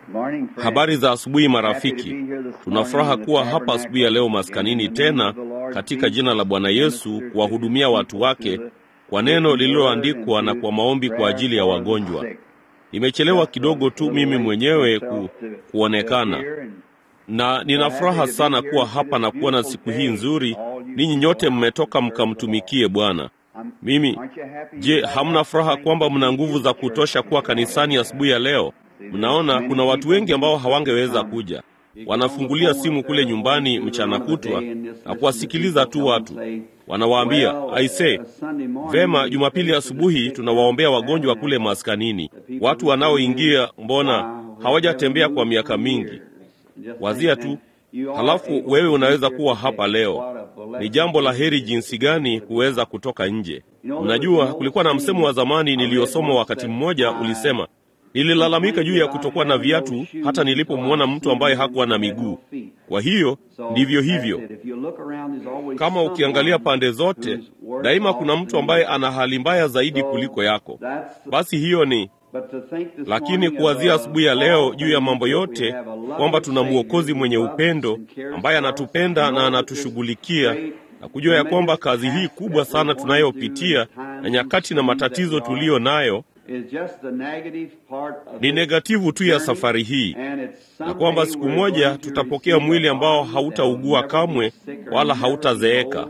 Habari za asubuhi marafiki. Tuna furaha kuwa hapa asubuhi ya leo maskanini tena katika jina la Bwana Yesu kuwahudumia watu wake kwa neno lililoandikwa na kwa maombi kwa ajili ya wagonjwa. Nimechelewa kidogo tu mimi mwenyewe ku, kuonekana na nina furaha sana kuwa hapa na kuona siku hii nzuri. Ninyi nyote mmetoka mkamtumikie Bwana. Mimi je, hamna furaha kwamba mna nguvu za kutosha kuwa kanisani asubuhi ya, ya leo? Mnaona kuna watu wengi ambao hawangeweza kuja, wanafungulia simu kule nyumbani mchana kutwa na kuwasikiliza tu watu wanawaambia aise, vema, Jumapili asubuhi tunawaombea wagonjwa kule maskanini. Watu wanaoingia mbona hawajatembea kwa miaka mingi? Wazia tu, halafu wewe unaweza kuwa hapa leo. Ni jambo la heri jinsi gani kuweza kutoka nje. Unajua, kulikuwa na msemo wa zamani niliyosoma wakati mmoja, ulisema nililalamika juu ya kutokuwa na viatu hata nilipomwona mtu ambaye hakuwa na miguu. Kwa hiyo ndivyo hivyo, kama ukiangalia pande zote, daima kuna mtu ambaye ana hali mbaya zaidi kuliko yako. Basi hiyo ni lakini kuwazia asubuhi ya leo juu ya mambo yote, kwamba tuna mwokozi mwenye upendo ambaye anatupenda na anatushughulikia na kujua ya kwamba kazi hii kubwa sana tunayopitia na nyakati na matatizo tuliyo nayo ni negativu tu ya safari hii, na kwamba siku moja tutapokea mwili ambao hautaugua kamwe wala hautazeeka,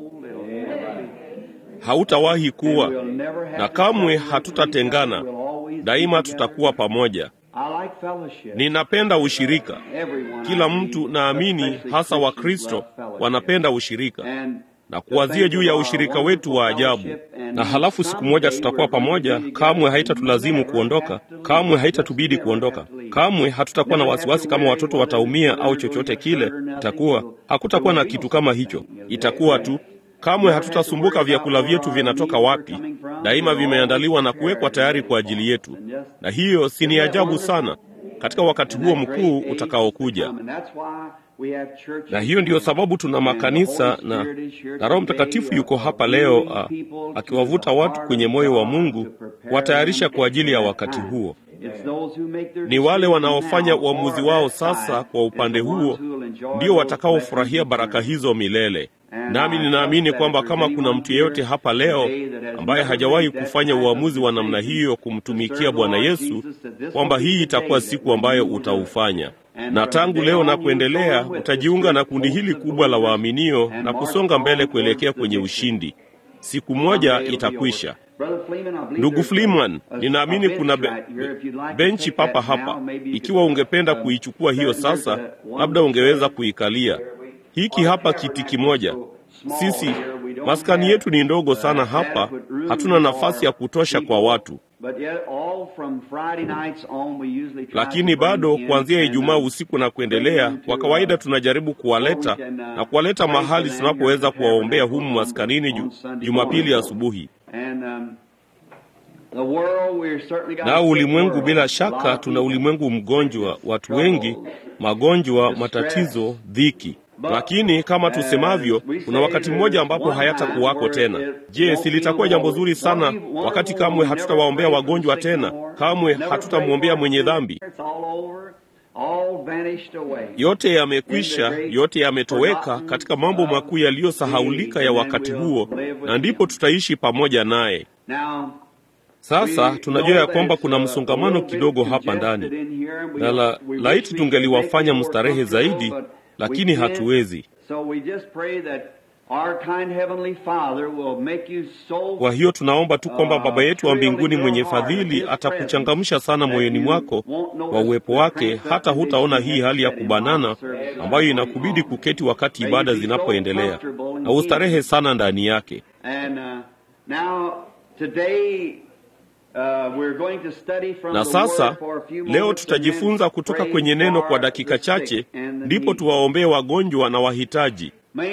hautawahi kuwa na kamwe hatutatengana, daima tutakuwa pamoja. Ninapenda ushirika. Kila mtu naamini, hasa Wakristo wanapenda ushirika na kuwazia juu ya ushirika wetu wa ajabu. Na halafu siku moja tutakuwa pamoja, kamwe haitatulazimu kuondoka, kamwe haitatubidi kuondoka, kamwe hatutakuwa na wasiwasi kama watoto wataumia au chochote kile. Itakuwa hakutakuwa na kitu kama hicho, itakuwa tu kamwe hatutasumbuka vyakula vyetu vinatoka wapi. Daima vimeandaliwa na kuwekwa tayari kwa ajili yetu, na hiyo si ni ajabu sana katika wakati huo mkuu utakaokuja na hiyo ndiyo sababu tuna makanisa na, na Roho Mtakatifu yuko hapa leo a, akiwavuta watu kwenye moyo wa Mungu kuwatayarisha kwa ajili ya wakati huo. Ni wale wanaofanya uamuzi wao sasa kwa upande huo ndio watakaofurahia baraka hizo milele. Nami ninaamini kwamba kama kuna mtu yeyote hapa leo ambaye hajawahi kufanya uamuzi wa namna hiyo kumtumikia Bwana Yesu, kwamba hii itakuwa siku ambayo utaufanya na tangu leo na kuendelea utajiunga na kundi hili kubwa la waaminio na kusonga mbele kuelekea kwenye ushindi. Siku moja itakwisha. Ndugu Fliman, ninaamini kuna be, benchi papa hapa. Ikiwa ungependa kuichukua hiyo sasa, labda ungeweza kuikalia. Hiki hapa kiti kimoja. Sisi maskani yetu ni ndogo sana hapa, hatuna nafasi ya kutosha kwa watu lakini bado kuanzia Ijumaa usiku na kuendelea, kwa kawaida tunajaribu kuwaleta na kuwaleta mahali tunapoweza kuwaombea humu maskanini ju, Jumapili asubuhi. Na ulimwengu, bila shaka, tuna ulimwengu mgonjwa, watu wengi, magonjwa, matatizo, dhiki lakini kama tusemavyo, kuna wakati mmoja ambapo hayatakuwako tena. Je, si litakuwa jambo zuri sana wakati kamwe hatutawaombea wagonjwa tena, kamwe hatutamwombea mwenye dhambi? Yote yamekwisha, yote yametoweka katika mambo makuu yaliyosahaulika ya wakati huo, na ndipo tutaishi pamoja naye. Sasa tunajua ya kwamba kuna msongamano kidogo hapa ndani, na la, laiti tungeliwafanya mstarehe zaidi lakini hatuwezi. Kwa hiyo tunaomba tu kwamba Baba yetu wa mbinguni mwenye fadhili atakuchangamsha sana moyoni mwako kwa uwepo wake, hata hutaona hii hali ya kubanana ambayo inakubidi kuketi wakati ibada zinapoendelea, na ustarehe sana ndani yake. Na sasa leo tutajifunza kutoka kwenye neno kwa dakika chache, ndipo tuwaombee wagonjwa na wahitaji.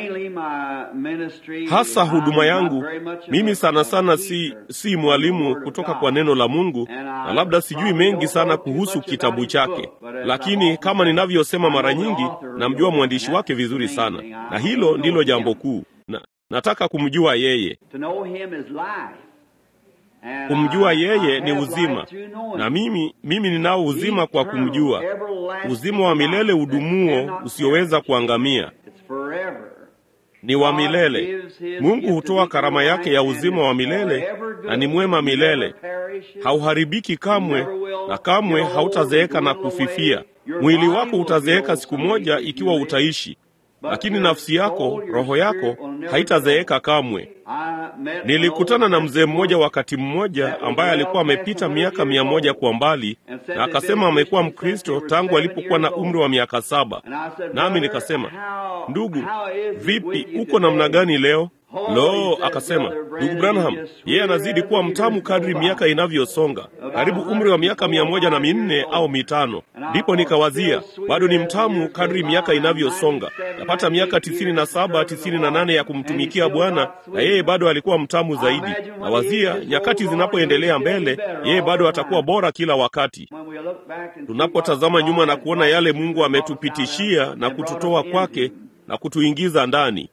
Hasa huduma yangu mimi sana sana si, si mwalimu kutoka kwa neno la Mungu, na labda sijui mengi sana kuhusu kitabu chake, lakini kama ninavyosema mara nyingi, namjua mwandishi wake vizuri sana, na hilo ndilo jambo kuu na, nataka kumjua yeye Kumjua yeye ni uzima, na mimi mimi ninao uzima kwa kumjua, uzima wa milele udumuo usioweza kuangamia, ni wa milele. Mungu hutoa karama yake ya uzima wa milele na ni mwema milele, hauharibiki kamwe na kamwe hautazeeka na kufifia. Mwili wako utazeeka siku moja ikiwa utaishi, lakini nafsi yako, roho yako haitazeeka kamwe. Nilikutana na mzee mmoja wakati mmoja ambaye alikuwa amepita miaka mia moja kwa mbali, na akasema amekuwa Mkristo tangu alipokuwa na umri wa miaka saba. Nami nikasema, ndugu, vipi, uko namna gani leo? Lo, akasema ndugu Branham, yeye anazidi kuwa mtamu kadri miaka inavyosonga, karibu umri wa miaka mia moja na minne au mitano. Ndipo nikawazia bado ni mtamu kadri miaka inavyosonga, napata miaka tisini na saba tisini na nane ya kumtumikia Bwana, na yeye bado alikuwa mtamu zaidi. Nawazia nyakati zinapoendelea mbele, yeye bado atakuwa bora kila wakati. Tunapotazama nyuma na kuona yale Mungu ametupitishia na kututoa kwake na kutuingiza ndani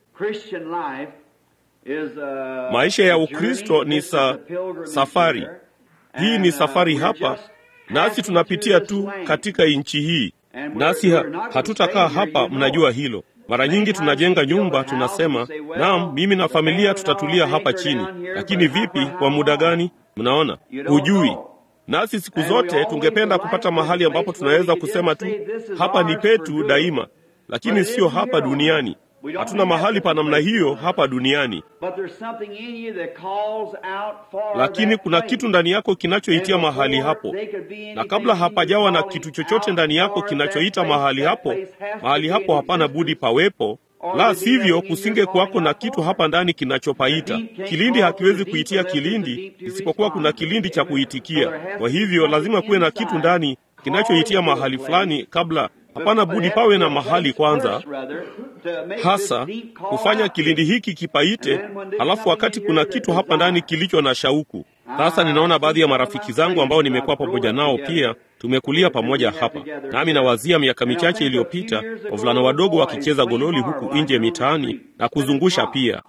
Maisha ya Ukristo ni sa, safari. Hii ni safari hapa, nasi tunapitia tu katika nchi hii, nasi ha, hatutakaa hapa. Mnajua hilo. Mara nyingi tunajenga nyumba, tunasema naam, mimi na familia tutatulia hapa chini, lakini vipi, kwa muda gani? Mnaona, hujui. Nasi siku zote tungependa kupata mahali ambapo tunaweza kusema tu hapa ni petu daima, lakini sio hapa duniani. Hatuna mahali pa namna hiyo hapa duniani, lakini kuna kitu ndani yako kinachoitia mahali hapo, na kabla hapajawa na kitu chochote ndani yako kinachoita mahali hapo, mahali hapo hapana budi pawepo, la sivyo kusinge kwako na kitu hapa ndani kinachopaita. Kilindi hakiwezi kuitia kilindi isipokuwa kuna kilindi cha kuitikia. Kwa hivyo lazima kuwe na kitu ndani kinachoitia mahali fulani kabla hapana budi pawe na mahali kwanza, hasa kufanya kilindi hiki kipaite. Halafu wakati kuna kitu hapa ndani kilicho na shauku. Sasa ninaona baadhi ya marafiki zangu ambao nimekuwa pamoja nao pia, tumekulia pamoja hapa, nami nawazia miaka michache iliyopita, wavulana wadogo wakicheza gololi huku nje mitaani na kuzungusha pia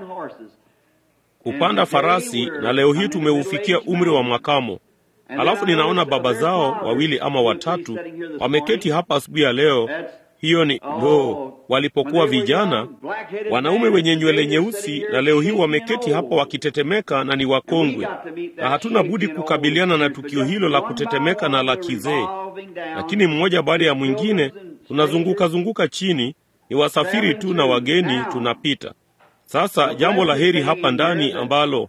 kupanda farasi, na leo hii tumeufikia umri wa makamo. Halafu ninaona baba zao wawili ama watatu wameketi hapa asubuhi ya leo. Hiyo ni lo, walipokuwa vijana, wanaume wenye nywele nyeusi, na leo hii wameketi hapa wakitetemeka na ni wakongwe, na hatuna budi kukabiliana na tukio hilo la kutetemeka na la kizee. Lakini mmoja baada ya mwingine tunazunguka zunguka chini, ni wasafiri tu na wageni tunapita. Sasa jambo la heri hapa ndani ambalo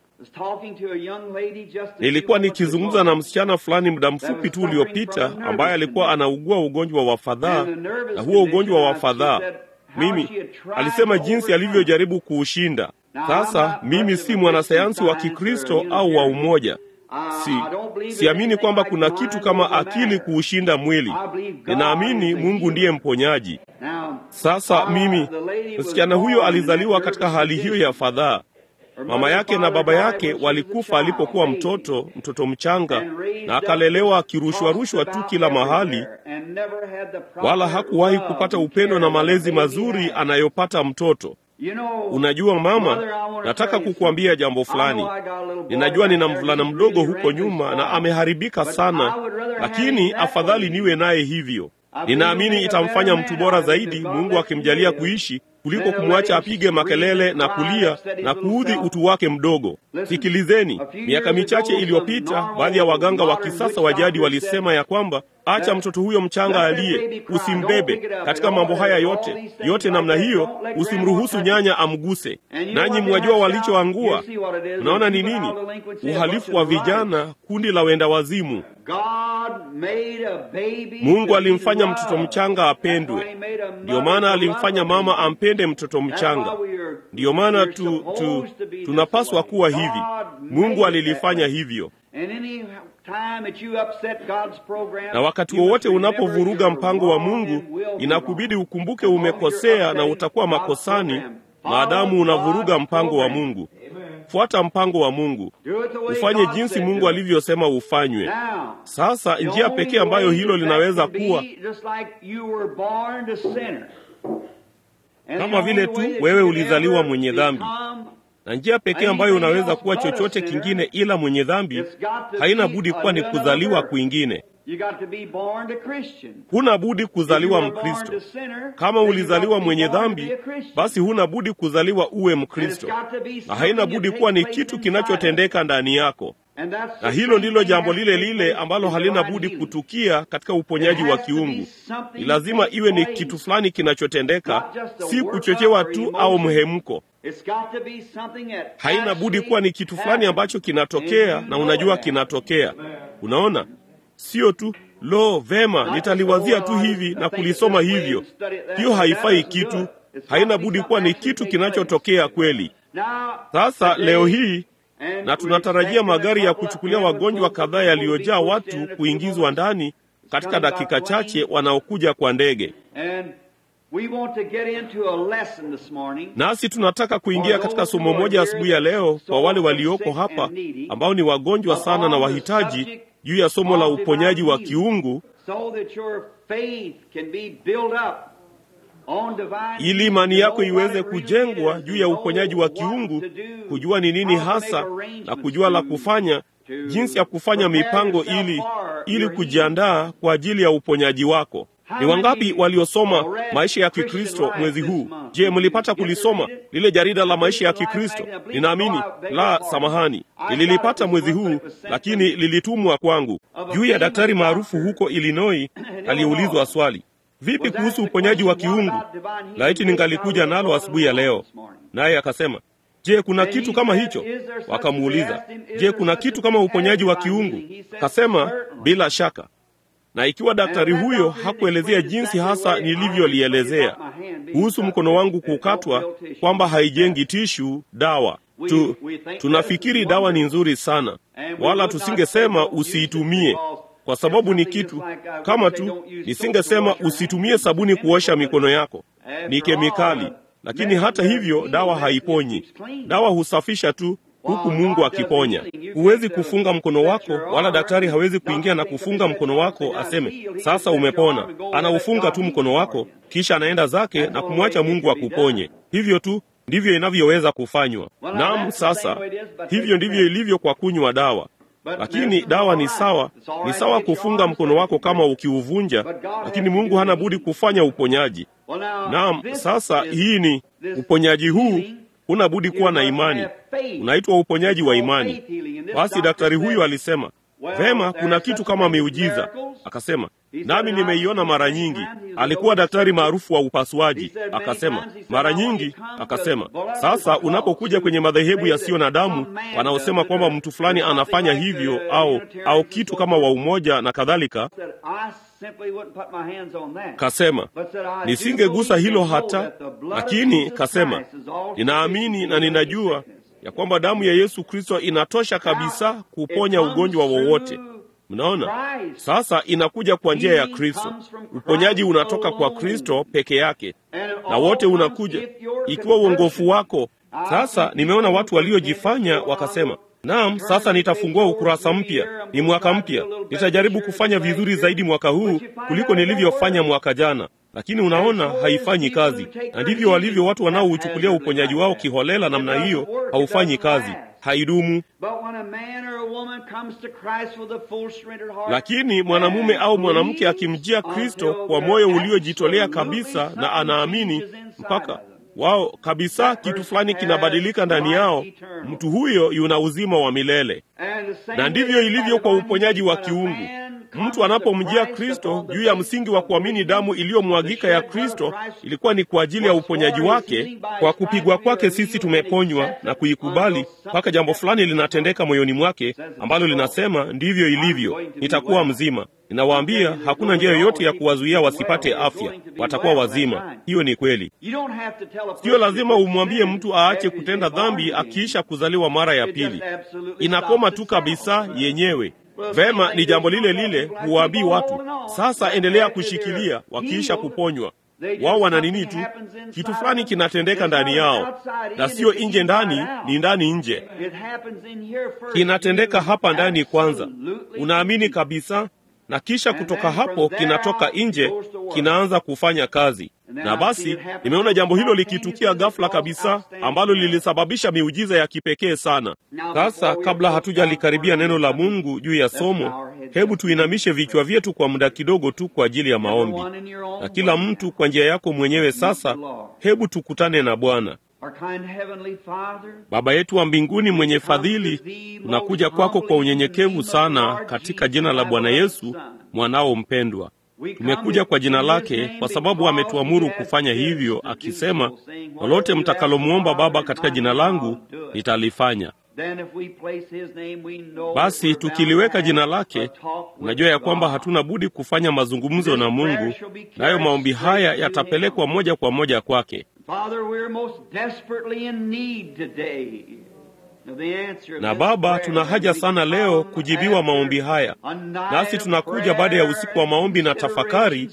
nilikuwa nikizungumza na msichana fulani muda mfupi tu uliopita, ambaye alikuwa anaugua ugonjwa wa fadhaa, na huo ugonjwa wa fadhaa, mimi alisema jinsi alivyojaribu kuushinda. Sasa mimi si mwanasayansi wa Kikristo au wa umoja Si, siamini kwamba kuna kitu kama akili kuushinda mwili. Ninaamini Mungu ndiye mponyaji. Sasa mimi, msichana huyo alizaliwa katika hali hiyo ya fadhaa. Mama yake na baba yake walikufa alipokuwa mtoto, mtoto mchanga, na akalelewa akirushwarushwa tu kila mahali, wala hakuwahi kupata upendo na malezi mazuri anayopata mtoto. Unajua mama, nataka kukuambia jambo fulani. Ninajua nina mvulana mdogo huko nyuma na ameharibika sana, lakini afadhali niwe naye hivyo. Ninaamini itamfanya mtu bora zaidi, Mungu akimjalia kuishi, kuliko kumwacha apige makelele na kulia na kuudhi utu wake mdogo. Sikilizeni, miaka michache iliyopita, baadhi ya waganga wa kisasa wa jadi walisema ya kwamba acha mtoto huyo mchanga aliye, usimbebe katika mambo haya yote yote namna hiyo, usimruhusu nyanya amguse. Nanyi mwajua walichoangua. Unaona ni nini? Uhalifu wa vijana, kundi la wenda wazimu. Mungu alimfanya mtoto mchanga apendwe. Ndiyo maana alimfanya mama ampende mtoto mchanga. Ndiyo maana tu, tu, tunapaswa kuwa hivi. Mungu alilifanya hivyo na wakati wowote unapovuruga mpango wa Mungu, inakubidi ukumbuke umekosea na utakuwa makosani, maadamu unavuruga mpango wa Mungu. Fuata mpango wa Mungu, ufanye jinsi Mungu alivyosema ufanywe. Sasa njia pekee ambayo hilo linaweza kuwa kama vile tu wewe ulizaliwa mwenye dhambi, na njia pekee ambayo unaweza kuwa chochote kingine ila mwenye dhambi haina budi kuwa ni kuzaliwa kwingine. Huna budi kuzaliwa Mkristo. Kama ulizaliwa mwenye dhambi, basi huna budi kuzaliwa uwe Mkristo, na haina budi kuwa ni kitu kinachotendeka ndani yako, na hilo ndilo jambo lile lile ambalo halina budi kutukia katika uponyaji wa kiungu. Ni lazima iwe ni kitu fulani kinachotendeka, si kuchochewa tu au mhemko. Haina budi kuwa ni kitu fulani ambacho kinatokea na unajua kinatokea. Unaona, sio tu lo, vema, nitaliwazia tu hivi na kulisoma hivyo. Hiyo haifai kitu. Haina budi kuwa ni kitu kinachotokea kweli. Sasa leo hii na tunatarajia magari ya kuchukulia wagonjwa kadhaa yaliyojaa watu kuingizwa ndani katika dakika chache, wanaokuja kwa ndege. Nasi tunataka kuingia katika somo moja asubuhi ya leo kwa wale walioko hapa ambao ni wagonjwa sana na wahitaji, juu ya somo la uponyaji wa kiungu, ili imani yako iweze kujengwa juu ya uponyaji wa kiungu, kujua ni nini hasa na kujua la kufanya, jinsi ya kufanya mipango ili ili kujiandaa kwa ajili ya uponyaji wako. Ni wangapi waliosoma maisha ya Kikristo mwezi huu? Je, mlipata kulisoma lile jarida la maisha ya Kikristo? Ninaamini la, samahani, nililipata mwezi huu, lakini lilitumwa kwangu, juu ya daktari maarufu huko Illinois aliyeulizwa swali, vipi kuhusu uponyaji wa kiungu? Laiti ningalikuja nalo asubuhi ya leo. Naye akasema, je, kuna kitu kama hicho? Wakamuuliza, je, kuna kitu kama uponyaji wa kiungu? Kasema, bila shaka na ikiwa daktari huyo hakuelezea jinsi hasa nilivyolielezea kuhusu mkono wangu kukatwa, kwamba haijengi tishu dawa tu, tunafikiri dawa ni nzuri sana, wala tusingesema usiitumie, kwa sababu ni kitu kama tu, nisingesema usitumie sabuni kuosha mikono yako, ni kemikali. Lakini hata hivyo dawa haiponyi, dawa husafisha tu huku Mungu akiponya. Huwezi kufunga mkono wako, wala daktari hawezi kuingia na kufunga mkono wako aseme sasa umepona. Anaufunga tu mkono wako, kisha anaenda zake na kumwacha Mungu akuponye. Hivyo tu ndivyo inavyoweza kufanywa. Naam, sasa hivyo ndivyo ilivyo kwa kunywa dawa. Lakini dawa ni sawa, ni sawa kufunga mkono wako kama ukiuvunja, lakini Mungu hana budi kufanya uponyaji. Naam, sasa hii ni uponyaji huu huna budi kuwa na imani, unaitwa uponyaji wa imani. Basi daktari huyu alisema vema, kuna kitu kama miujiza. Akasema nami nimeiona mara nyingi. Alikuwa daktari maarufu wa upasuaji. Akasema mara nyingi. Akasema sasa, unapokuja kwenye madhehebu yasiyo na damu wanaosema kwamba mtu fulani anafanya hivyo au au kitu kama wa umoja na kadhalika, kasema nisingegusa hilo hata, lakini kasema ninaamini na ninajua ya kwamba damu ya Yesu Kristo inatosha kabisa kuponya ugonjwa wowote. Mnaona sasa, inakuja kwa njia ya Kristo. Uponyaji unatoka kwa Kristo peke yake, na wote unakuja ikiwa uongofu wako. Sasa nimeona watu waliojifanya wakasema, naam, sasa nitafungua ukurasa mpya, ni mwaka mpya, nitajaribu kufanya vizuri zaidi mwaka huu kuliko nilivyofanya mwaka jana. Lakini unaona haifanyi kazi, na ndivyo walivyo watu wanaouchukulia uponyaji wao kiholela namna hiyo. Haufanyi kazi, haidumu. Lakini mwanamume au mwanamke akimjia Kristo kwa moyo uliojitolea kabisa na anaamini mpaka wao kabisa, kitu fulani kinabadilika ndani yao, mtu huyo yuna uzima wa milele. Na ndivyo ilivyo kwa uponyaji wa kiungu. Mtu anapomjia Kristo juu ya msingi wa kuamini damu iliyomwagika ya Kristo ilikuwa ni kwa ajili ya uponyaji wake. Kwa kupigwa kwake sisi tumeponywa na kuikubali, mpaka jambo fulani linatendeka moyoni mwake ambalo linasema ndivyo ilivyo, nitakuwa mzima. Ninawaambia hakuna njia yoyote ya kuwazuia wasipate afya, watakuwa wazima. Hiyo ni kweli. Siyo lazima umwambie mtu aache kutenda dhambi akiisha kuzaliwa mara ya pili, inakoma tu kabisa yenyewe. Vema, ni jambo lile lile huwaambii watu, sasa endelea kushikilia. Wakiisha kuponywa, wao wana nini tu, kitu fulani kinatendeka ndani yao, na sio nje ndani, ni ndani nje. Kinatendeka hapa ndani kwanza, unaamini kabisa, na kisha kutoka hapo kinatoka nje, kinaanza kufanya kazi. Na basi nimeona jambo hilo likitukia ghafla kabisa, ambalo lilisababisha miujiza ya kipekee sana. Sasa, kabla hatujalikaribia neno la Mungu juu ya somo, hebu tuinamishe vichwa vyetu kwa muda kidogo tu kwa ajili ya maombi, na kila mtu kwa njia yako mwenyewe. Sasa hebu tukutane na Bwana. Baba yetu wa mbinguni mwenye fadhili, tunakuja kwako kwa unyenyekevu sana katika jina la Bwana Yesu mwanao mpendwa. Tumekuja kwa jina lake kwa sababu ametuamuru kufanya hivyo, akisema, lolote mtakalomwomba Baba katika jina langu nitalifanya. Basi tukiliweka jina lake, unajua ya kwamba hatuna budi kufanya mazungumzo na Mungu, nayo maombi haya yatapelekwa moja kwa moja kwake. Na Baba, tuna haja sana leo kujibiwa maombi haya, nasi tunakuja baada ya usiku wa maombi na tafakari,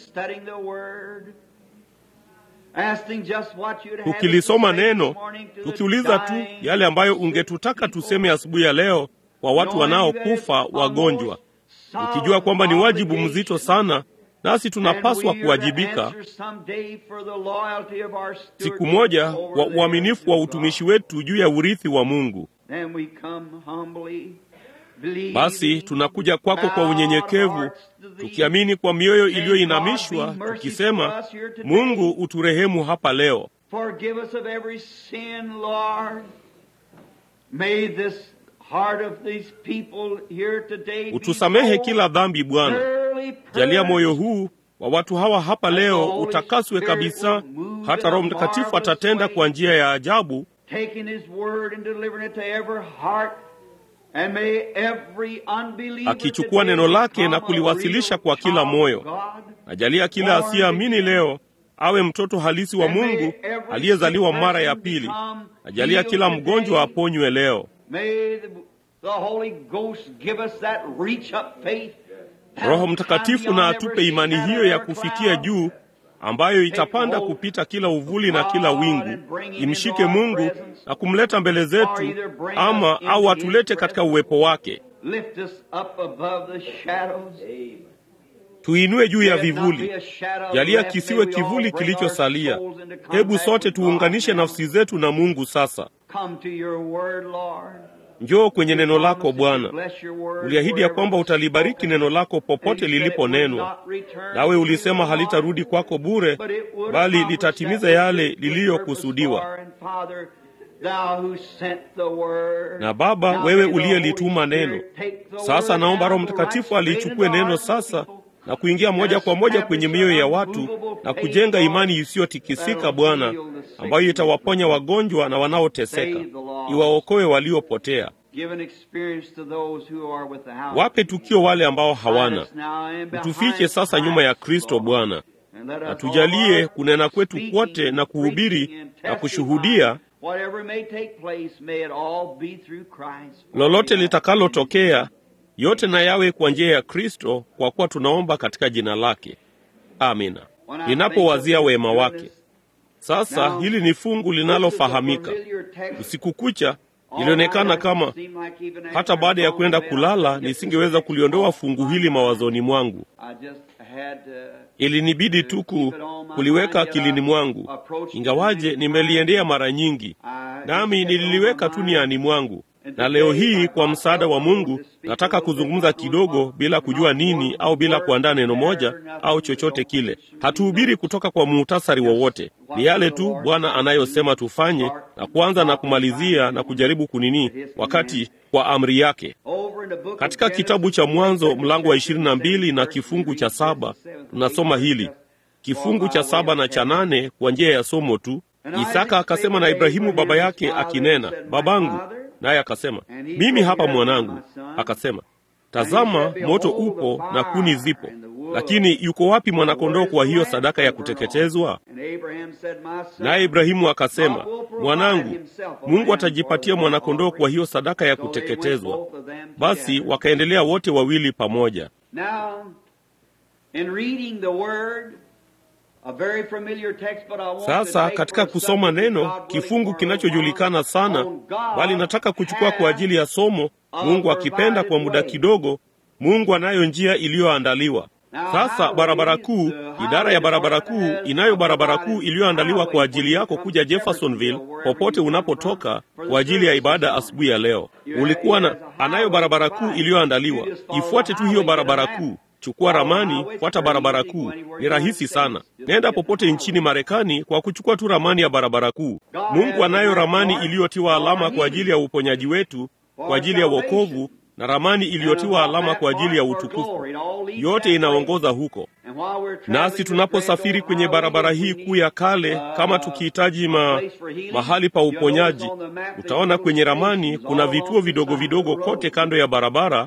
tukilisoma neno, tukiuliza tu yale ambayo ungetutaka tuseme asubuhi ya leo kwa watu wanaokufa wagonjwa, ukijua kwamba ni wajibu mzito sana nasi tunapaswa kuwajibika siku moja kwa uaminifu wa utumishi wetu juu ya urithi wa Mungu. Basi tunakuja kwako kwa unyenyekevu, tukiamini kwa mioyo iliyoinamishwa, tukisema, Mungu uturehemu hapa leo. Utusamehe kila dhambi Bwana. Jalia moyo huu wa watu hawa hapa leo utakaswe kabisa, hata Roho Mtakatifu atatenda kwa njia ya ajabu, akichukua neno lake na kuliwasilisha kwa kila moyo. Najalia kila asiyeamini leo awe mtoto halisi wa Mungu aliyezaliwa mara ya pili. Najalia kila mgonjwa aponywe leo. Roho Mtakatifu na atupe imani hiyo ya kufikia juu ambayo itapanda kupita kila uvuli na kila wingu, imshike Mungu na kumleta mbele zetu, ama au atulete katika uwepo wake. Tuinue juu ya vivuli, jalia kisiwe kivuli kilichosalia. Hebu sote tuunganishe nafsi zetu na Mungu sasa. Njoo kwenye neno lako Bwana. Uliahidi ya kwamba utalibariki neno lako popote liliponenwa, nawe ulisema halitarudi kwako bure, bali litatimiza yale liliyokusudiwa. Na Baba, wewe uliyelituma neno, sasa naomba Roho Mtakatifu aliichukue neno sasa na kuingia moja kwa moja kwenye mioyo ya watu na kujenga imani isiyotikisika, Bwana, ambayo itawaponya wagonjwa na wanaoteseka, iwaokoe waliopotea. Wape tukio wale ambao hawana. Utufiche sasa nyuma ya Kristo, Bwana, na tujalie kunena kwetu kwote na kuhubiri na kushuhudia lolote litakalotokea yote na yawe kwa njia ya Kristo, kwa kuwa tunaomba katika jina lake. Amina. Ninapowazia wema wake sasa, hili ni fungu linalofahamika. Usiku kucha ilionekana kama hata baada ya kwenda kulala nisingeweza kuliondoa fungu hili mawazoni mwangu. Ilinibidi tu kuliweka akilini mwangu, ingawaje nimeliendea mara nyingi, nami nililiweka tu niani mwangu na leo hii kwa msaada wa Mungu nataka kuzungumza kidogo, bila kujua nini au bila kuandaa neno moja au chochote kile. Hatuhubiri kutoka kwa muhtasari wowote, ni yale tu Bwana anayosema tufanye, na kuanza na kumalizia na kujaribu kunini wakati kwa amri yake. Katika kitabu cha Mwanzo mlango wa ishirini na mbili na kifungu cha saba tunasoma hili, kifungu cha saba na cha nane kwa njia ya somo tu. Isaka akasema na Ibrahimu baba yake akinena, babangu naye akasema, mimi hapa mwanangu. Akasema, tazama, moto upo na kuni zipo, lakini yuko wapi mwanakondoo kwa hiyo sadaka ya kuteketezwa? Naye Ibrahimu akasema, mwanangu, Mungu atajipatia mwanakondoo kwa hiyo sadaka ya kuteketezwa. Basi wakaendelea wote wawili pamoja. Sasa katika kusoma neno, kifungu kinachojulikana sana, bali nataka kuchukua kwa ajili ya somo, Mungu akipenda, kwa muda kidogo. Mungu anayo njia iliyoandaliwa. Sasa barabara kuu, idara ya barabara kuu inayo barabara kuu iliyoandaliwa kwa ajili yako kuja Jeffersonville popote unapotoka kwa ajili ya ibada asubuhi ya leo. Ulikuwa na anayo barabara kuu iliyoandaliwa. Ifuate tu hiyo barabara kuu. Chukua ramani, fuata barabara kuu. Ni rahisi sana. Nenda popote nchini Marekani kwa kuchukua tu ramani ya barabara kuu. Mungu anayo ramani iliyotiwa alama kwa ajili ya uponyaji wetu, kwa ajili ya wokovu na ramani iliyotiwa alama kwa ajili ya utukufu. Yote inaongoza huko. Nasi tunaposafiri kwenye barabara hii kuu ya kale, kama tukihitaji ma, mahali pa uponyaji, utaona kwenye ramani kuna vituo vidogo vidogo kote kando ya barabara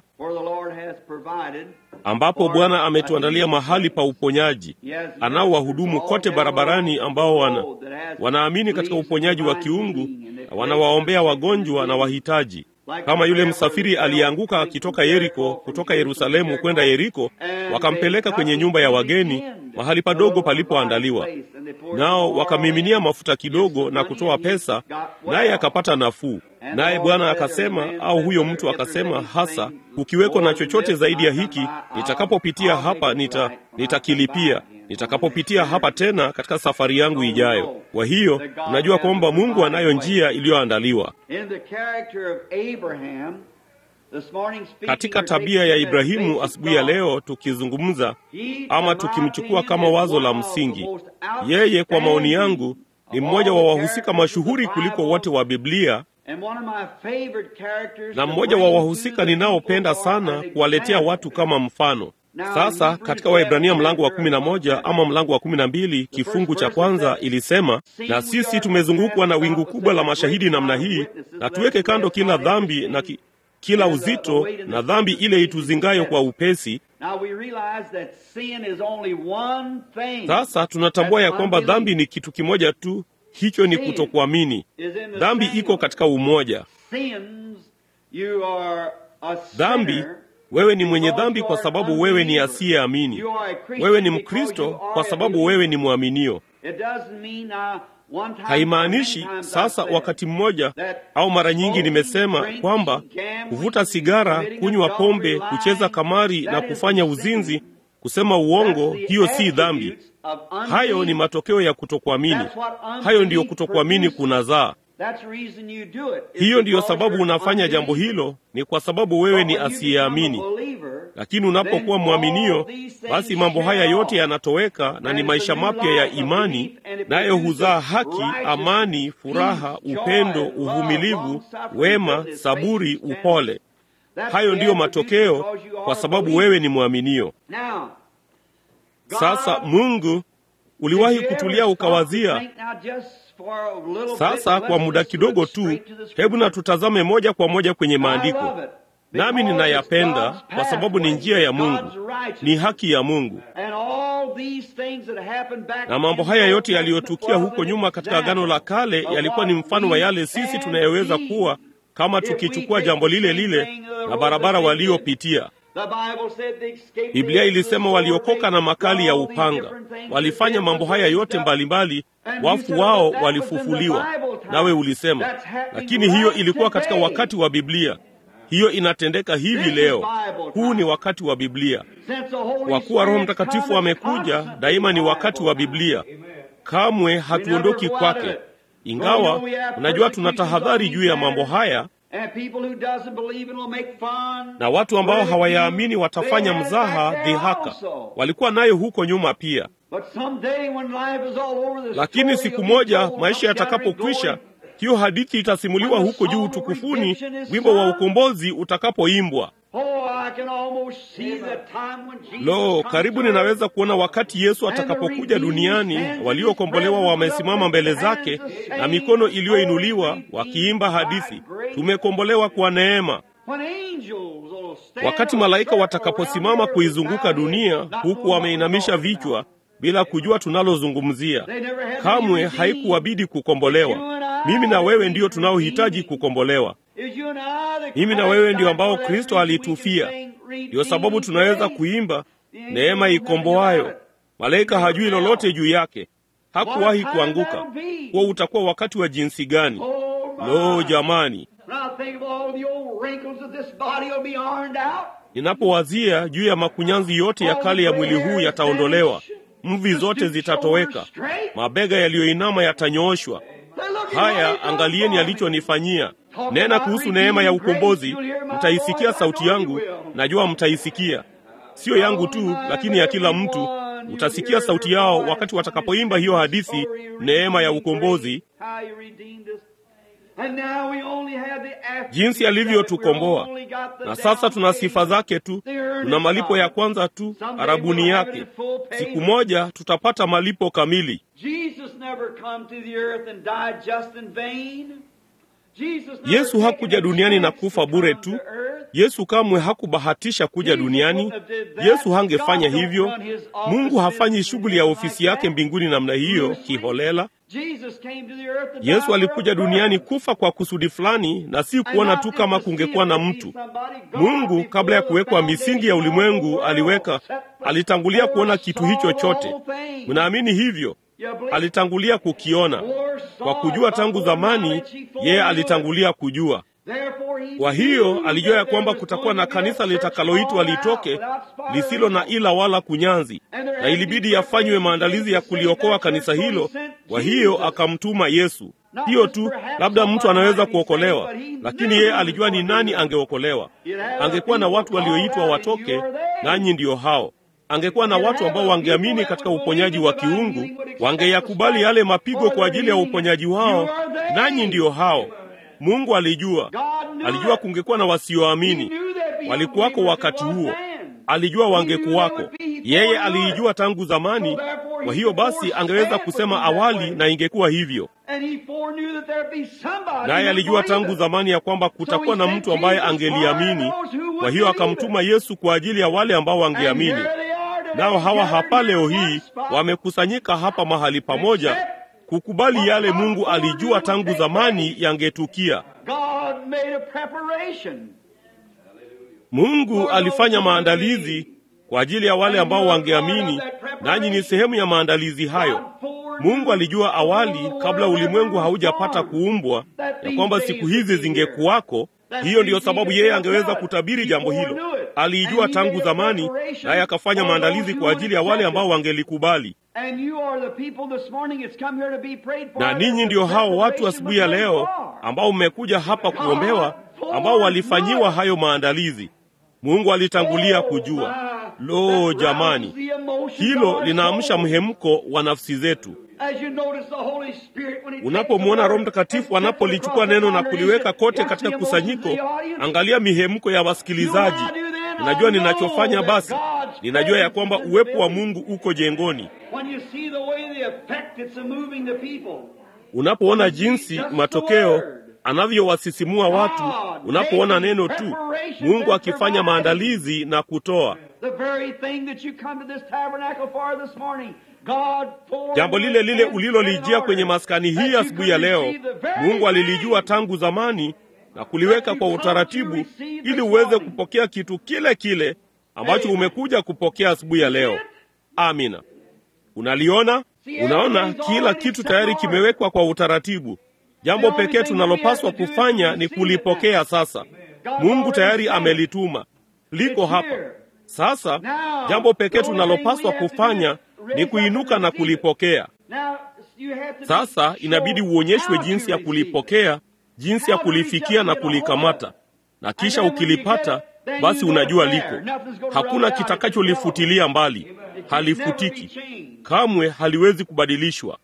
ambapo Bwana ametuandalia mahali pa uponyaji. Anao wahudumu kote barabarani ambao wana, wanaamini katika uponyaji wa kiungu na wanawaombea wagonjwa na wahitaji kama yule msafiri aliyeanguka akitoka Yeriko, kutoka Yerusalemu kwenda Yeriko, wakampeleka kwenye nyumba ya wageni, mahali padogo palipoandaliwa, nao wakamiminia mafuta kidogo na kutoa pesa, naye akapata nafuu. Naye Bwana akasema, au huyo mtu akasema hasa, kukiweko na chochote zaidi ya hiki, nitakapopitia hapa nita nitakilipia nitakapopitia hapa tena katika safari yangu ijayo. Kwa hiyo unajua kwamba Mungu anayo njia iliyoandaliwa. Katika tabia ya Ibrahimu asubuhi ya leo, tukizungumza ama tukimchukua kama wazo la msingi, yeye kwa maoni yangu ni mmoja wa wahusika mashuhuri kuliko wote wa Biblia na mmoja wa wahusika ninaopenda sana kuwaletea watu kama mfano. Sasa katika Waebrania mlango wa kumi na moja ama mlango wa kumi na mbili kifungu cha kwanza ilisema, na sisi tumezungukwa na wingu kubwa la mashahidi namna hii, na tuweke kando kila dhambi na ki, kila uzito na dhambi ile ituzingayo kwa upesi. Sasa tunatambua ya kwamba dhambi ni kitu kimoja tu, hicho ni kutokuamini. Dhambi iko katika umoja. Dhambi wewe ni mwenye dhambi kwa sababu wewe ni asiyeamini. Wewe ni Mkristo kwa sababu wewe ni mwaminio. Haimaanishi sasa, wakati mmoja au mara nyingi nimesema kwamba kuvuta sigara, kunywa pombe, kucheza kamari na kufanya uzinzi, kusema uongo, hiyo si dhambi. Hayo ni matokeo ya kutokuamini. Hayo ndiyo kutokuamini kunazaa. Hiyo ndiyo sababu unafanya jambo hilo, ni kwa sababu wewe ni asiyeamini. Lakini unapokuwa mwaminio, basi mambo haya yote yanatoweka na ni maisha mapya ya imani, nayo huzaa haki, amani, furaha, upendo, uvumilivu, wema, saburi, upole. Hayo ndiyo matokeo kwa sababu wewe ni mwaminio. Sasa Mungu, uliwahi kutulia ukawazia sasa kwa muda kidogo tu, hebu na tutazame moja kwa moja kwenye maandiko. Nami ninayapenda kwa sababu ni njia ya Mungu, ni haki ya Mungu. Na mambo haya yote yaliyotukia huko nyuma katika Agano la Kale yalikuwa ni mfano wa yale sisi tunayoweza kuwa kama tukichukua jambo lile lile na barabara waliopitia. Biblia ilisema waliokoka na makali ya upanga, walifanya mambo haya yote mbalimbali mbali, wafu wao walifufuliwa. Nawe ulisema, lakini hiyo ilikuwa katika wakati wa Biblia. Hiyo inatendeka hivi leo. Huu ni wakati wa Biblia. Kwa kuwa Roho Mtakatifu amekuja, daima ni wakati wa Biblia. Kamwe hatuondoki kwake, ingawa unajua tuna tahadhari juu ya mambo haya na watu ambao hawayaamini watafanya mzaha, dhihaka. Walikuwa nayo huko nyuma pia, lakini siku moja maisha yatakapokwisha, hiyo hadithi itasimuliwa huko juu utukufuni, wimbo wa ukombozi utakapoimbwa. Lo, karibu ninaweza kuona wakati Yesu atakapokuja duniani, waliokombolewa wamesimama mbele zake na mikono iliyoinuliwa wakiimba hadithi, tumekombolewa kwa neema. Wakati malaika watakaposimama kuizunguka dunia huku wameinamisha vichwa bila kujua tunalozungumzia, kamwe haikuwabidi kukombolewa. Mimi na wewe ndiyo tunaohitaji kukombolewa. Mimi na wewe ndio ambao Kristo alitufia. Ndiyo sababu tunaweza kuimba neema ikomboayo. Malaika hajui lolote juu yake, hakuwahi kuanguka. Huo utakuwa wakati wa jinsi gani? Lo, jamani! Ninapowazia juu ya makunyanzi yote ya kale ya mwili huu yataondolewa, mvi zote zitatoweka, mabega yaliyoinama yatanyooshwa. Haya, angalieni alichonifanyia. Nena kuhusu neema ya ukombozi, mtaisikia sauti yangu, najua mtaisikia, siyo yangu tu, lakini ya kila mtu. Utasikia sauti yao wakati watakapoimba hiyo hadithi, neema ya ukombozi, jinsi alivyotukomboa. Na sasa tuna sifa zake tu, tuna malipo ya kwanza tu, arabuni yake. Siku moja tutapata malipo kamili. Yesu hakuja duniani na kufa bure tu. Yesu kamwe hakubahatisha kuja duniani. Yesu hangefanya hivyo. Mungu hafanyi shughuli ya ofisi yake mbinguni namna hiyo kiholela. Yesu alikuja duniani kufa kwa kusudi fulani, na si kuona tu kama kungekuwa na mtu. Mungu kabla ya kuwekwa misingi ya ulimwengu aliweka, alitangulia kuona kitu hicho chote. Mnaamini hivyo? Alitangulia kukiona kwa kujua tangu zamani. Yeye alitangulia kujua. Kwa hiyo alijua ya kwamba kutakuwa na kanisa litakaloitwa litoke lisilo na ila wala kunyanzi, na ilibidi yafanywe maandalizi ya kuliokoa kanisa hilo. Kwa hiyo akamtuma Yesu. Hiyo tu, labda mtu anaweza kuokolewa, lakini yeye alijua ni nani angeokolewa. Angekuwa na watu walioitwa watoke, nanyi ndiyo hao angekuwa na watu ambao wangeamini katika uponyaji wa kiungu, wangeyakubali yale mapigo kwa ajili ya uponyaji wao, nanyi ndiyo hao. Mungu alijua, alijua kungekuwa na wasioamini, walikuwako wakati huo, alijua wangekuwako. Yeye aliijua tangu zamani, kwa hiyo basi angeweza kusema awali, na ingekuwa hivyo. Naye alijua tangu zamani ya kwamba kutakuwa na mtu ambaye angeliamini, kwa hiyo akamtuma Yesu kwa ajili ya wale ambao wangeamini. Nao hawa hapa leo hii wamekusanyika hapa mahali pamoja kukubali yale Mungu alijua tangu zamani yangetukia. Mungu alifanya maandalizi kwa ajili ya wale ambao wangeamini, nanyi ni sehemu ya maandalizi hayo. Mungu alijua awali, kabla ulimwengu haujapata kuumbwa, ya kwamba siku hizi zingekuwako. Hiyo ndiyo sababu yeye angeweza kutabiri jambo hilo. Aliijua tangu zamani, naye akafanya maandalizi kwa ajili ya wale ambao wangelikubali. Na ninyi ndiyo hao watu asubuhi ya leo ambao mmekuja hapa kuombewa, ambao walifanyiwa hayo maandalizi. Mungu alitangulia kujua. Lo, jamani, hilo linaamsha mhemko wa nafsi zetu. Unapomwona Roho Mtakatifu anapolichukua neno na kuliweka kote katika kusanyiko, angalia mihemko ya wasikilizaji. Ninajua ninachofanya, basi ninajua ya kwamba uwepo wa Mungu uko jengoni. Unapoona jinsi matokeo anavyowasisimua watu, unapoona neno tu, Mungu akifanya maandalizi na kutoa jambo lile lile ulilolijia kwenye maskani hii asubuhi ya leo, Mungu alilijua tangu zamani na kuliweka kwa utaratibu, ili uweze kupokea kitu kile kile ambacho umekuja kupokea asubuhi ya leo. Amina. Unaliona? Unaona, kila kitu tayari kimewekwa kwa utaratibu. Jambo pekee tunalopaswa kufanya ni kulipokea. Sasa Mungu tayari amelituma, liko hapa sasa. Jambo pekee tunalopaswa kufanya ni kuinuka na kulipokea. Sasa inabidi uonyeshwe jinsi ya kulipokea, jinsi ya kulifikia na kulikamata, na kisha ukilipata, basi unajua liko. Hakuna kitakacholifutilia mbali, halifutiki kamwe, haliwezi kubadilishwa.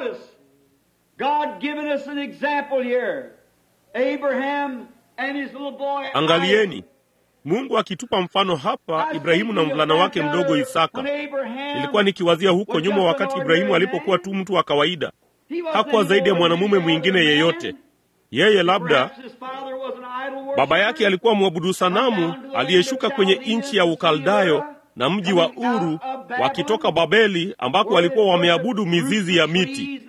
Angalieni Mungu akitupa mfano hapa, Ibrahimu na mvulana wake mdogo Isaka. Nilikuwa nikiwazia huko nyuma, wakati Ibrahimu alipokuwa tu mtu wa kawaida, hakuwa zaidi ya mwanamume mwingine yeyote. Yeye labda baba yake alikuwa mwabudu sanamu aliyeshuka kwenye nchi ya Ukaldayo na mji wa Uru wakitoka Babeli, ambako walikuwa wameabudu mizizi ya miti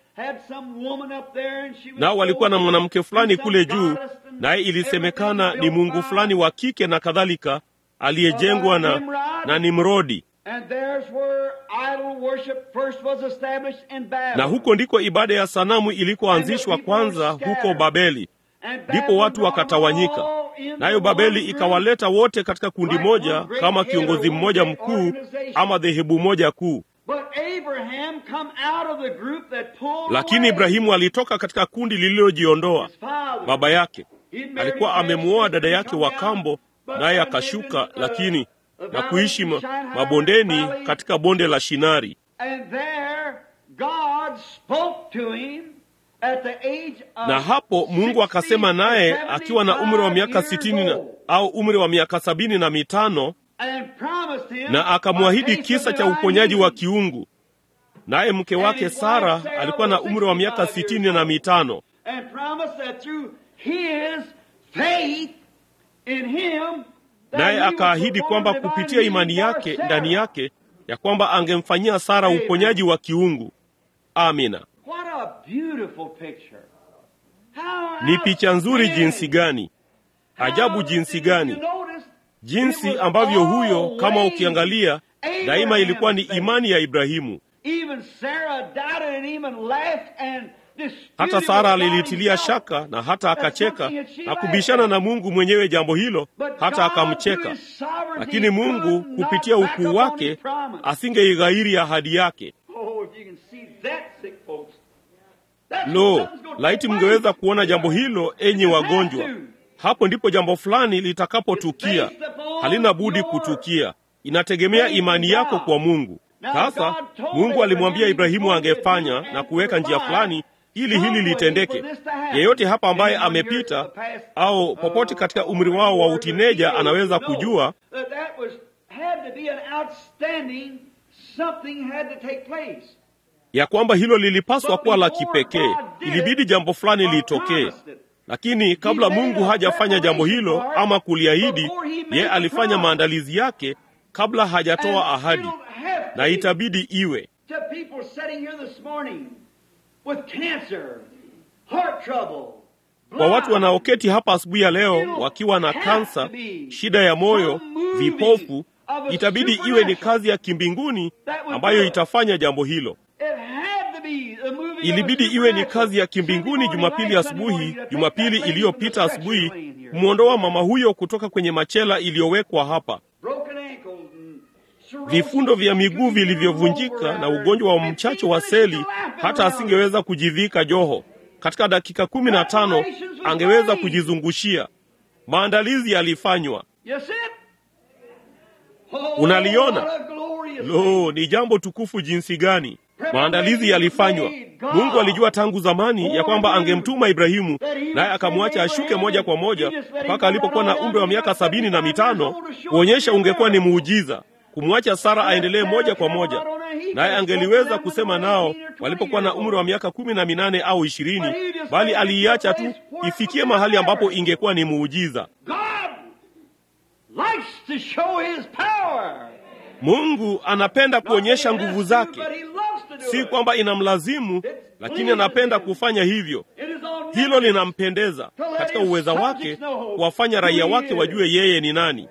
nao walikuwa na mwanamke fulani kule juu, naye ilisemekana ni mungu fulani wa kike na kadhalika, aliyejengwa na na Nimrodi. Na huko ndiko ibada ya sanamu ilikoanzishwa kwanza huko Babeli. ndipo watu wakatawanyika, nayo Babeli ikawaleta wote katika kundi moja kama kiongozi mmoja mkuu ama dhehebu moja kuu. Lakini Ibrahimu alitoka katika kundi lililojiondoa. Baba yake alikuwa amemwoa dada yake wa kambo, naye akashuka lakini na kuishi ma, mabondeni katika bonde la Shinari. Na hapo Mungu akasema naye akiwa na umri wa miaka sitini na, au umri wa miaka sabini na mitano na akamwahidi kisa cha uponyaji wa kiungu. Naye mke wake Sara alikuwa na umri wa miaka sitini na mitano naye akaahidi kwamba kupitia imani yake ndani yake ya kwamba angemfanyia Sara uponyaji wa kiungu. Amina. Ni picha nzuri jinsi gani! Ajabu jinsi gani! Jinsi ambavyo huyo, kama ukiangalia, daima ilikuwa ni imani ya Ibrahimu. Hata Sara alilitilia shaka na hata akacheka na kubishana na Mungu mwenyewe jambo hilo, hata akamcheka. Lakini Mungu kupitia ukuu wake asingeighairi ahadi yake. Lo, laiti mngeweza kuona jambo hilo, enyi wagonjwa! Hapo ndipo jambo fulani litakapotukia. Halina budi kutukia, inategemea imani yako kwa Mungu. Sasa Mungu alimwambia Ibrahimu angefanya na kuweka njia fulani ili hili litendeke. Yeyote hapa ambaye amepita au popote katika umri wao wa utineja anaweza kujua ya kwamba hilo lilipaswa kuwa la kipekee. Ilibidi jambo fulani litokee, lakini kabla Mungu hajafanya jambo hilo ama kuliahidi, ye alifanya maandalizi yake kabla hajatoa ahadi, na itabidi iwe kwa watu wanaoketi hapa asubuhi ya leo wakiwa na kansa, shida ya moyo, vipofu, itabidi iwe ni kazi ya kimbinguni ambayo itafanya jambo hilo. Ilibidi iwe ni kazi ya kimbinguni Jumapili asubuhi, Jumapili iliyopita asubuhi, kumwondoa mama huyo kutoka kwenye machela iliyowekwa hapa, vifundo vya miguu vilivyovunjika na ugonjwa wa mchacho wa seli, hata asingeweza kujivika joho. Katika dakika kumi na tano angeweza kujizungushia. Maandalizi yalifanywa. Unaliona? Lo, ni jambo tukufu jinsi gani! Maandalizi yalifanywa. Mungu alijua tangu zamani ya kwamba angemtuma Ibrahimu, naye akamwacha ashuke moja kwa moja mpaka alipokuwa na umri wa miaka sabini na mitano kuonyesha ungekuwa ni muujiza kumwacha Sara aendelee moja kwa moja, naye angeliweza kusema nao walipokuwa na umri wa miaka kumi na minane au ishirini, bali aliiacha tu ifikie mahali ambapo ingekuwa ni muujiza. Mungu anapenda kuonyesha nguvu zake, si kwamba inamlazimu, lakini anapenda kufanya hivyo. Hilo linampendeza katika uweza wake kuwafanya raia wake wajue yeye ni nani.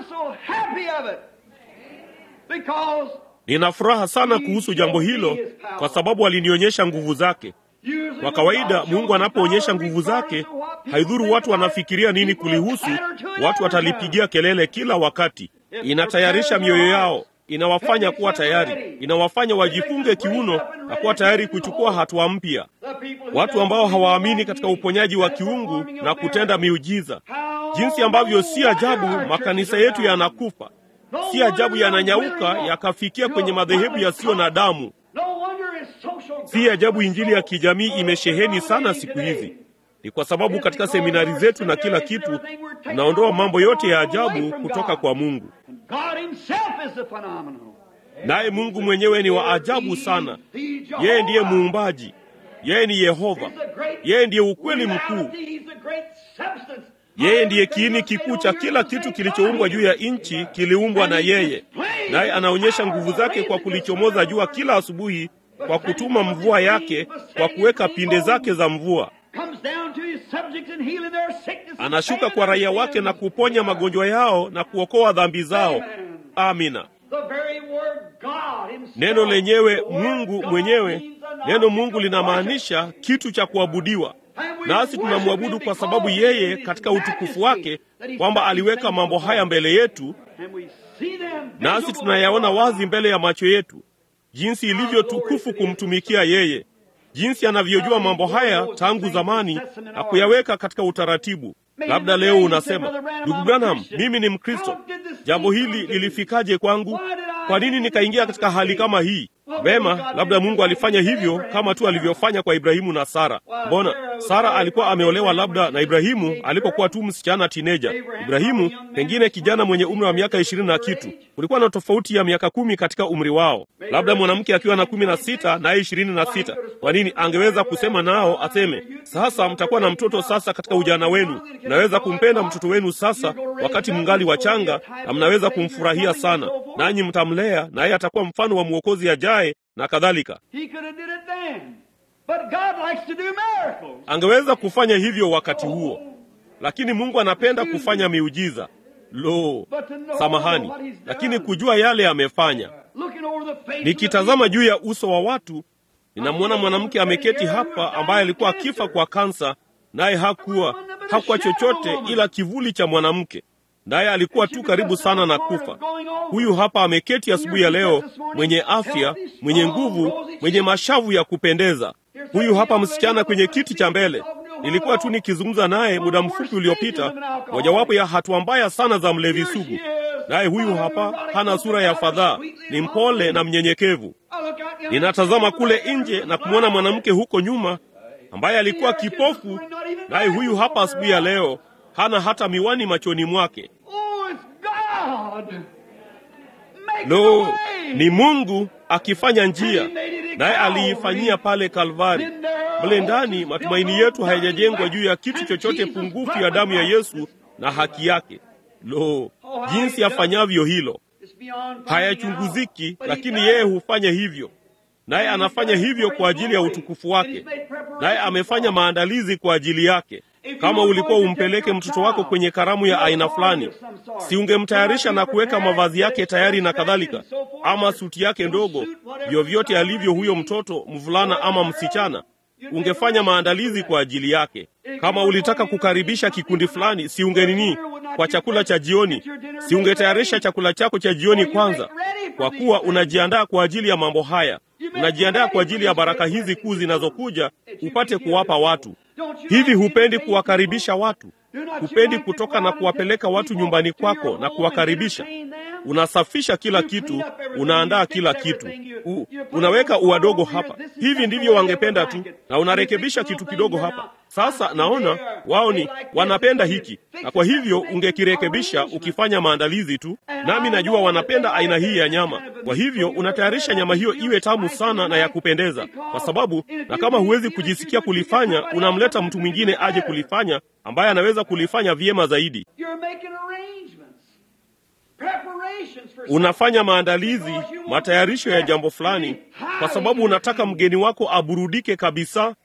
Nina furaha sana kuhusu jambo hilo kwa sababu alinionyesha nguvu zake. Kwa kawaida Mungu anapoonyesha nguvu zake, haidhuru watu wanafikiria nini kulihusu, watu watalipigia kelele kila wakati. Inatayarisha mioyo yao, inawafanya kuwa tayari, inawafanya wajifunge kiuno na kuwa tayari kuchukua hatua mpya. Watu ambao hawaamini katika uponyaji wa kiungu na kutenda miujiza, jinsi ambavyo si ajabu makanisa yetu yanakufa Si ajabu yananyauka yakafikia kwenye madhehebu yasiyo na damu. Si ajabu injili ya kijamii imesheheni sana siku hizi. Ni kwa sababu katika seminari zetu na kila kitu tunaondoa mambo yote ya ajabu kutoka kwa Mungu, naye Mungu mwenyewe ni wa ajabu sana. Yeye ndiye muumbaji, yeye ni Yehova, yeye ndiye ukweli mkuu yeye ndiye kiini kikuu cha kila kitu kilichoumbwa juu ya nchi, kiliumbwa na yeye. Naye anaonyesha nguvu zake kwa kulichomoza jua kila asubuhi, kwa kutuma mvua yake, kwa kuweka pinde zake za mvua. Anashuka kwa raia wake na kuponya magonjwa yao na kuokoa dhambi zao. Amina. Neno lenyewe Mungu mwenyewe, neno Mungu linamaanisha kitu cha kuabudiwa. nasi tunamwabudu kwa sababu yeye katika utukufu wake kwamba aliweka mambo haya mbele yetu, nasi tunayaona wazi mbele ya macho yetu, jinsi ilivyo tukufu kumtumikia yeye, jinsi anavyojua mambo haya tangu zamani na kuyaweka katika utaratibu. Labda leo unasema, ndugu Branham, mimi ni Mkristo, jambo hili lilifikaje kwangu? Kwa nini nikaingia katika hali kama hii? Vema, labda Mungu alifanya hivyo kama tu alivyofanya kwa Ibrahimu na Sara. Mbona Sara alikuwa ameolewa labda na Ibrahimu alipokuwa tu msichana tineja, Ibrahimu pengine kijana mwenye umri wa miaka ishirini na kitu. Kulikuwa na tofauti ya miaka kumi katika umri wao, labda mwanamke akiwa na kumi na sita naye ishirini na sita. Kwa nini angeweza kusema nao aseme, sasa mtakuwa na mtoto sasa katika ujana wenu, mnaweza kumpenda mtoto wenu sasa wakati mngali wachanga, na mnaweza kumfurahia sana, nanyi mtamlea naye atakuwa mfano wa mwokozi ajaye na kadhalika. Angeweza kufanya hivyo wakati huo, lakini Mungu anapenda kufanya miujiza. Lo, samahani, lakini kujua yale amefanya. Nikitazama juu ya uso wa watu, ninamwona mwanamke ameketi hapa ambaye alikuwa akifa kwa kansa, naye hakuwa hakuwa chochote ila kivuli cha mwanamke naye alikuwa tu karibu sana na kufa. Huyu hapa ameketi asubuhi ya leo, mwenye afya, mwenye nguvu, mwenye mashavu ya kupendeza. Huyu hapa msichana kwenye kiti cha mbele, nilikuwa tu nikizungumza naye muda mfupi uliopita, mojawapo ya hatua mbaya sana za mlevi sugu. Naye huyu hapa hana sura ya fadhaa, ni mpole na mnyenyekevu. Ninatazama kule nje na kumwona mwanamke huko nyuma ambaye alikuwa kipofu, naye huyu hapa asubuhi ya leo hana hata miwani machoni mwake. Lo, ni Mungu akifanya njia, naye aliifanyia pale Kalvari. Mle ndani matumaini yetu hayajajengwa juu ya kitu chochote pungufu ya damu ya Yesu na haki yake. Lo, jinsi afanyavyo hilo hayachunguziki, lakini yeye hufanya hivyo, naye anafanya hivyo kwa ajili ya utukufu wake, naye amefanya maandalizi kwa ajili yake. Kama ulikuwa umpeleke mtoto wako kwenye karamu ya aina fulani, si ungemtayarisha na kuweka mavazi yake tayari na kadhalika, ama suti yake ndogo, vyovyote alivyo huyo mtoto, mvulana ama msichana, ungefanya maandalizi kwa ajili yake. Kama ulitaka kukaribisha kikundi fulani, si ungenini kwa chakula cha jioni, si ungetayarisha chakula chako cha jioni kwanza, kwa kuwa unajiandaa kwa ajili ya mambo haya, unajiandaa kwa ajili ya baraka hizi kuu zinazokuja, upate kuwapa watu Hivi hupendi kuwakaribisha watu? Hupendi kutoka na kuwapeleka watu nyumbani kwako na kuwakaribisha? Unasafisha kila kitu, unaandaa kila kitu, U, unaweka uwadogo hapa. Hivi ndivyo wangependa tu, na unarekebisha kitu kidogo hapa. Sasa naona wao ni wanapenda hiki, na kwa hivyo ungekirekebisha ukifanya maandalizi tu. Nami najua wanapenda aina hii ya nyama, kwa hivyo unatayarisha nyama hiyo iwe tamu sana na ya kupendeza, kwa sababu na kama huwezi kujisikia kulifanya, unamleta mtu mwingine aje kulifanya, ambaye anaweza kulifanya vyema zaidi. Unafanya maandalizi, matayarisho ya jambo fulani, kwa sababu unataka mgeni wako aburudike kabisa.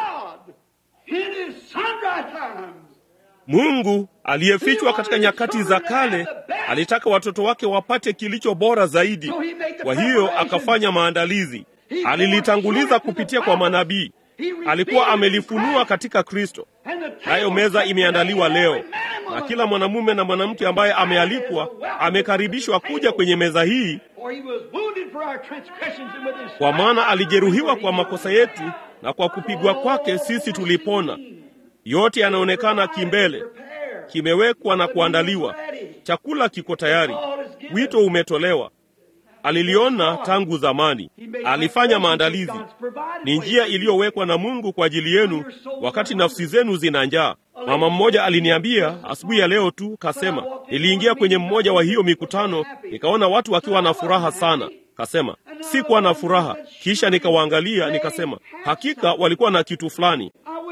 Mungu aliyefichwa katika nyakati za kale alitaka watoto wake wapate kilicho bora zaidi. Kwa hiyo akafanya maandalizi, alilitanguliza kupitia kwa manabii, alikuwa amelifunua katika Kristo. Nayo meza imeandaliwa leo, na kila mwanamume na mwanamke ambaye amealikwa amekaribishwa kuja kwenye meza hii, kwa maana alijeruhiwa kwa makosa yetu na kwa kupigwa kwake sisi tulipona. Yote yanaonekana kimbele, kimewekwa na kuandaliwa. Chakula kiko tayari, wito umetolewa. Aliliona tangu zamani, alifanya maandalizi. Ni njia iliyowekwa na Mungu kwa ajili yenu wakati nafsi zenu zina njaa. Mama mmoja aliniambia asubuhi ya leo tu, kasema, niliingia kwenye mmoja wa hiyo mikutano, nikaona watu wakiwa na furaha sana. Kasema sikuwa na furaha, kisha nikawaangalia, nikasema hakika walikuwa na kitu fulani.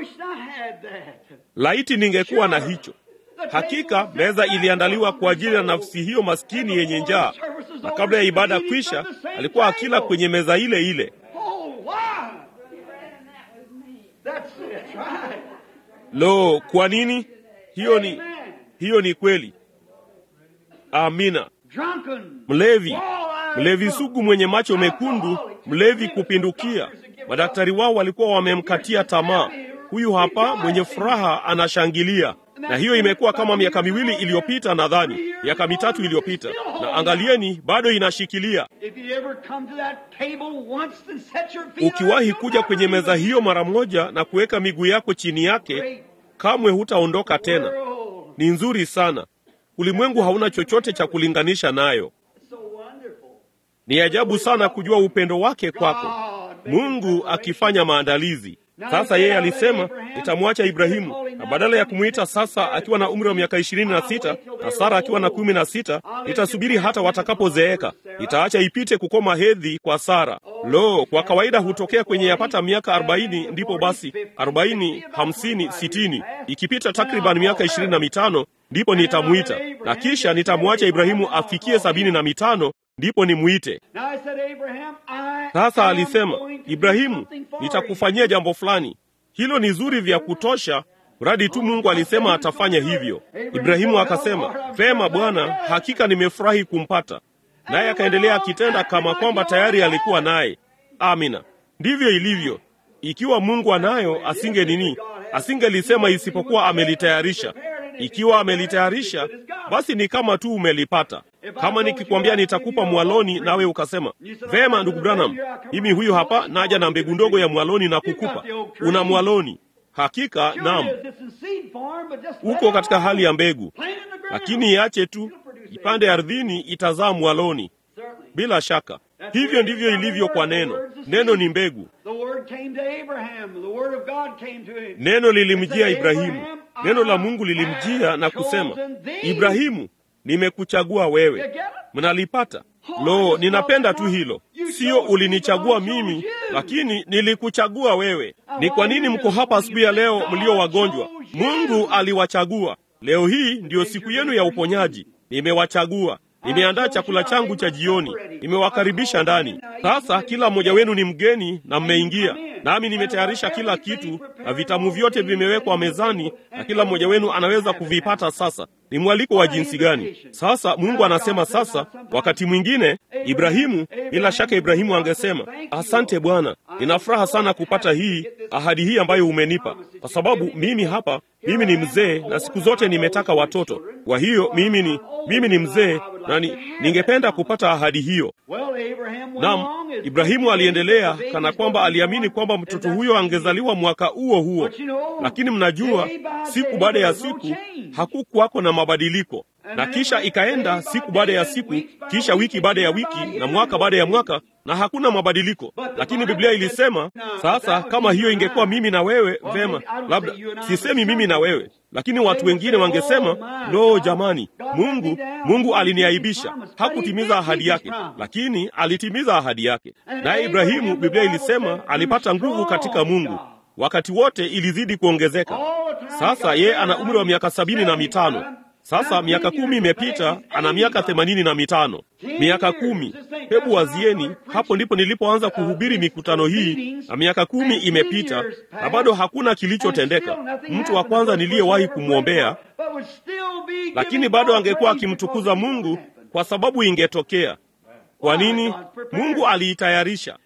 Laiti ningekuwa na hicho. Hakika meza iliandaliwa kwa ajili ya nafsi hiyo maskini yenye njaa, na kabla ya ibada kwisha, alikuwa akila kwenye meza ile ile. Lo, kwa nini? Hiyo ni hiyo ni kweli. Amina. Mlevi, mlevi sugu mwenye macho mekundu, mlevi kupindukia. Madaktari wao walikuwa wamemkatia tamaa. huyu hapa mwenye furaha anashangilia. Na hiyo imekuwa kama miaka miwili iliyopita, nadhani miaka mitatu iliyopita, na angalieni, bado inashikilia. Ukiwahi kuja kwenye meza hiyo mara moja na kuweka miguu yako chini yake, kamwe hutaondoka tena. Ni nzuri sana. Ulimwengu hauna chochote cha kulinganisha nayo. Ni ajabu sana kujua upendo wake kwako, Mungu akifanya maandalizi. Sasa yeye alisema nitamwacha Ibrahimu, na badala ya kumwita sasa akiwa na umri wa miaka ishirini na sita na Sara akiwa na kumi na sita nitasubiri hata watakapozeeka. Nitaacha ipite kukoma hedhi kwa Sara. Lo, kwa kawaida hutokea kwenye yapata miaka arobaini, ndipo basi arobaini, hamsini, sitini, ikipita takriban miaka ishirini na mitano ndipo nitamwita, na kisha nitamwacha Ibrahimu afikie sabini na mitano ndipo nimwite. Sasa alisema, Ibrahimu, nitakufanyia jambo fulani. Hilo ni zuri vya kutosha, mradi tu Mungu alisema atafanya hivyo. Ibrahimu akasema, vema Bwana, hakika nimefurahi kumpata. Naye akaendelea akitenda kama kwamba tayari alikuwa naye. Amina, ndivyo ilivyo. Ikiwa Mungu anayo, asinge nini, asingelisema isipokuwa amelitayarisha. Ikiwa amelitayarisha, basi ni kama tu umelipata. Kama nikikwambia nitakupa mwaloni, nawe ukasema vema, ndugu Branham, mimi huyu hapa naja na mbegu ndogo ya mwaloni na kukupa, una mwaloni. Hakika naam, uko katika hali ya mbegu, lakini iache tu ipande ardhini, itazaa mwaloni. Bila shaka, hivyo ndivyo ilivyo kwa neno. Neno ni mbegu. Neno lilimjia Ibrahimu, neno la Mungu lilimjia na kusema, Ibrahimu, nimekuchagua wewe. Mnalipata? Lo, ninapenda tu hilo. Sio ulinichagua mimi, lakini nilikuchagua wewe. Ni kwa nini mko hapa asubuhi ya leo mlio wagonjwa? Mungu aliwachagua. Leo hii ndiyo siku yenu ya uponyaji. Nimewachagua. Nimeandaa chakula changu cha jioni, nimewakaribisha ndani. Sasa kila mmoja wenu ni mgeni na mmeingia, nami nimetayarisha kila kitu na vitamu vyote vimewekwa mezani, na kila mmoja wenu anaweza kuvipata. Sasa ni mwaliko wa jinsi gani? Sasa Mungu anasema sasa, wakati mwingine Ibrahimu, bila shaka Ibrahimu angesema asante Bwana, nina furaha sana kupata hii ahadi hii ambayo umenipa, kwa sababu mimi hapa, mimi ni mzee na siku zote nimetaka watoto. Kwa hiyo mimi ni mimi ni mzee na ni, ningependa kupata ahadi hiyo. Naam, Ibrahimu aliendelea kana kwamba aliamini kwamba mtoto huyo angezaliwa mwaka huo huo, lakini mnajua, siku baada ya siku hakukuwako na mabadiliko, na kisha ikaenda siku baada ya siku, kisha wiki baada ya wiki, na mwaka baada ya mwaka, na hakuna mabadiliko. Lakini Biblia ilisema, sasa kama hiyo ingekuwa mimi na wewe, vema, labda sisemi mimi na wewe, lakini watu wengine wangesema, lo, jamani, Mungu Mungu aliniaibisha, hakutimiza ahadi yake, lakini alitimiza ahadi yake. Naye Ibrahimu, Biblia ilisema alipata nguvu katika Mungu, wakati wote ilizidi kuongezeka. Sasa yeye ana umri wa miaka sabini na mitano. Sasa miaka kumi imepita, ana miaka themanini na mitano. Miaka kumi, hebu wazieni, hapo ndipo nilipoanza kuhubiri mikutano hii, na miaka kumi imepita na bado hakuna kilichotendeka. Mtu wa kwanza niliyewahi kumwombea, lakini bado angekuwa akimtukuza Mungu kwa sababu ingetokea. Kwa nini? Mungu aliitayarisha.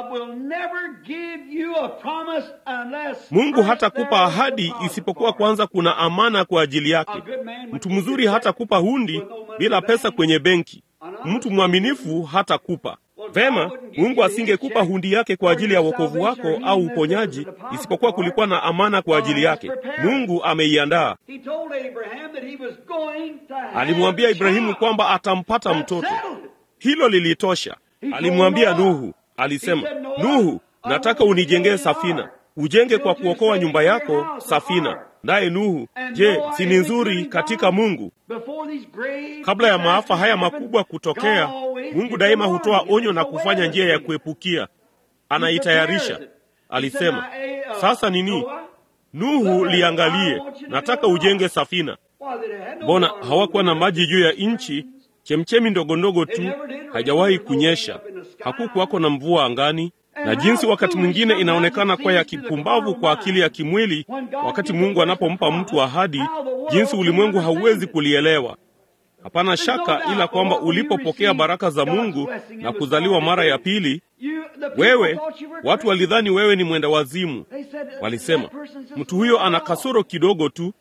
Mungu hatakupa ahadi isipokuwa kwanza kuna amana kwa ajili yake. Mtu mzuri hatakupa hundi bila pesa kwenye benki. Mtu mwaminifu hatakupa. Vema, Mungu asingekupa hundi yake kwa ajili ya wokovu wako au uponyaji isipokuwa kulikuwa na amana kwa ajili yake. Mungu ameiandaa. Alimwambia Ibrahimu kwamba atampata mtoto. Hilo lilitosha. Alimwambia Nuhu, alisema, Nuhu, nataka unijengee safina, ujenge kwa kuokoa nyumba yako safina. Naye Nuhu, je, si ni nzuri katika Mungu? Kabla ya maafa haya makubwa kutokea, Mungu daima hutoa onyo na kufanya njia ya kuepukia, anaitayarisha. Alisema, sasa nini? Nuhu, liangalie, nataka ujenge safina. Mbona hawakuwa na maji juu ya nchi? Chemchemi ndogo ndogo tu, hajawahi kunyesha, hakukuwako na mvua angani. Na jinsi wakati mwingine inaonekana kuwa ya kipumbavu kwa akili ya kimwili, wakati Mungu anapompa mtu ahadi, jinsi ulimwengu hauwezi kulielewa. Hapana shaka ila kwamba ulipopokea baraka za Mungu na kuzaliwa mara ya pili, wewe, watu walidhani wewe ni mwenda wazimu. Walisema mtu huyo ana kasoro kidogo tu.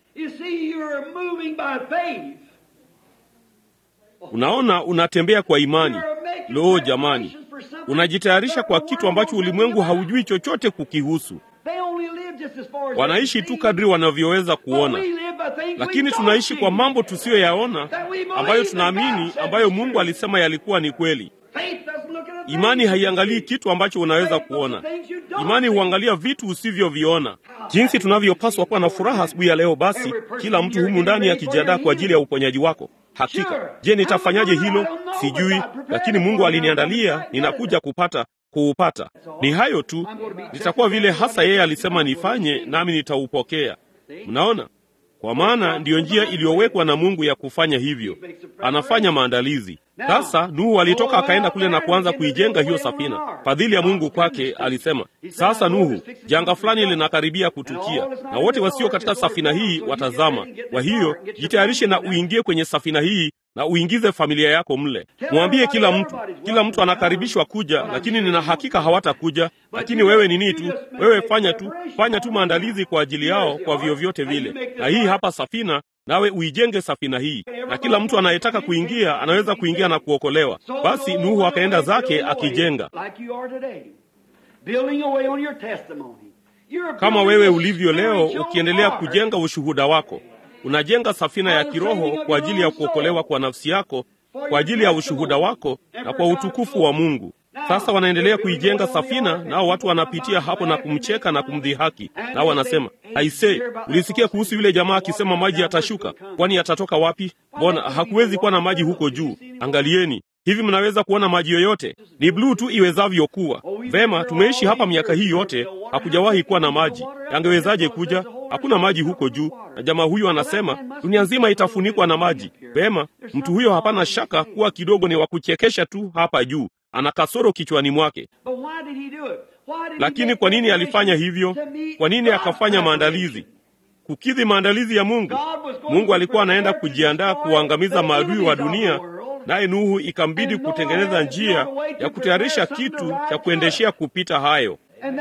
Unaona, unatembea kwa imani. Lo, jamani, unajitayarisha kwa kitu ambacho ulimwengu haujui chochote kukihusu. Wanaishi tu kadri wanavyoweza kuona, lakini tunaishi kwa mambo tusiyoyaona ambayo tunaamini, ambayo Mungu alisema yalikuwa ni kweli. Imani haiangalii kitu ambacho unaweza kuona. Imani huangalia vitu usivyoviona. Jinsi tunavyopaswa kuwa na furaha asubuhi ya leo, basi kila mtu humu ndani akijiandaa kwa ajili ya uponyaji wako. Hakika. Je, nitafanyaje hilo? Sijui, lakini Mungu aliniandalia, ninakuja kupata kuupata. Ni hayo tu, nitakuwa vile hasa yeye alisema nifanye, nami nitaupokea. Mnaona, kwa maana ndiyo njia iliyowekwa na Mungu ya kufanya hivyo. Anafanya maandalizi. Sasa Nuhu alitoka akaenda kule na kuanza kuijenga hiyo safina. Fadhili ya Mungu kwake alisema, sasa Nuhu, janga fulani linakaribia kutukia, na wote wasio katika safina hii watazama. Kwa hiyo jitayarishe na uingie kwenye safina hii na uingize familia yako mle. Mwambie kila mtu, kila mtu anakaribishwa kuja, lakini nina hakika hawatakuja. Lakini wewe nini tu, wewe fanya tu, fanya tu maandalizi kwa ajili yao kwa vyovyote vile. Na hii hapa safina nawe uijenge safina hii, na kila mtu anayetaka kuingia anaweza kuingia na kuokolewa. Basi Nuhu akaenda zake akijenga kama wewe ulivyo leo, ukiendelea kujenga ushuhuda wako. Unajenga safina ya kiroho kwa ajili ya kuokolewa kwa nafsi yako, kwa ajili ya ushuhuda wako na kwa utukufu wa Mungu. Sasa wanaendelea kuijenga safina, nao watu wanapitia hapo na kumcheka na kumdhihaki, nao wanasema aise, ulisikia kuhusu yule jamaa akisema maji yatashuka? Kwani yatatoka wapi? Mbona hakuwezi kuwa na maji huko juu? Angalieni, hivi mnaweza kuona maji yoyote? Ni bluu tu iwezavyo kuwa. Vema, tumeishi hapa miaka hii yote, hakujawahi kuwa na maji. Yangewezaje kuja? Hakuna maji huko juu, na jamaa huyu anasema dunia nzima itafunikwa na maji. Vema, mtu huyo hapana shaka kuwa kidogo ni wa kuchekesha tu hapa juu ana kasoro kichwani mwake. Lakini kwa nini alifanya hivyo? Kwa nini akafanya maandalizi? Kukidhi maandalizi ya Mungu. Mungu alikuwa anaenda kujiandaa kuangamiza maadui wa dunia, naye Nuhu ikambidi kutengeneza njia ya kutayarisha kitu cha kuendeshea kupita hayo.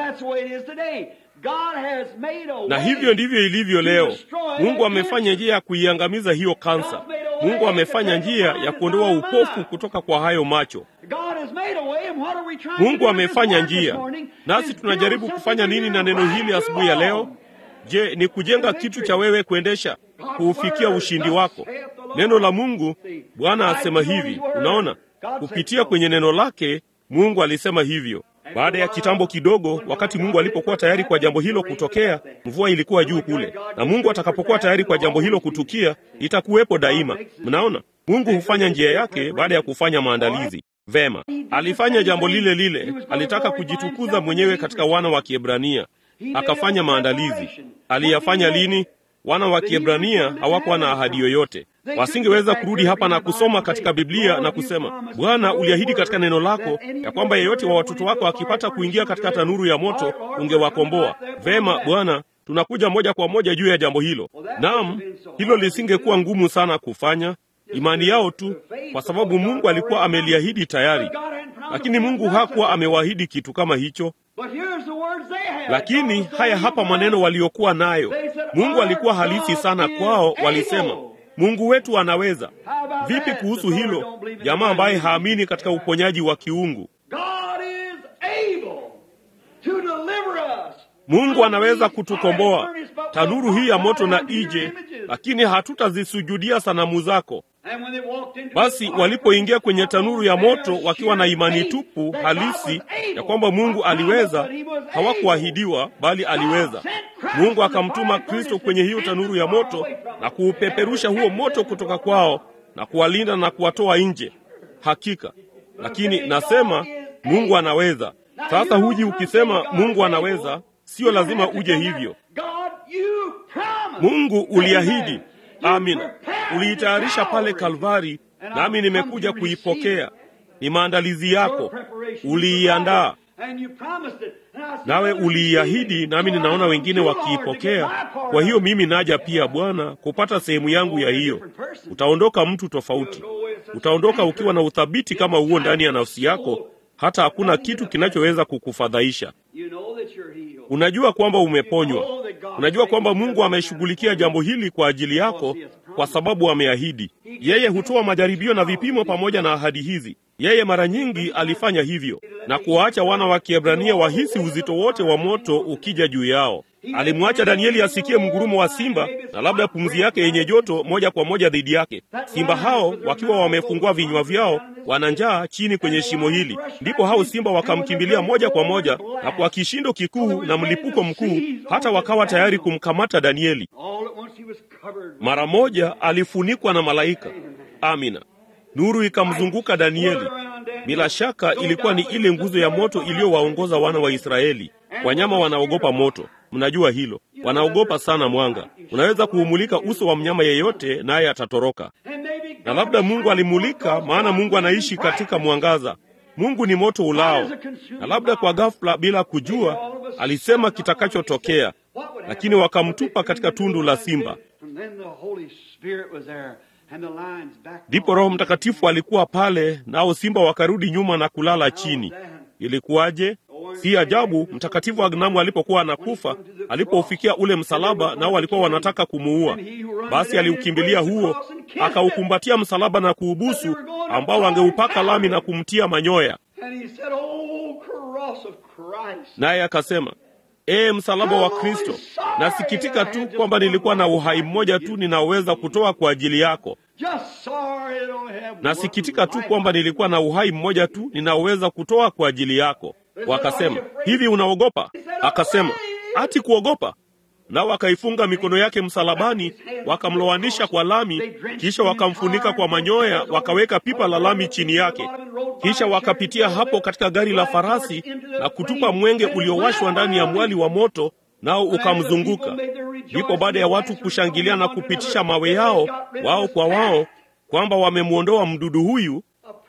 Na hivyo ndivyo ilivyo leo. Mungu amefanya njia ya kuiangamiza hiyo kansa. Mungu amefanya njia ya kuondoa upofu kutoka kwa hayo macho. Mungu amefanya njia, nasi tunajaribu kufanya nini na neno hili asubuhi ya leo? Je, ni kujenga kitu cha wewe kuendesha kuufikia ushindi wako? Neno la Mungu, Bwana asema hivi. Unaona, kupitia kwenye neno lake Mungu alisema hivyo. Baada ya kitambo kidogo, wakati Mungu alipokuwa tayari kwa jambo hilo kutokea, mvua ilikuwa juu kule, na Mungu atakapokuwa tayari kwa jambo hilo kutukia, itakuwepo daima. Mnaona, Mungu hufanya njia yake baada ya kufanya maandalizi. Vema, alifanya jambo lile lile. Alitaka kujitukuza mwenyewe katika wana wa Kiebrania, akafanya maandalizi. Aliyafanya lini? Wana wa Kiebrania hawakuwa na ahadi yoyote. Wasingeweza kurudi hapa na kusoma katika Biblia na kusema, Bwana, uliahidi katika neno lako ya kwamba yeyote wa watoto wako akipata kuingia katika tanuru ya moto ungewakomboa. Vema Bwana, tunakuja moja kwa moja juu ya jambo hilo. Naam, hilo lisingekuwa ngumu sana kufanya, imani yao tu, kwa sababu Mungu alikuwa ameliahidi tayari. Lakini Mungu hakuwa amewaahidi kitu kama hicho. Lakini haya hapa maneno waliokuwa nayo. Mungu alikuwa halisi sana kwao. Walisema, Mungu wetu anaweza. Vipi kuhusu hilo, jamaa ambaye haamini katika uponyaji wa kiungu? Mungu anaweza kutukomboa. Tanuru hii ya moto na ije, lakini hatutazisujudia sanamu zako. Basi walipoingia kwenye tanuru ya moto wakiwa na imani tupu halisi ya kwamba Mungu aliweza, hawakuahidiwa bali aliweza. Mungu akamtuma Kristo kwenye hiyo tanuru ya moto na kuupeperusha huo moto kutoka kwao na kuwalinda na kuwatoa nje. Hakika, lakini nasema Mungu anaweza. Sasa huji ukisema Mungu anaweza, sio lazima uje hivyo. Mungu uliahidi Amina, uliitayarisha pale Kalvari, nami nimekuja kuipokea. Ni maandalizi yako, uliiandaa nawe uliiahidi, nami ninaona wengine wakiipokea. Kwa hiyo mimi naja pia, Bwana, kupata sehemu yangu ya hiyo. Utaondoka mtu tofauti, utaondoka ukiwa na uthabiti kama huo ndani ya nafsi yako. hata hakuna kitu kinachoweza kukufadhaisha. Unajua kwamba umeponywa. Unajua kwamba Mungu ameshughulikia jambo hili kwa ajili yako, kwa sababu ameahidi. Yeye hutoa majaribio na vipimo pamoja na ahadi hizi. Yeye mara nyingi alifanya hivyo na kuwaacha wana wa Kiebrania wahisi uzito wote wa moto ukija juu yao. Alimwacha Danieli asikie mgurumo wa simba na labda pumzi yake yenye joto moja kwa moja dhidi yake. Simba hao wakiwa wamefungua vinywa vyao, wana njaa chini kwenye shimo hili. Ndipo hao simba wakamkimbilia moja kwa moja, na kwa kishindo kikuu na mlipuko mkuu, hata wakawa tayari kumkamata Danieli. Mara moja alifunikwa na malaika. Amina. Nuru ikamzunguka Danieli. Bila shaka ilikuwa ni ile nguzo ya moto iliyowaongoza wana wa Israeli. Wanyama wanaogopa moto, mnajua hilo. Wanaogopa sana mwanga. Unaweza kuumulika uso wa mnyama yeyote, naye atatoroka. Na labda Mungu alimulika, maana Mungu anaishi katika mwangaza. Mungu ni moto ulao, na labda kwa ghafla, bila kujua, alisema kitakachotokea, lakini wakamtupa katika tundu la simba. Ndipo Roho Mtakatifu alikuwa pale, nao simba wakarudi nyuma na kulala chini. Ilikuwaje? Si ajabu Mtakatifu Agnamu alipokuwa anakufa, alipoufikia ule msalaba, nao walikuwa wanataka kumuua. Basi aliukimbilia huo, akaukumbatia msalaba na kuubusu, ambao angeupaka lami na kumtia manyoya. Naye akasema, Ee msalaba wa Kristo, nasikitika tu kwamba nilikuwa na uhai mmoja tu ninaoweza kutoa kwa ajili yako. Nasikitika tu kwamba nilikuwa na uhai mmoja tu ninaoweza kutoa kwa ajili yako. Wakasema, hivi unaogopa? Akasema, ati kuogopa? Nao wakaifunga mikono yake msalabani, wakamlowanisha kwa lami, kisha wakamfunika kwa manyoya, wakaweka pipa la lami chini yake. Kisha wakapitia hapo katika gari la farasi na kutupa mwenge uliowashwa ndani ya mwali wa moto, nao ukamzunguka. Ndipo baada ya watu kushangilia na kupitisha mawe yao wao kwa wao kwamba wamemwondoa mdudu huyu,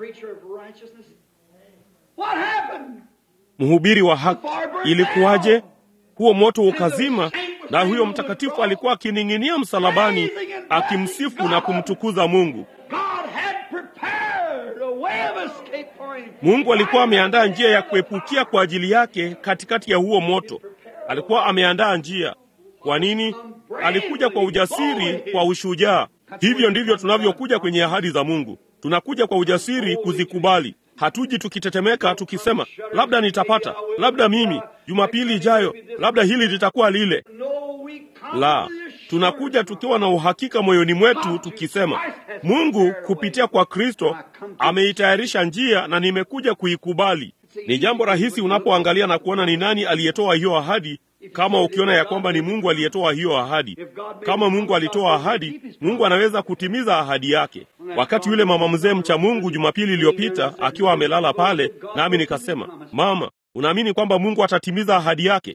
mhubiri wa haki, ilikuwaje? Huo moto ukazima, na huyo mtakatifu alikuwa akining'inia msalabani akimsifu na kumtukuza Mungu. Mungu alikuwa ameandaa njia ya kuepukia kwa ajili yake katikati ya huo moto. Alikuwa ameandaa njia. Kwa nini? Alikuja kwa ujasiri, kwa ushujaa. Hivyo ndivyo tunavyokuja kwenye ahadi za Mungu. Tunakuja kwa ujasiri kuzikubali. Hatuji tukitetemeka tukisema, labda nitapata, labda mimi, Jumapili ijayo, labda hili litakuwa lile. La, tunakuja tukiwa na uhakika moyoni mwetu tukisema, Mungu kupitia kwa Kristo ameitayarisha njia na nimekuja kuikubali. Ni jambo rahisi unapoangalia na kuona ni nani aliyetoa hiyo ahadi, kama ukiona ya kwamba ni Mungu aliyetoa hiyo ahadi. Kama Mungu alitoa ahadi, Mungu anaweza kutimiza ahadi yake. Wakati yule mama mzee mcha Mungu Jumapili iliyopita akiwa amelala pale, nami nikasema, mama, unaamini kwamba Mungu atatimiza ahadi yake?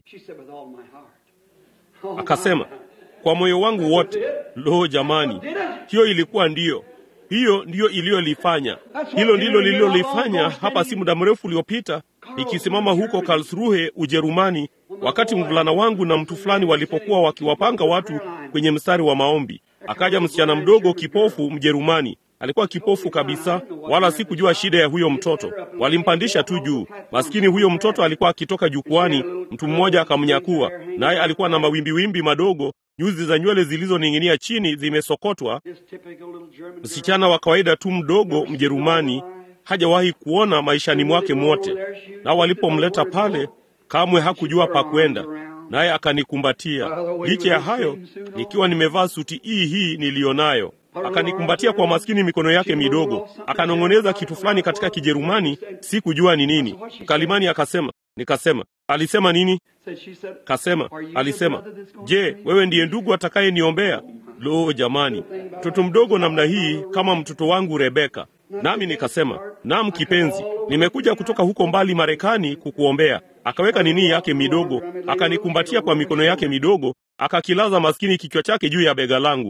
Akasema, kwa moyo wangu wote. Lo, jamani, hiyo ilikuwa ndiyo hiyo ndiyo iliyolifanya. Hilo ndilo lililolifanya hapa si muda mrefu uliopita, ikisimama huko Karlsruhe, Ujerumani, wakati mvulana wangu na mtu fulani walipokuwa wakiwapanga watu kwenye mstari wa maombi. Akaja msichana mdogo kipofu Mjerumani, alikuwa kipofu kabisa, wala sikujua shida ya huyo mtoto. Walimpandisha tu juu. Maskini huyo mtoto alikuwa akitoka jukwani, mtu mmoja akamnyakua, naye alikuwa na mawimbiwimbi madogo nyuzi za nywele zilizoning'inia chini zimesokotwa. Msichana wa kawaida tu mdogo Mjerumani, hajawahi kuona maishani mwake mwote. Nao walipomleta pale, kamwe hakujua pa kwenda, naye akanikumbatia. Licha ya hayo, nikiwa nimevaa suti hii hii niliyonayo, akanikumbatia kwa maskini mikono yake midogo, akanong'oneza kitu fulani katika Kijerumani, sikujua ni nini. Mkalimani akasema, nikasema, alisema nini? Kasema, alisema, je, wewe ndiye ndugu atakayeniombea? Lo, jamani, mtoto mdogo namna hii kama mtoto wangu Rebeka. Nami nikasema, naam kipenzi, nimekuja kutoka huko mbali Marekani kukuombea. Akaweka nini yake midogo, akanikumbatia kwa mikono yake midogo, akakilaza maskini kichwa chake juu ya bega langu.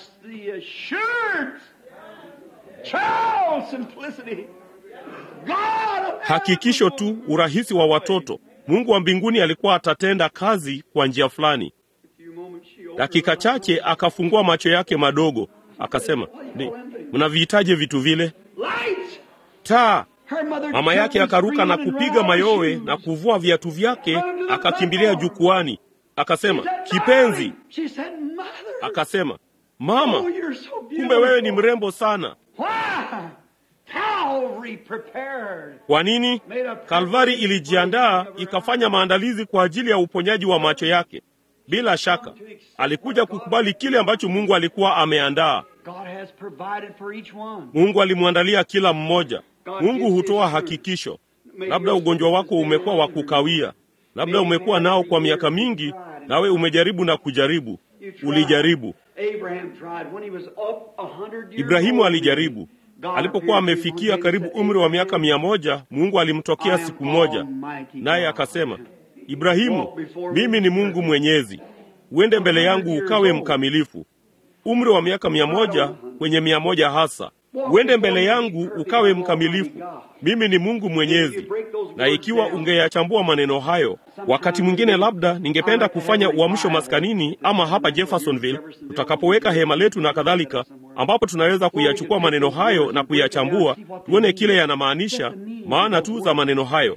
Hakikisho tu, urahisi wa watoto. Mungu wa mbinguni alikuwa atatenda kazi kwa njia fulani. Dakika chache akafungua macho yake madogo, akasema, mnavihitaje vitu vile? Taa. Mama yake akaruka na kupiga mayowe na kuvua viatu vyake, akakimbilia jukwani, akasema, kipenzi. Akasema, mama, kumbe wewe ni mrembo sana. Kwa nini? Kalvari ilijiandaa ikafanya maandalizi kwa ajili ya uponyaji wa macho yake. Bila shaka alikuja kukubali kile ambacho Mungu alikuwa ameandaa. Mungu alimwandalia kila mmoja. Mungu hutoa hakikisho. Labda ugonjwa wako umekuwa wa kukawia, labda umekuwa nao kwa miaka mingi, nawe umejaribu na kujaribu. Ulijaribu. Ibrahimu alijaribu. Alipokuwa amefikia karibu umri wa miaka mia moja, Mungu alimtokea siku moja, naye akasema, Ibrahimu, mimi ni Mungu Mwenyezi, uende mbele yangu ukawe mkamilifu. Umri wa miaka mia moja kwenye mia moja hasa, uende mbele yangu ukawe mkamilifu. Mimi ni Mungu Mwenyezi. Na ikiwa ungeyachambua maneno hayo, wakati mwingine labda ningependa kufanya uamsho maskanini ama hapa Jeffersonville, tutakapoweka hema letu na kadhalika, ambapo tunaweza kuyachukua maneno hayo na kuyachambua, tuone kile yanamaanisha, maana tu za maneno hayo.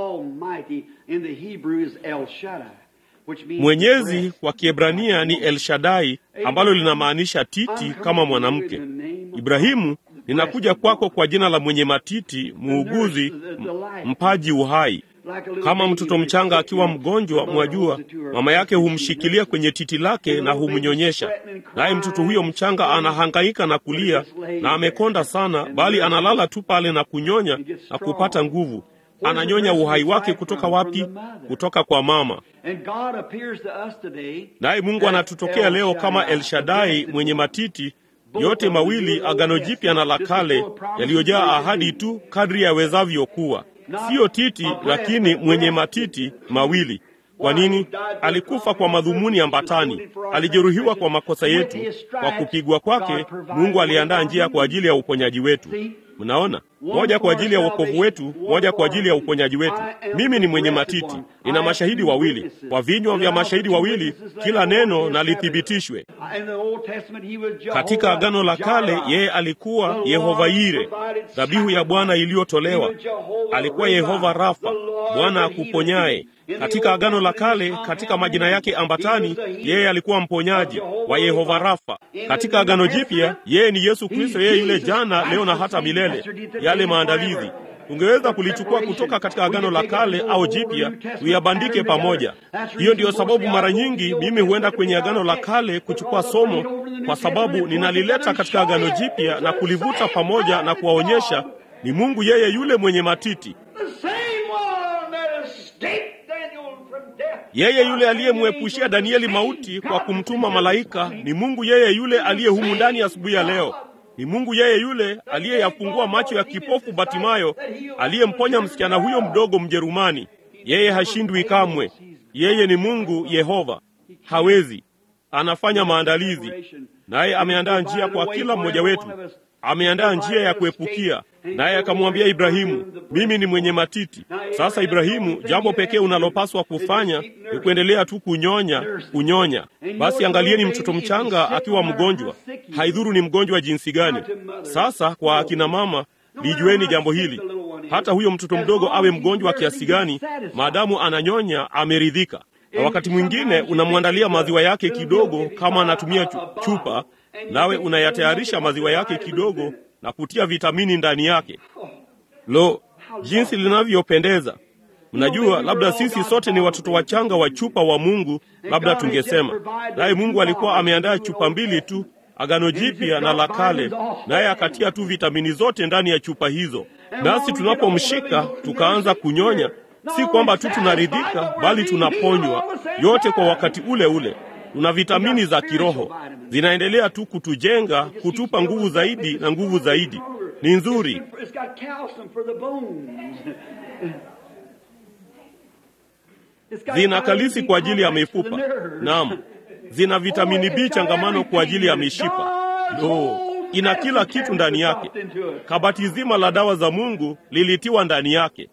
Mwenyezi kwa Kiebrania ni El Shaddai, ambalo linamaanisha titi kama mwanamke. Ibrahimu, ninakuja kwako kwa jina la mwenye matiti, muuguzi, mpaji uhai. Kama mtoto mchanga akiwa mgonjwa, mwajua, mama yake humshikilia kwenye titi lake na humnyonyesha, naye mtoto huyo mchanga anahangaika na kulia na amekonda sana, bali analala tu pale na kunyonya na kupata nguvu. Ananyonya uhai wake kutoka wapi? Kutoka kwa mama. Naye Mungu anatutokea leo kama El Shaddai mwenye matiti yote mawili, Agano Jipya na la Kale, yaliyojaa ahadi tu kadri yawezavyo kuwa. Siyo titi, lakini mwenye matiti mawili. Kwa nini? Alikufa kwa madhumuni ambatani, alijeruhiwa kwa makosa yetu, kwa kupigwa kwake Mungu aliandaa njia kwa ajili ya uponyaji wetu. Mnaona, moja kwa ajili ya wokovu wetu, moja kwa ajili ya uponyaji wetu. Mimi ni mwenye matiti, nina mashahidi wawili. Kwa vinywa vya mashahidi wawili kila neno na lithibitishwe. Katika Agano la Kale yeye alikuwa Yehova Yire, dhabihu ya Bwana iliyotolewa. Alikuwa Yehova Rafa, Bwana akuponyaye. Katika Agano la Kale, katika majina yake ambatani, yeye alikuwa mponyaji wa Yehova Rafa. Katika Agano Jipya, yeye ni Yesu Kristo, yeye yule jana, leo na hata milele. Yale maandalizi tungeweza kulichukua kutoka katika Agano la Kale au Jipya tuyabandike pamoja. Hiyo ndiyo sababu mara nyingi mimi huenda kwenye Agano la Kale kuchukua somo, kwa sababu ninalileta katika Agano Jipya na kulivuta pamoja na kuwaonyesha ni Mungu yeye yule mwenye matiti yeye yule aliyemwepushia Danieli mauti kwa kumtuma malaika ni Mungu yeye yule aliye humu ndani asubuhi ya leo. Ni Mungu yeye yule aliyeyafungua macho ya kipofu Batimayo, aliyemponya msichana huyo mdogo Mjerumani. Yeye hashindwi kamwe. Yeye ni Mungu Yehova, hawezi. Anafanya maandalizi, naye ameandaa njia kwa kila mmoja wetu. Ameandaa njia ya kuepukia, naye akamwambia Ibrahimu, mimi ni mwenye matiti. Sasa Ibrahimu, jambo pekee unalopaswa kufanya ni kuendelea tu kunyonya, kunyonya. Basi angalieni mtoto mchanga akiwa mgonjwa, haidhuru ni mgonjwa jinsi gani. Sasa kwa akina mama, lijueni jambo hili, hata huyo mtoto mdogo awe mgonjwa kiasi gani, maadamu ananyonya, ameridhika. Na wakati mwingine unamwandalia maziwa yake kidogo, kama anatumia chupa nawe unayatayarisha maziwa yake kidogo na kutia vitamini ndani yake. Lo, jinsi linavyopendeza! Mnajua, labda sisi sote ni watoto wachanga wa chupa wa Mungu, labda tungesema naye Mungu alikuwa ameandaa chupa mbili tu, Agano Jipya na la Kale, naye akatia tu vitamini zote ndani ya chupa hizo. Nasi tunapomshika tukaanza kunyonya, si kwamba tu tunaridhika, bali tunaponywa yote kwa wakati ule ule. Tuna vitamini za kiroho zinaendelea tu kutujenga, kutupa nguvu zaidi na nguvu zaidi. Ni nzuri. Zina kalisi kwa ajili ya mifupa. Naam, zina vitamini B changamano kwa ajili ya mishipa. Lo, ina kila kitu ndani yake. Kabati zima la dawa za Mungu lilitiwa ndani yake.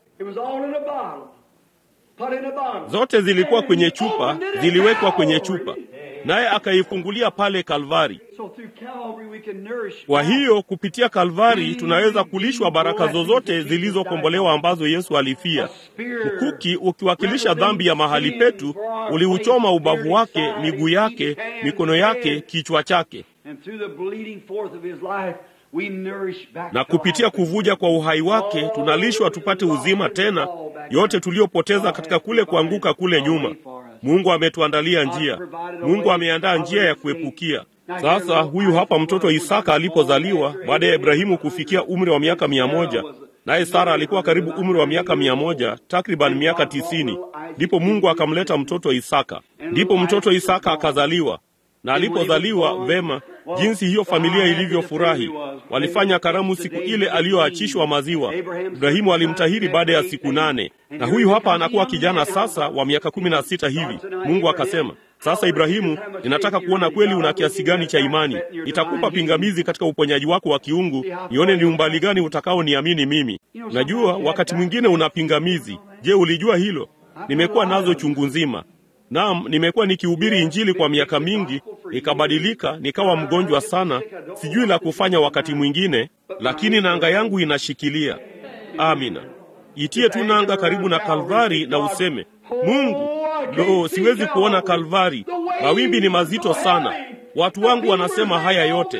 Zote zilikuwa kwenye chupa, ziliwekwa kwenye chupa. naye akaifungulia pale Kalvari. So through Calvary we can nourish. Kwa hiyo kupitia Kalvari tunaweza kulishwa baraka zozote zilizokombolewa ambazo Yesu alifia. Mkuki ukiwakilisha dhambi ya mahali petu uliuchoma ubavu wake, miguu yake, mikono yake, kichwa chake, And through the bleeding forth of his life, we nourish back na to kupitia life. kuvuja kwa uhai wake tunalishwa tupate uzima tena, yote tuliyopoteza katika kule kuanguka kule nyuma. Mungu ametuandalia njia, Mungu ameandaa njia ya kuepukia. Sasa huyu hapa mtoto Isaka alipozaliwa baada ya Ibrahimu kufikia umri wa miaka mia moja naye Sara alikuwa karibu umri wa miaka mia moja takriban miaka tisini ndipo Mungu akamleta mtoto Isaka. Ndipo mtoto Isaka akazaliwa, na alipozaliwa vema, jinsi hiyo familia ilivyofurahi! Walifanya karamu siku ile aliyoachishwa maziwa. Ibrahimu alimtahiri baada ya siku nane, na huyu hapa anakuwa kijana sasa wa miaka kumi na sita hivi. Mungu akasema, sasa Ibrahimu, ninataka kuona kweli una kiasi gani cha imani. Nitakupa pingamizi katika uponyaji wako wa kiungu, nione ni umbali gani utakaoniamini mimi. Najua wakati mwingine una pingamizi. Je, ulijua hilo? Nimekuwa nazo chungu nzima. Naam, nimekuwa nikihubiri Injili kwa miaka mingi, nikabadilika, nikawa mgonjwa sana, sijui la kufanya wakati mwingine, lakini nanga yangu inashikilia. Amina. Itie tu nanga karibu na Kalvari na useme, Mungu, lo, siwezi kuona Kalvari, mawimbi ni mazito sana, watu wangu wanasema haya yote,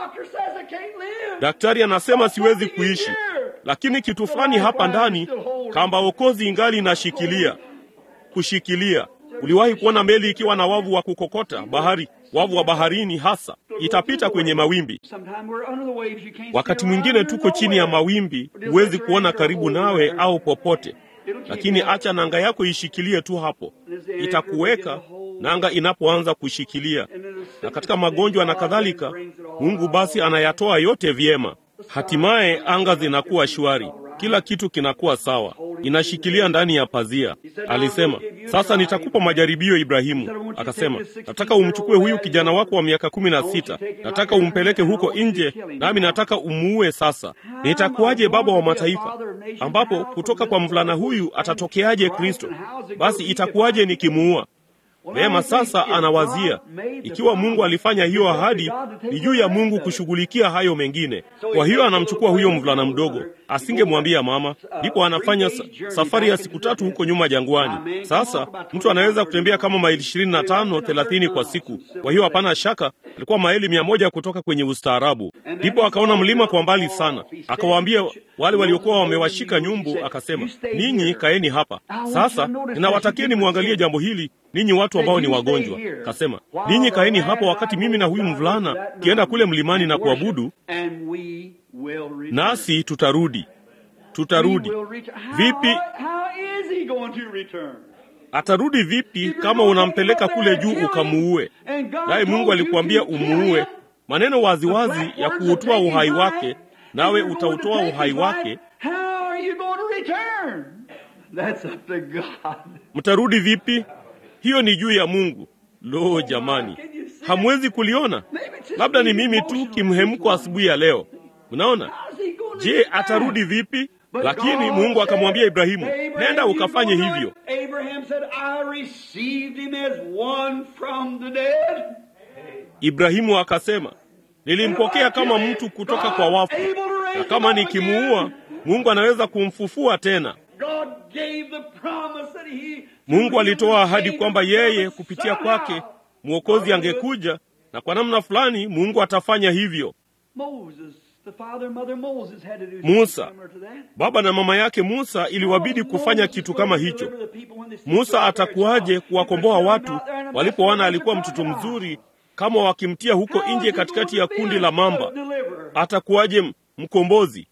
daktari anasema siwezi kuishi, lakini kitu fulani hapa ndani, kamba okozi ingali inashikilia. Kushikilia. Uliwahi kuona meli ikiwa na wavu wa kukokota bahari, wavu wa baharini hasa, itapita kwenye mawimbi. Wakati mwingine tuko chini ya mawimbi, huwezi kuona karibu nawe au popote, lakini acha nanga yako ishikilie tu hapo, itakuweka nanga inapoanza kushikilia. Na katika magonjwa na kadhalika, Mungu basi anayatoa yote vyema, hatimaye anga zinakuwa shwari, kila kitu kinakuwa sawa, inashikilia ndani ya pazia. Alisema, sasa nitakupa majaribio Ibrahimu. Akasema, nataka umchukue huyu kijana wako wa miaka kumi na sita, nataka umpeleke huko nje, nami nataka umuue. Sasa nitakuwaje baba wa mataifa, ambapo kutoka kwa mvulana huyu atatokeaje Kristo? Basi itakuwaje nikimuua? Vema, sasa anawazia ikiwa Mungu alifanya hiyo ahadi, ni juu ya Mungu kushughulikia hayo mengine. Kwa hiyo anamchukua huyo mvulana mdogo, asingemwambia mama. Ndipo anafanya sa safari ya siku tatu huko nyuma jangwani. Sasa mtu anaweza kutembea kama maili ishirini na tano thelathini kwa siku. Kwa hiyo hapana shaka alikuwa maili mia moja kutoka kwenye ustaarabu. Ndipo akaona mlima kwa mbali sana, akawaambia wale waliokuwa wamewashika nyumbu, akasema, ninyi kaeni hapa sasa, ninawatakieni muangalie jambo hili ninyi watu ambao ni wagonjwa. Kasema, ninyi kaeni hapa wakati mimi na huyu mvulana kienda kule mlimani na kuabudu, nasi tutarudi. Tutarudi vipi? Atarudi vipi kama unampeleka kule juu ukamuue? Naye Mungu alikuambia umuue, maneno waziwazi ya kuutoa uhai wake, nawe utautoa uhai wake. Mtarudi vipi? Hiyo ni juu ya Mungu. Lo, jamani, hamwezi kuliona? Labda ni mimi tu kimhemko asubuhi ya leo. Mnaona? Je, atarudi vipi? Lakini Mungu akamwambia Ibrahimu, nenda ukafanye hivyo. Ibrahimu akasema, nilimpokea kama mtu kutoka kwa wafu, na kama nikimuua, Mungu anaweza kumfufua tena. Mungu alitoa ahadi kwamba yeye kupitia kwake mwokozi angekuja, na kwa namna fulani Mungu atafanya hivyo. Musa, baba na mama yake Musa, iliwabidi kufanya kitu kama hicho. Musa atakuwaje kuwakomboa watu walipoona alikuwa mtoto mzuri, kama wakimtia huko nje katikati ya kundi la mamba? Atakuwaje mkombozi?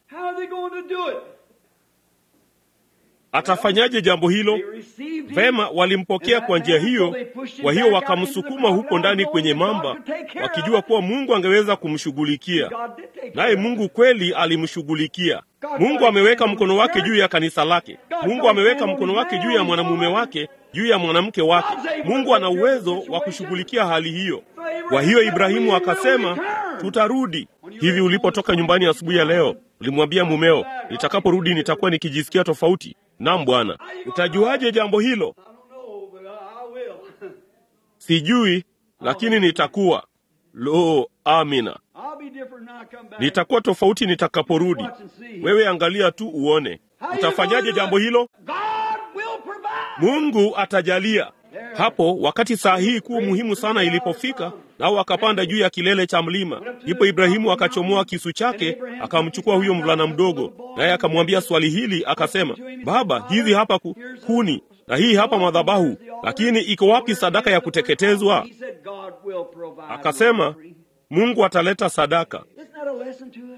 Atafanyaje jambo hilo? Vema, walimpokea kwa njia hiyo. Kwa hiyo wakamsukuma huko ndani kwenye mamba, wakijua kuwa Mungu angeweza kumshughulikia. Naye Mungu kweli alimshughulikia. Mungu ameweka mkono wake juu ya kanisa lake. Mungu ameweka mkono wake juu ya mwanamume wake, juu ya mwanamke wake. Mungu ana uwezo wa kushughulikia hali hiyo. Kwa hiyo Ibrahimu akasema, tutarudi. Hivi ulipotoka nyumbani asubuhi ya, ya leo ulimwambia mumeo, nitakaporudi nitakuwa nikijisikia tofauti? Naam Bwana. Utajuaje jambo hilo? Sijui, lakini nitakuwa. Lo, amina. I'll be different when I come back. Nitakuwa tofauti nitakaporudi. Watch and see. Wewe angalia tu uone. Utafanyaje jambo hilo? God will provide. Mungu atajalia. Hapo wakati saa hii kuu muhimu sana ilipofika, nao akapanda juu ya kilele cha mlima, ndipo Ibrahimu akachomoa kisu chake akamchukua huyo mvulana mdogo, naye akamwambia swali hili, akasema, Baba, hizi hapa ku, kuni na hii hapa madhabahu, lakini iko wapi sadaka ya kuteketezwa? He said God will provide. Akasema, Mungu ataleta sadaka. Isn't that a lesson to us?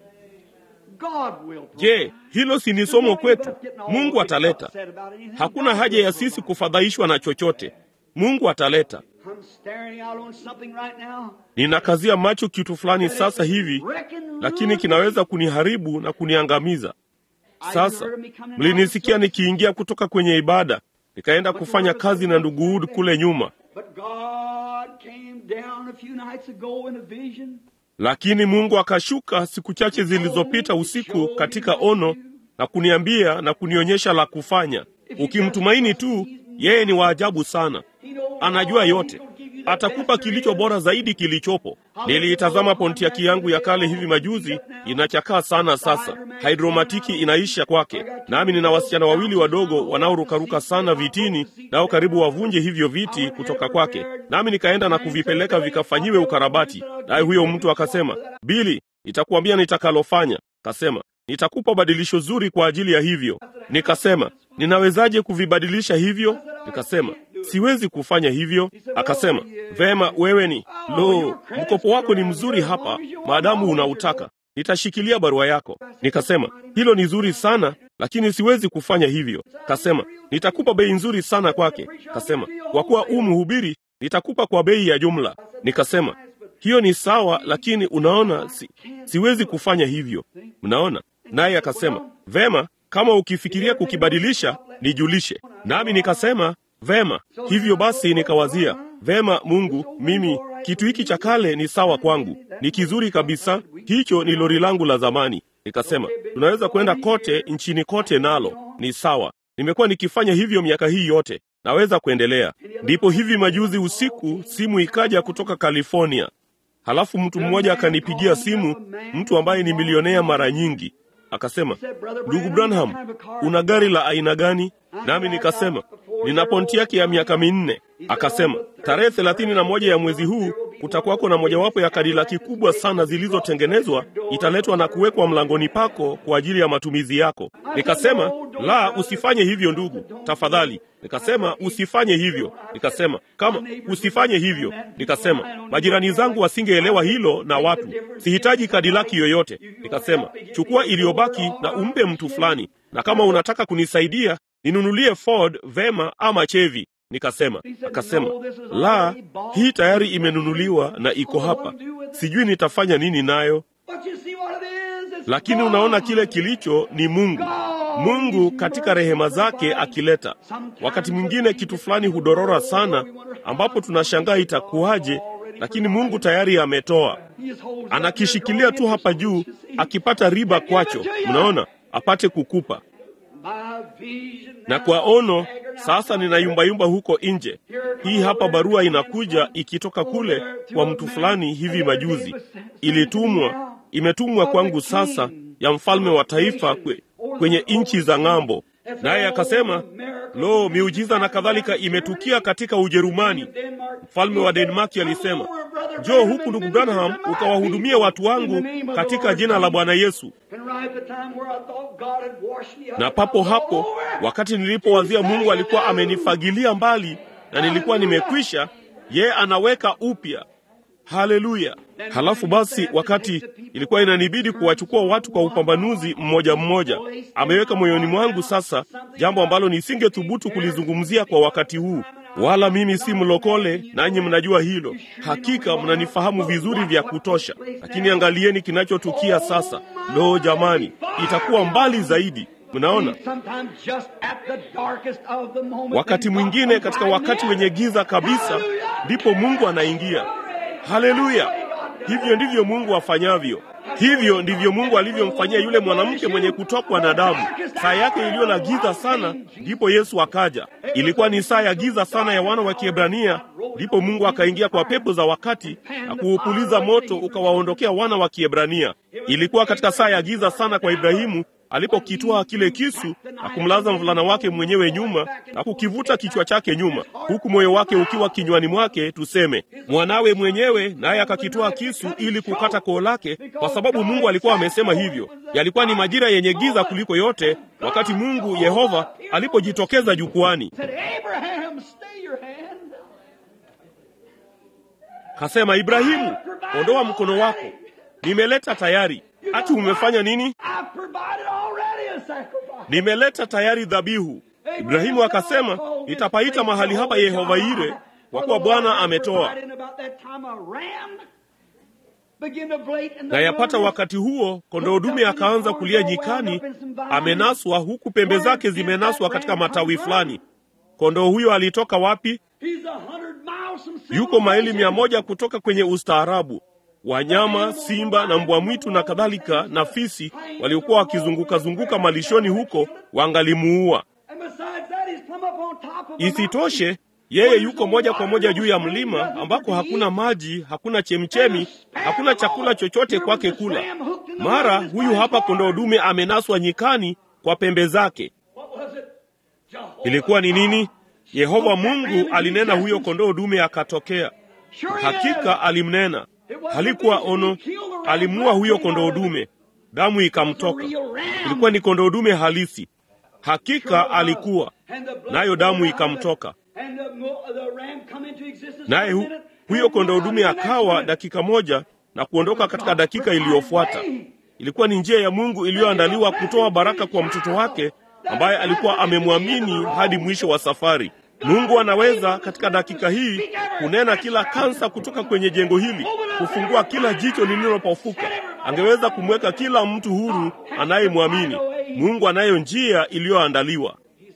God will provide. Je, hilo si ni somo kwetu? Mungu ataleta. Upset about anything. Hakuna God haja will ya sisi provide. kufadhaishwa na chochote. Mungu ataleta. I'm staring out on something right now. Ninakazia macho kitu fulani sasa hivi, Reckon lakini kinaweza kuniharibu na kuniangamiza. Sasa mlinisikia nikiingia kutoka kwenye ibada, nikaenda kufanya kazi na ndugu Wood kule nyuma, But God came down a few nights ago in a vision. lakini Mungu akashuka siku chache zilizopita usiku katika ono na kuniambia na kunionyesha la kufanya. Ukimtumaini tu, yeye ni wa ajabu sana, He knows anajua all. yote, He's gonna give you the atakupa best kilicho there is. bora zaidi kilichopo. Niliitazama Pontiaki yangu ya kale hivi majuzi, inachakaa sana sasa, hidromatiki inaisha kwake, nami nina wasichana wawili wadogo wanaorukaruka sana vitini, nao karibu wavunje hivyo viti kutoka kwake, nami nikaenda na kuvipeleka vikafanyiwe ukarabati. Naye huyo mtu akasema, Bili, nitakuambia nitakalofanya. Kasema, nitakupa badilisho zuri kwa ajili ya hivyo. Nikasema, ninawezaje kuvibadilisha hivyo? Nikasema, siwezi kufanya hivyo. Akasema, vema, wewe ni lo, mkopo wako ni mzuri hapa, maadamu unautaka nitashikilia barua yako. Nikasema, hilo ni zuri sana, lakini siwezi kufanya hivyo. Kasema, nitakupa bei nzuri sana kwake. Kasema, kwa kuwa u mhubiri, nitakupa kwa bei ya jumla. Nikasema, hiyo ni sawa, lakini unaona, si, siwezi kufanya hivyo. Mnaona? Naye akasema, vema, kama ukifikiria kukibadilisha, nijulishe. Nami nikasema, vema. Hivyo basi nikawazia, vema, Mungu, mimi kitu hiki cha kale ni sawa kwangu, ni kizuri kabisa. Hicho ni lori langu la zamani. Nikasema, tunaweza kwenda kote nchini kote, nalo ni sawa. Nimekuwa nikifanya hivyo miaka hii yote, naweza kuendelea. Ndipo hivi majuzi usiku simu ikaja kutoka California. Halafu mtu mmoja akanipigia simu, mtu ambaye ni milionea mara nyingi, akasema, ndugu Branham, una gari la aina gani? Nami nikasema nina Pontiaki ya miaka minne. Akasema tarehe thelathini na moja ya mwezi huu kutakuwako na mojawapo ya kadilaki kubwa sana zilizotengenezwa, italetwa na kuwekwa mlangoni pako kwa ajili ya matumizi yako. Nikasema la, usifanye hivyo ndugu, tafadhali. Nikasema usifanye hivyo. Nikasema kama usifanye hivyo. Nikasema majirani zangu wasingeelewa hilo, na watu sihitaji kadilaki yoyote. Nikasema chukua iliyobaki na umpe mtu fulani, na kama unataka kunisaidia ninunulie Ford vema ama Chevy. Nikasema akasema, la, hii tayari imenunuliwa na iko hapa, sijui nitafanya nini nayo. But you see what it is? It's Lakini unaona kile kilicho ni Mungu. Mungu katika rehema zake akileta. Wakati mwingine kitu fulani hudorora sana, ambapo tunashangaa itakuwaje, lakini Mungu tayari ametoa, He just holds anakishikilia tu hapa juu, akipata riba kwacho, mnaona, apate kukupa. My vision Na now kwa ono staggered out sasa ninayumbayumba huko nje. Hii hapa barua inakuja ikitoka kule kwa mtu fulani hivi majuzi, ilitumwa, imetumwa kwangu sasa, ya mfalme wa taifa kwe, kwenye nchi za ng'ambo. Naye akasema, lo, miujiza na kadhalika imetukia katika Ujerumani. Mfalme wa Denmarki alisema, njoo huku ndugu Branham, ukawahudumia watu wangu katika jina la Bwana Yesu. Na papo hapo, wakati nilipowazia Mungu alikuwa amenifagilia mbali na nilikuwa nimekwisha, ye anaweka upya. Haleluya! Halafu basi, wakati ilikuwa inanibidi kuwachukua watu kwa upambanuzi mmoja mmoja, ameweka moyoni mwangu sasa jambo ambalo nisingethubutu kulizungumzia kwa wakati huu. Wala mimi si mlokole, nanyi mnajua hilo. Hakika mnanifahamu vizuri vya kutosha, lakini angalieni kinachotukia sasa. Lo, jamani, itakuwa mbali zaidi. Mnaona, wakati mwingine katika wakati wenye giza kabisa, ndipo Mungu anaingia. Haleluya! Hivyo ndivyo Mungu afanyavyo. Hivyo ndivyo Mungu alivyomfanyia yule mwanamke mwenye kutokwa na damu. Saa yake iliyo na giza sana, ndipo Yesu akaja. Ilikuwa ni saa ya giza sana ya wana wa Kiebrania, Ndipo Mungu akaingia kwa pepo za wakati na kuupuliza moto ukawaondokea wana wa Kiebrania. Ilikuwa katika saa ya giza sana kwa Ibrahimu alipokitwaa kile kisu na kumlaza mvulana wake mwenyewe nyuma na kukivuta kichwa chake nyuma, huku moyo wake ukiwa kinywani mwake, tuseme mwanawe mwenyewe, naye akakitwaa kisu ili kukata koo lake, kwa sababu Mungu alikuwa amesema hivyo. Yalikuwa ni majira yenye giza kuliko yote, wakati Mungu Yehova alipojitokeza jukwani, kasema, Ibrahimu, ondoa mkono wako, nimeleta tayari. Ati umefanya nini? Nimeleta tayari dhabihu. Ibrahimu akasema, nitapaita mahali hapa Yehova Ire, kwa kuwa Bwana ametoa. Na yapata wakati huo kondoo dume akaanza kulia nyikani, amenaswa huku pembe zake zimenaswa katika matawi fulani. Kondoo huyo alitoka wapi? Yuko maili mia moja kutoka kwenye ustaarabu. Wanyama, simba na mbwa mwitu na kadhalika na fisi waliokuwa wakizunguka zunguka malishoni huko wangalimuua. Isitoshe, yeye yuko moja kwa moja juu ya mlima ambako hakuna maji, hakuna chemchemi, hakuna chakula chochote kwake kula. Mara huyu hapa kondoo dume amenaswa nyikani kwa pembe zake. Ilikuwa ni nini? Yehova Mungu alinena, huyo kondoo dume akatokea. Hakika alimnena halikuwa ono. Alimuua huyo kondoo dume, damu ikamtoka. Ilikuwa ni kondoo dume halisi, hakika alikuwa nayo, damu ikamtoka. Naye hu, huyo kondoo dume akawa dakika moja na kuondoka katika dakika iliyofuata. Ilikuwa ni njia ya Mungu iliyoandaliwa kutoa baraka kwa mtoto wake ambaye alikuwa amemwamini hadi mwisho wa safari. Mungu anaweza katika dakika hii kunena kila kansa kutoka kwenye jengo hili, kufungua kila jicho lililopofuka. Angeweza kumweka kila mtu huru anayemwamini. Mungu anayo njia iliyoandaliwa.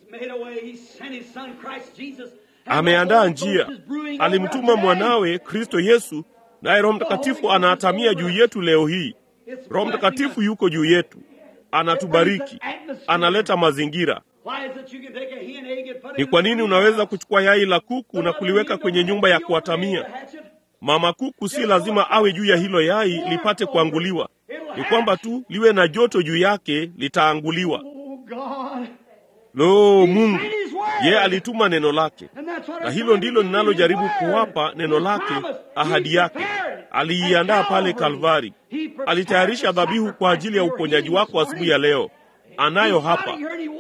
Ameandaa njia, alimtuma mwanawe Kristo Yesu, naye Roho Mtakatifu anaatamia juu yetu leo hii. Roho Mtakatifu yuko juu yetu, anatubariki, analeta mazingira ni kwa nini unaweza kuchukua yai la kuku na kuliweka kwenye nyumba ya kuatamia? Mama kuku si lazima awe juu ya hilo yai lipate kuanguliwa, ni kwamba tu liwe na joto juu yake, litaanguliwa. Lo, Mungu yeye alituma neno lake, na hilo ndilo ninalojaribu kuwapa neno lake, ahadi yake. Aliiandaa pale Kalvari, alitayarisha dhabihu kwa ajili ya uponyaji wako asubuhi ya leo. Anayo hapa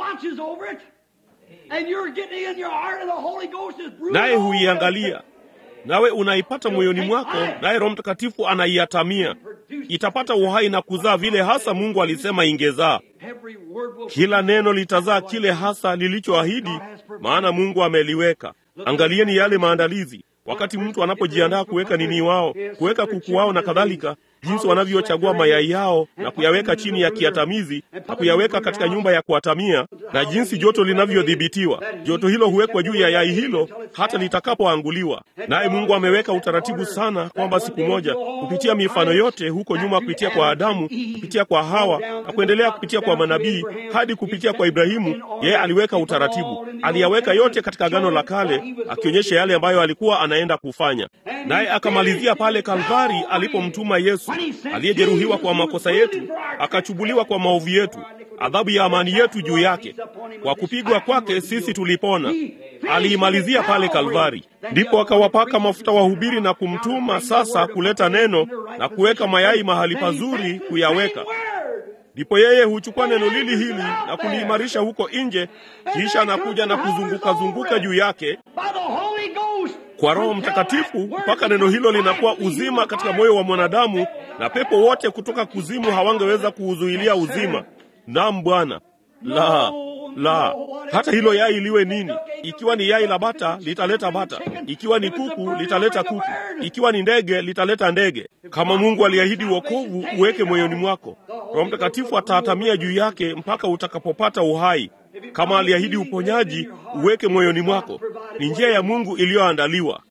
naye huiangalia, nawe unaipata moyoni mwako, naye Roho Mtakatifu anaiatamia. Itapata uhai na kuzaa vile hasa Mungu alisema ingezaa. Kila neno litazaa kile hasa lilichoahidi, maana Mungu ameliweka. Angalieni yale maandalizi wakati mtu anapojiandaa kuweka nini wao, kuweka kuku wao na kadhalika, jinsi wanavyochagua mayai yao na kuyaweka chini ya kiatamizi na kuyaweka katika nyumba ya kuatamia, na jinsi joto linavyodhibitiwa. Joto hilo huwekwa juu ya yai hilo hata litakapoanguliwa. Naye Mungu ameweka utaratibu sana kwamba siku moja, kupitia mifano yote huko nyuma, kupitia kwa Adamu, kupitia kwa Hawa na kuendelea kupitia kwa manabii hadi kupitia kwa Ibrahimu, yeye aliweka utaratibu, aliyaweka yote katika Agano la Kale, akionyesha yale ambayo alikuwa anaenda kufanya. Naye akamalizia pale Kalvari alipomtuma Yesu aliyejeruhiwa kwa makosa yetu, akachubuliwa kwa maovu yetu, adhabu ya amani yetu juu yake. Kwa kupigwa kwake sisi tulipona. Aliimalizia pale Kalvari. Ndipo akawapaka mafuta wahubiri na kumtuma sasa kuleta neno na kuweka mayai mahali pazuri kuyaweka. Ndipo yeye huchukua neno lili hili na kuliimarisha huko nje, kisha anakuja na kuzunguka zunguka juu yake kwa Roho Mtakatifu mpaka neno hilo linakuwa uzima katika moyo wa mwanadamu, na pepo wote kutoka kuzimu hawangeweza kuuzuilia uzima. Naam Bwana. La, la, hata hilo yai liwe nini. Ikiwa ni yai la bata, litaleta bata. Ikiwa ni kuku, litaleta kuku. Ikiwa ni ndege, litaleta ndege. Kama Mungu aliahidi wokovu, uweke moyoni mwako. Roho Mtakatifu ataatamia juu yake mpaka utakapopata uhai. Kama aliahidi uponyaji, uweke moyoni mwako. Ni njia ya Mungu iliyoandaliwa.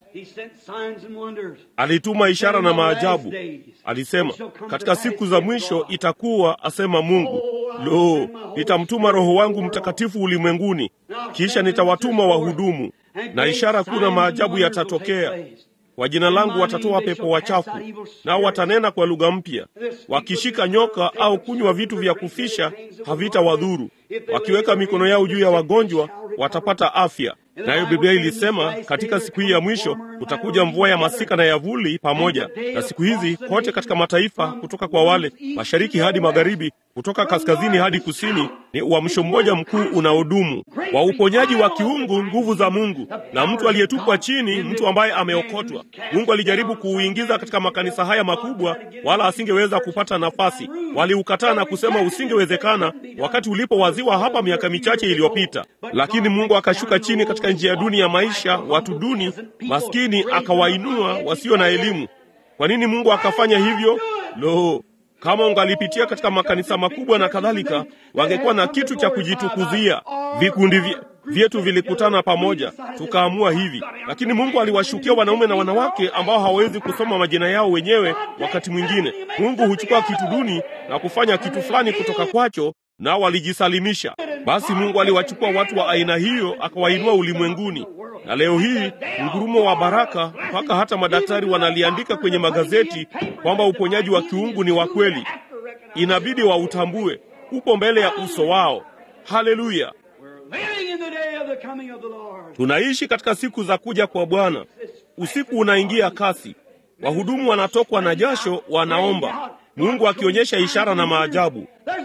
Alituma ishara na maajabu. Alisema katika siku za mwisho itakuwa, asema Mungu, lo, nitamtuma Roho wangu Mtakatifu ulimwenguni, kisha nitawatuma wahudumu. na ishara kuu na maajabu yatatokea. Kwa jina langu watatoa pepo wachafu, nao watanena kwa lugha mpya. Wakishika nyoka au kunywa vitu vya kufisha havitawadhuru. Wakiweka mikono yao juu ya wagonjwa watapata afya. Nayo Biblia ilisema katika siku hii ya mwisho kutakuja mvua ya masika na yavuli pamoja. Na siku hizi kote katika mataifa, kutoka kwa wale mashariki hadi magharibi, kutoka kaskazini hadi kusini, ni uamsho mmoja mkuu unaodumu wa uponyaji wa kiungu, nguvu za Mungu. Na mtu aliyetupwa chini, mtu ambaye ameokotwa, Mungu alijaribu kuuingiza katika makanisa haya makubwa, wala asingeweza kupata nafasi. Waliukataa na kusema usingewezekana, wakati ulipowaziwa hapa miaka michache iliyopita. Lakini Mungu akashuka chini katika njia duni ya maisha, watu duni maskini, akawainua wasio na elimu. Kwa nini Mungu akafanya hivyo? Lo, kama ungalipitia katika makanisa makubwa na kadhalika, wangekuwa na kitu cha kujitukuzia. Vikundi vyetu vilikutana pamoja, tukaamua hivi. Lakini Mungu aliwashukia wanaume na wanawake ambao hawawezi kusoma majina yao wenyewe. Wakati mwingine Mungu huchukua kitu duni na kufanya kitu fulani kutoka kwacho, nao walijisalimisha. Basi Mungu aliwachukua watu wa aina hiyo akawainua ulimwenguni, na leo hii mgurumo wa baraka, mpaka hata madaktari wanaliandika kwenye magazeti kwamba uponyaji wa kiungu ni wa kweli. Inabidi wautambue, upo mbele ya uso wao. Haleluya! Tunaishi katika siku za kuja kwa Bwana. Usiku unaingia kasi, wahudumu wanatokwa na jasho, wanaomba Mungu akionyesha ishara na maajabu.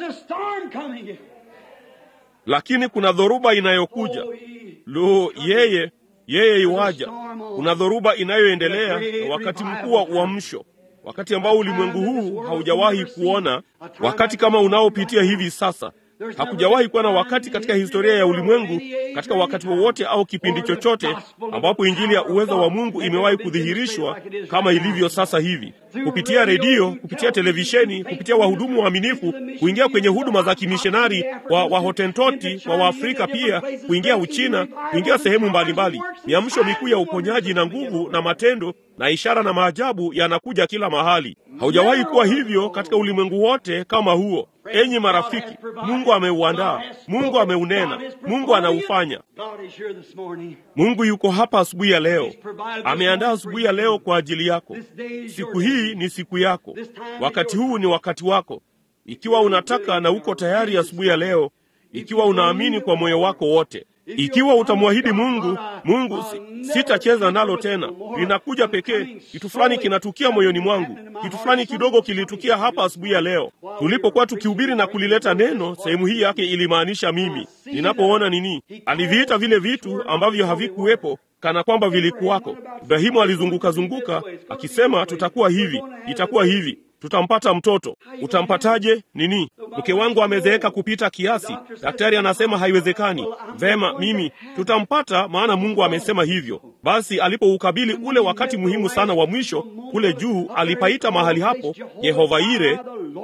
Lakini kuna dhoruba inayokuja. Lo, yeye yeye iwaja. Kuna dhoruba inayoendelea na wakati mkuu wa uamsho, wakati ambao ulimwengu huu haujawahi kuona, wakati kama unaopitia hivi sasa. Hakujawahi kuwa na wakati katika historia ya ulimwengu, katika wakati wowote au kipindi chochote, ambapo injili ya uwezo wa Mungu imewahi kudhihirishwa kama ilivyo sasa hivi, kupitia redio, kupitia televisheni, kupitia wahudumu waaminifu, kuingia kwenye huduma za kimishonari kwa Wahotentoti, kwa Waafrika pia, kuingia Uchina, kuingia sehemu mbalimbali. Miamsho mikuu ya uponyaji na nguvu na matendo na ishara na maajabu yanakuja kila mahali. Haujawahi kuwa hivyo katika ulimwengu wote kama huo. Enyi marafiki, Mungu ameuandaa, Mungu ameunena, Mungu anaufanya. Mungu yuko hapa asubuhi ya leo, ameandaa asubuhi ya leo kwa ajili yako. Siku hii ni siku yako, wakati huu ni wakati wako. Ikiwa unataka na uko tayari asubuhi ya leo, ikiwa unaamini kwa moyo wako wote ikiwa utamwahidi Mungu, Mungu si, sitacheza nalo tena, linakuja pekee. Kitu fulani kinatukia moyoni mwangu, kitu fulani kidogo kilitukia hapa asubuhi ya leo tulipokuwa tukihubiri na kulileta neno. Sehemu hii yake ilimaanisha mimi. Ninapoona nini, aliviita vile vitu ambavyo havikuwepo kana kwamba vilikuwako. Ibrahimu alizunguka zunguka akisema, tutakuwa hivi, itakuwa hivi tutampata mtoto. Utampataje? Nini? Mke wangu amezeeka kupita kiasi, daktari anasema haiwezekani. Vema, mimi tutampata, maana Mungu amesema hivyo. Basi alipoukabili ule wakati muhimu sana wa mwisho kule juu, alipaita mahali hapo Yehova Ire,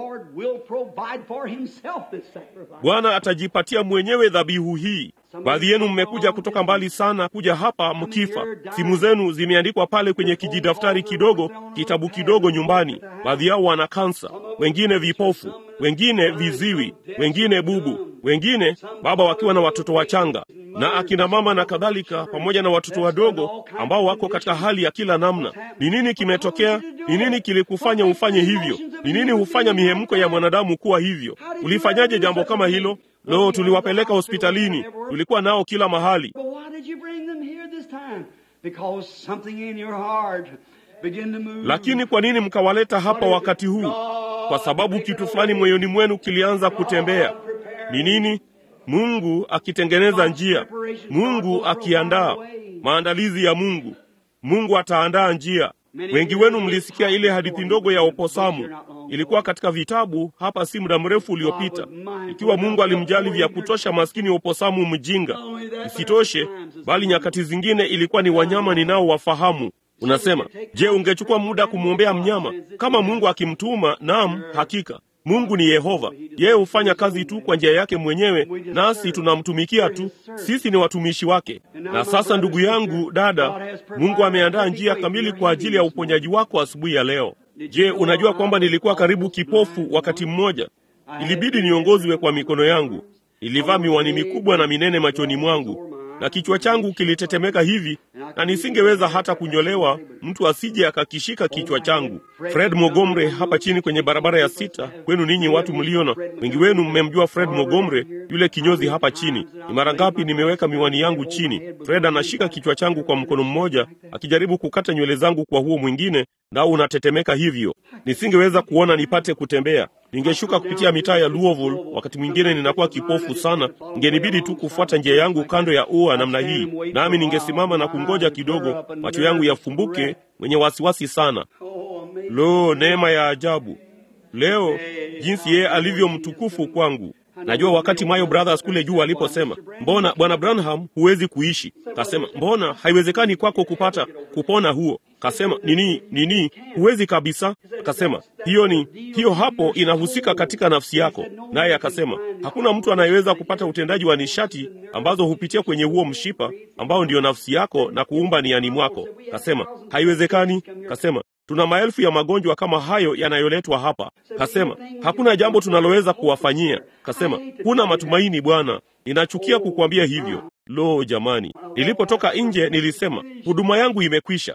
Bwana atajipatia mwenyewe dhabihu hii. Baadhi yenu mmekuja kutoka mbali sana kuja hapa mkifa. Simu zenu zimeandikwa pale kwenye kijidaftari kidogo, kitabu kidogo nyumbani. Baadhi yao wana kansa, wengine vipofu, wengine viziwi, wengine bubu, wengine baba wakiwa na watoto wachanga na akina mama na kadhalika, pamoja na watoto wadogo ambao wako katika hali ya kila namna. Ni nini kimetokea? Ni nini kilikufanya ufanye hivyo? Ni nini hufanya mihemko ya mwanadamu kuwa hivyo? Ulifanyaje jambo kama hilo? Lo, tuliwapeleka hospitalini, tulikuwa nao kila mahali. Lakini kwa nini mkawaleta hapa wakati huu? Kwa sababu kitu fulani moyoni mwenu kilianza kutembea. Ni nini? Mungu akitengeneza njia, Mungu akiandaa maandalizi ya Mungu. Mungu ataandaa njia. Wengi wenu mlisikia ile hadithi ndogo ya oposamu, ilikuwa katika vitabu hapa si muda mrefu uliopita. Ikiwa Mungu alimjali vya kutosha maskini oposamu mjinga, isitoshe, bali nyakati zingine ilikuwa ni wanyama ninaowafahamu. Unasema, je, ungechukua muda kumwombea mnyama? Kama Mungu akimtuma, naam, hakika Mungu ni Yehova. Yeye hufanya kazi tu kwa njia yake mwenyewe, nasi tunamtumikia tu. Sisi ni watumishi wake. Na sasa, ndugu yangu, dada, Mungu ameandaa njia kamili kwa ajili ya uponyaji wako asubuhi ya leo. Je, unajua kwamba nilikuwa karibu kipofu wakati mmoja? Ilibidi niongozwe kwa mikono yangu. Ilivaa miwani mikubwa na minene machoni mwangu. na kichwa changu kilitetemeka hivi, na nisingeweza hata kunyolewa, mtu asije akakishika kichwa changu. Fred Mogomre hapa chini kwenye barabara ya sita, kwenu ninyi watu mliona, wengi wenu mmemjua Fred Mogomre, yule kinyozi hapa chini. Ni mara ngapi nimeweka miwani yangu chini, Fred anashika kichwa changu kwa mkono mmoja, akijaribu kukata nywele zangu kwa huo mwingine, nao unatetemeka hivyo, nisingeweza kuona nipate kutembea. Ningeshuka kupitia mitaa ya Louisville, wakati mwingine ninakuwa kipofu sana, ingenibidi tu kufuata njia yangu kando ya ua namna hii, nami ningesimama na kungoja kidogo, macho yangu yafumbuke, mwenye wasiwasi sana. Lo, neema ya ajabu leo, jinsi yeye alivyo mtukufu kwangu. Najua wakati Mayo Brothers kule juu waliposema, mbona bwana Branham huwezi kuishi? Kasema, mbona haiwezekani kwako kupata kupona huo? Kasema, nini nini, huwezi kabisa. Kasema, hiyo ni hiyo hapo inahusika katika nafsi yako. Naye akasema, hakuna mtu anayeweza kupata utendaji wa nishati ambazo hupitia kwenye huo mshipa ambao ndiyo nafsi yako na kuumba niani mwako. Kasema, haiwezekani. Kasema, tuna maelfu ya magonjwa kama hayo yanayoletwa hapa. Kasema, hakuna jambo tunaloweza kuwafanyia. Kasema, huna matumaini bwana, ninachukia kukuambia hivyo. Lo jamani, nilipotoka nje nilisema huduma yangu imekwisha.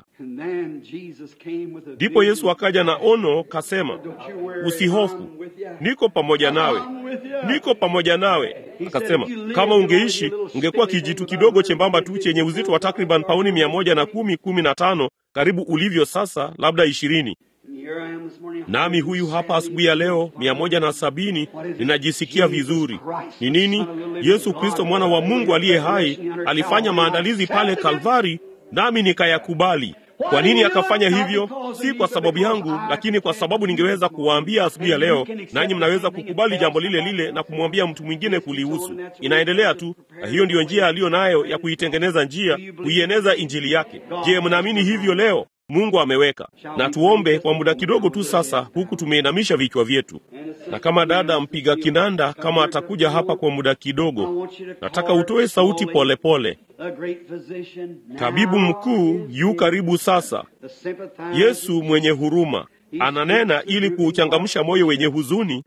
Ndipo Yesu akaja na ono, kasema, usihofu, niko pamoja nawe, niko pamoja nawe. Akasema, kama ungeishi ungekuwa kijitu kidogo chembamba tu chenye uzito wa takriban pauni mia moja na kumi kumi na tano karibu ulivyo sasa, labda ishirini. Nami huyu hapa asubuhi ya leo mia moja na sabini, ninajisikia vizuri. Ni nini? Yesu Kristo mwana wa Mungu aliye hai alifanya maandalizi pale Kalvari, nami nikayakubali. Kwa nini akafanya hivyo? Si kwa sababu yangu, lakini kwa sababu ningeweza kuwaambia asubuhi ya leo, nanyi mnaweza kukubali jambo lile lile na kumwambia mtu mwingine kulihusu. Inaendelea tu, na hiyo ndiyo njia aliyo nayo ya kuitengeneza njia, kuieneza injili yake. Je, mnaamini hivyo leo? Mungu ameweka. Na tuombe kwa muda kidogo tu sasa, huku tumeinamisha vichwa vyetu, na kama dada mpiga kinanda kama atakuja hapa kwa muda kidogo, nataka utoe sauti polepole pole. Tabibu mkuu yu karibu sasa. Yesu mwenye huruma ananena ili kuuchangamsha moyo wenye huzuni.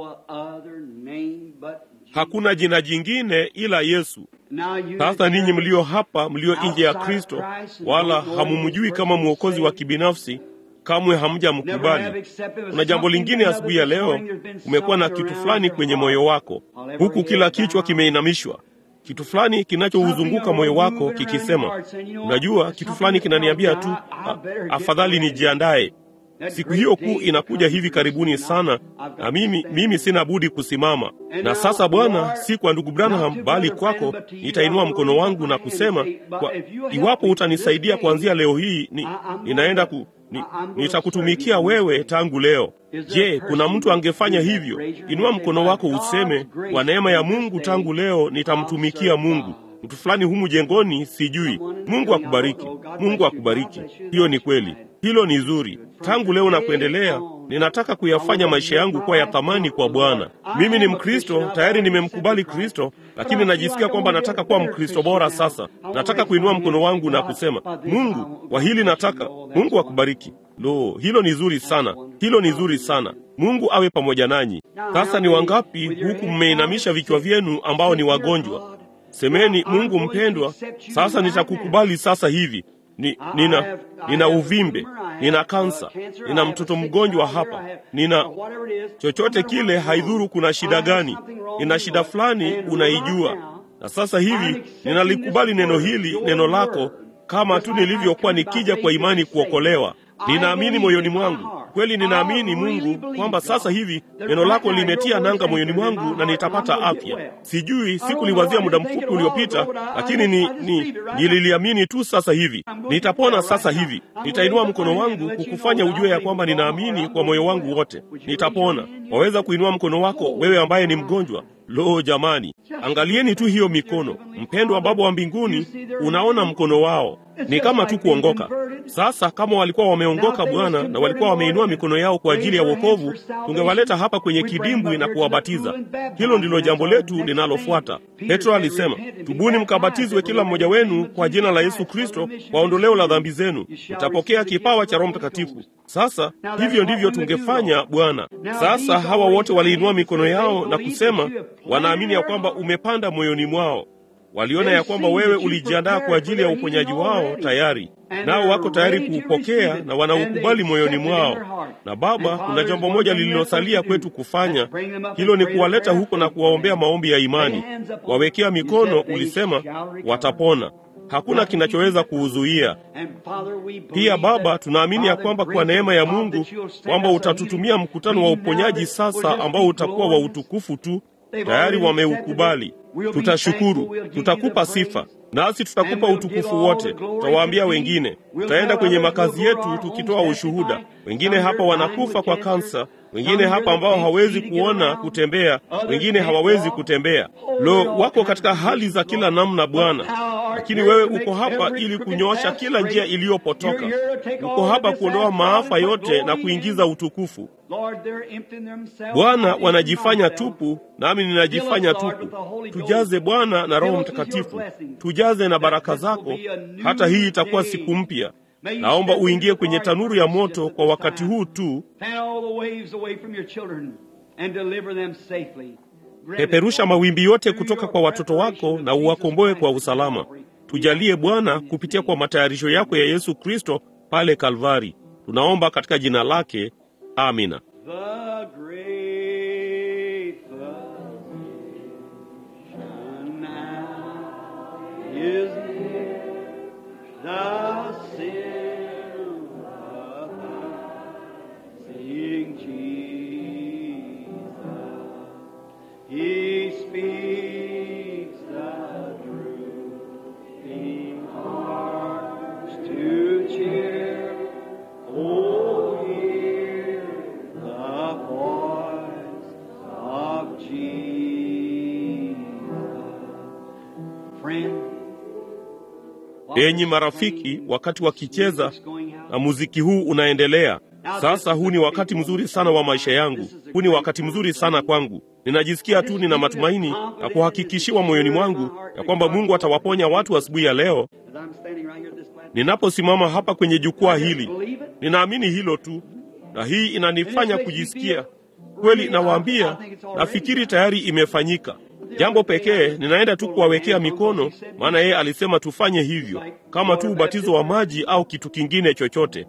Hakuna jina jingine ila Yesu. Sasa ninyi mlio hapa, mlio nje ya Kristo, wala hamumjui kama mwokozi wa kibinafsi, kamwe hamjamkubali. Kuna jambo lingine asubuhi ya leo, umekuwa na kitu fulani kwenye moyo wako, huku kila kichwa kimeinamishwa kitu fulani kinachouzunguka moyo wako kikisema, unajua, kitu fulani kinaniambia tu afadhali nijiandae. Siku hiyo kuu inakuja hivi karibuni sana, na mimi mimi sina budi kusimama. Na sasa Bwana, si kwa ndugu Branham, bali kwako nitainua mkono wangu na kusema kwa, iwapo utanisaidia kuanzia leo hii ni, ninaenda ku, ni, nitakutumikia wewe tangu leo. Je, kuna mtu angefanya hivyo? Inua mkono wako useme, kwa neema ya Mungu tangu leo nitamtumikia Mungu. Mtu fulani humu jengoni, sijui. Mungu akubariki, Mungu akubariki. Hiyo ni kweli, hilo ni zuri. Tangu leo na kuendelea, ninataka kuyafanya maisha yangu kuwa ya thamani kwa Bwana. Mimi ni Mkristo, tayari nimemkubali Kristo, lakini najisikia kwamba nataka kuwa Mkristo bora sasa. Nataka kuinua mkono wangu na kusema, Mungu, kwa hili nataka. Mungu akubariki. Lo, hilo ni zuri sana, hilo ni zuri sana. Mungu awe pamoja nanyi. Sasa ni wangapi huku mmeinamisha vichwa vyenu ambao ni wagonjwa? Semeni, Mungu mpendwa, sasa nitakukubali sasa hivi. Ni, nina, nina uvimbe, nina kansa, nina mtoto mgonjwa hapa, nina chochote kile, haidhuru kuna shida gani, nina shida fulani, unaijua. Na sasa hivi ninalikubali neno hili, neno lako, kama tu nilivyokuwa nikija kwa imani kuokolewa. Ninaamini moyoni mwangu kweli, ninaamini Mungu kwamba sasa hivi neno lako limetia nanga moyoni mwangu na nitapata afya. Sijui, sikuliwazia muda mfupi uliopita, lakini ni, ni nililiamini tu sasa hivi. Nitapona sasa hivi. Nitainua mkono wangu kukufanya ujue ya kwamba ninaamini kwa moyo wangu wote, nitapona. Waweza kuinua mkono wako wewe ambaye ni mgonjwa. Lo, jamani, angalieni tu hiyo mikono. Mpendwa Baba wa mbinguni, unaona mkono wao ni kama tu kuongoka. Sasa kama walikuwa wameongoka Bwana, na walikuwa wameinua mikono yao kwa ajili ya wokovu, tungewaleta hapa kwenye kidimbwi na kuwabatiza. Hilo ndilo jambo letu linalofuata. Petro alisema, tubuni mkabatizwe kila mmoja wenu kwa jina la Yesu Kristo kwa ondoleo la dhambi zenu, mtapokea kipawa cha Roho Mtakatifu. Sasa hivyo ndivyo tungefanya Bwana. Sasa hawa wote waliinua mikono yao na kusema wanaamini ya kwamba umepanda moyoni mwao. waliona ya kwamba wewe ulijiandaa kwa ajili ya uponyaji wao tayari, nao wako tayari kuupokea na wanaukubali moyoni mwao. Na Baba, kuna jambo moja lililosalia kwetu kufanya, hilo ni kuwaleta huko na kuwaombea maombi ya imani. Wawekea mikono, ulisema watapona. Hakuna kinachoweza kuuzuia. Pia Baba, tunaamini ya kwamba kwa neema ya Mungu kwamba utatutumia mkutano wa uponyaji sasa ambao utakuwa wa utukufu tu. Tayari wameukubali. Tutashukuru, tutakupa sifa, nasi tutakupa utukufu wote. Tutawaambia wengine, tutaenda kwenye makazi yetu tukitoa ushuhuda. Wengine hapa wanakufa kwa kansa, wengine hapa ambao hawezi kuona kutembea, wengine hawawezi kutembea. Lo, wako katika hali za kila namna Bwana, lakini wewe uko hapa ili kunyoosha kila njia iliyopotoka. Uko hapa kuondoa maafa yote na kuingiza utukufu. Bwana, wanajifanya tupu, nami ninajifanya tupu. Tujaze Bwana na Roho Mtakatifu, tujaze na baraka zako. Hata hii itakuwa siku mpya. Naomba uingie kwenye tanuru ya moto kwa wakati huu tu. Peperusha mawimbi yote kutoka kwa watoto wako na uwakomboe kwa usalama. Tujalie Bwana, kupitia kwa matayarisho yako ya Yesu Kristo pale Kalvari. Tunaomba katika jina lake, amina. Enyi marafiki, wakati wakicheza na muziki huu unaendelea sasa, huu ni wakati mzuri sana wa maisha yangu. Huu ni wakati mzuri sana kwangu. Ninajisikia tu nina matumaini na kuhakikishiwa moyoni mwangu ya kwamba Mungu atawaponya watu asubuhi ya leo. Ninaposimama hapa kwenye jukwaa hili, ninaamini hilo tu, na hii inanifanya kujisikia kweli. Nawaambia, nafikiri tayari imefanyika. Jambo pekee ninaenda tu kuwawekea mikono, maana yeye alisema tufanye hivyo, kama tu ubatizo wa maji au kitu kingine chochote.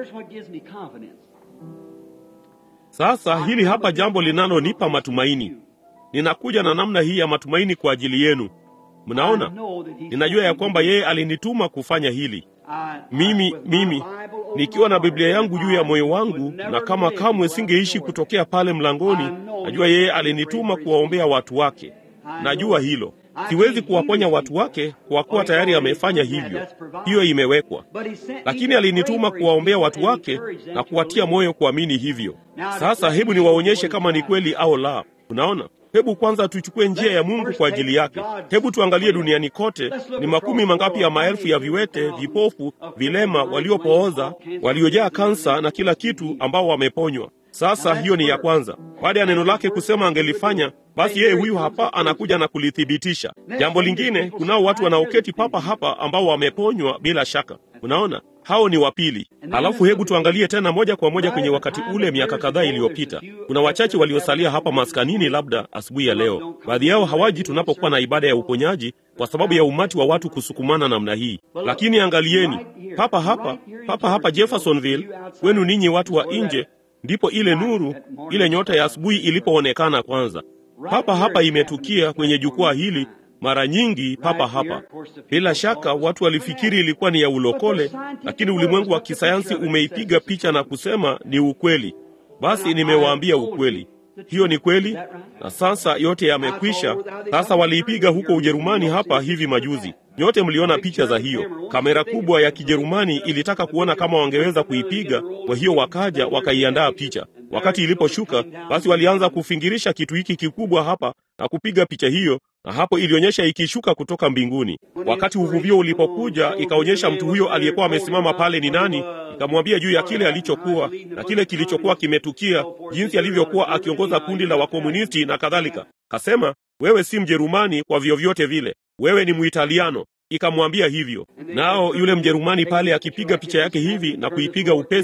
Sasa hili hapa jambo linalonipa matumaini. Ninakuja na namna hii ya matumaini kwa ajili yenu. Mnaona, ninajua ya kwamba yeye alinituma kufanya hili. Mimi mimi nikiwa na Biblia yangu juu ya moyo wangu, na kama kamwe singeishi kutokea pale mlangoni, najua yeye alinituma kuwaombea watu wake. Najua hilo. Siwezi kuwaponya watu wake kwa kuwa tayari amefanya hivyo, hiyo imewekwa. Lakini alinituma kuwaombea watu wake na kuwatia moyo kuamini hivyo. Sasa hebu niwaonyeshe kama ni kweli au la. Unaona, hebu kwanza tuchukue njia ya Mungu kwa ajili yake. Hebu tuangalie duniani kote, ni makumi mangapi ya maelfu ya viwete, vipofu, vilema, waliopooza, waliojaa kansa na kila kitu, ambao wameponywa. Sasa hiyo ni ya kwanza. Baada ya neno lake kusema angelifanya, basi yeye huyu hapa anakuja na kulithibitisha. Jambo lingine, kunao watu wanaoketi papa hapa ambao wameponywa bila shaka. Unaona, hao ni wa pili. Alafu hebu tuangalie tena moja kwa moja kwenye wakati ule, miaka kadhaa iliyopita. Kuna wachache waliosalia hapa maskanini, labda asubuhi ya leo. Baadhi yao hawaji tunapokuwa na ibada ya uponyaji kwa sababu ya umati wa watu kusukumana namna hii. Lakini angalieni, papa hapa, papa hapa Jeffersonville, wenu ninyi watu wa nje ndipo ile nuru, ile nyota ya asubuhi ilipoonekana kwanza. Papa hapa imetukia kwenye jukwaa hili mara nyingi, papa hapa. Bila shaka watu walifikiri ilikuwa ni ya ulokole, lakini ulimwengu wa kisayansi umeipiga picha na kusema ni ukweli. Basi nimewaambia ukweli, hiyo ni kweli, na sasa yote yamekwisha. Sasa waliipiga huko Ujerumani hapa hivi majuzi. Nyote mliona picha za hiyo. Kamera kubwa ya Kijerumani ilitaka kuona kama wangeweza kuipiga, kwa hiyo wakaja wakaiandaa picha. Wakati iliposhuka, basi walianza kufingirisha kitu hiki kikubwa hapa na kupiga picha hiyo, na hapo ilionyesha ikishuka kutoka mbinguni. Wakati uvuvio ulipokuja, ikaonyesha mtu huyo aliyekuwa amesimama pale ni nani, ikamwambia juu ya kile alichokuwa na kile kilichokuwa kimetukia, jinsi alivyokuwa akiongoza kundi la wakomunisti na kadhalika. Kasema, wewe si Mjerumani kwa vyovyote vile, wewe ni Muitaliano. Ikamwambia hivyo, nao yule Mjerumani pale akipiga picha yake hivi na kuipiga upesi,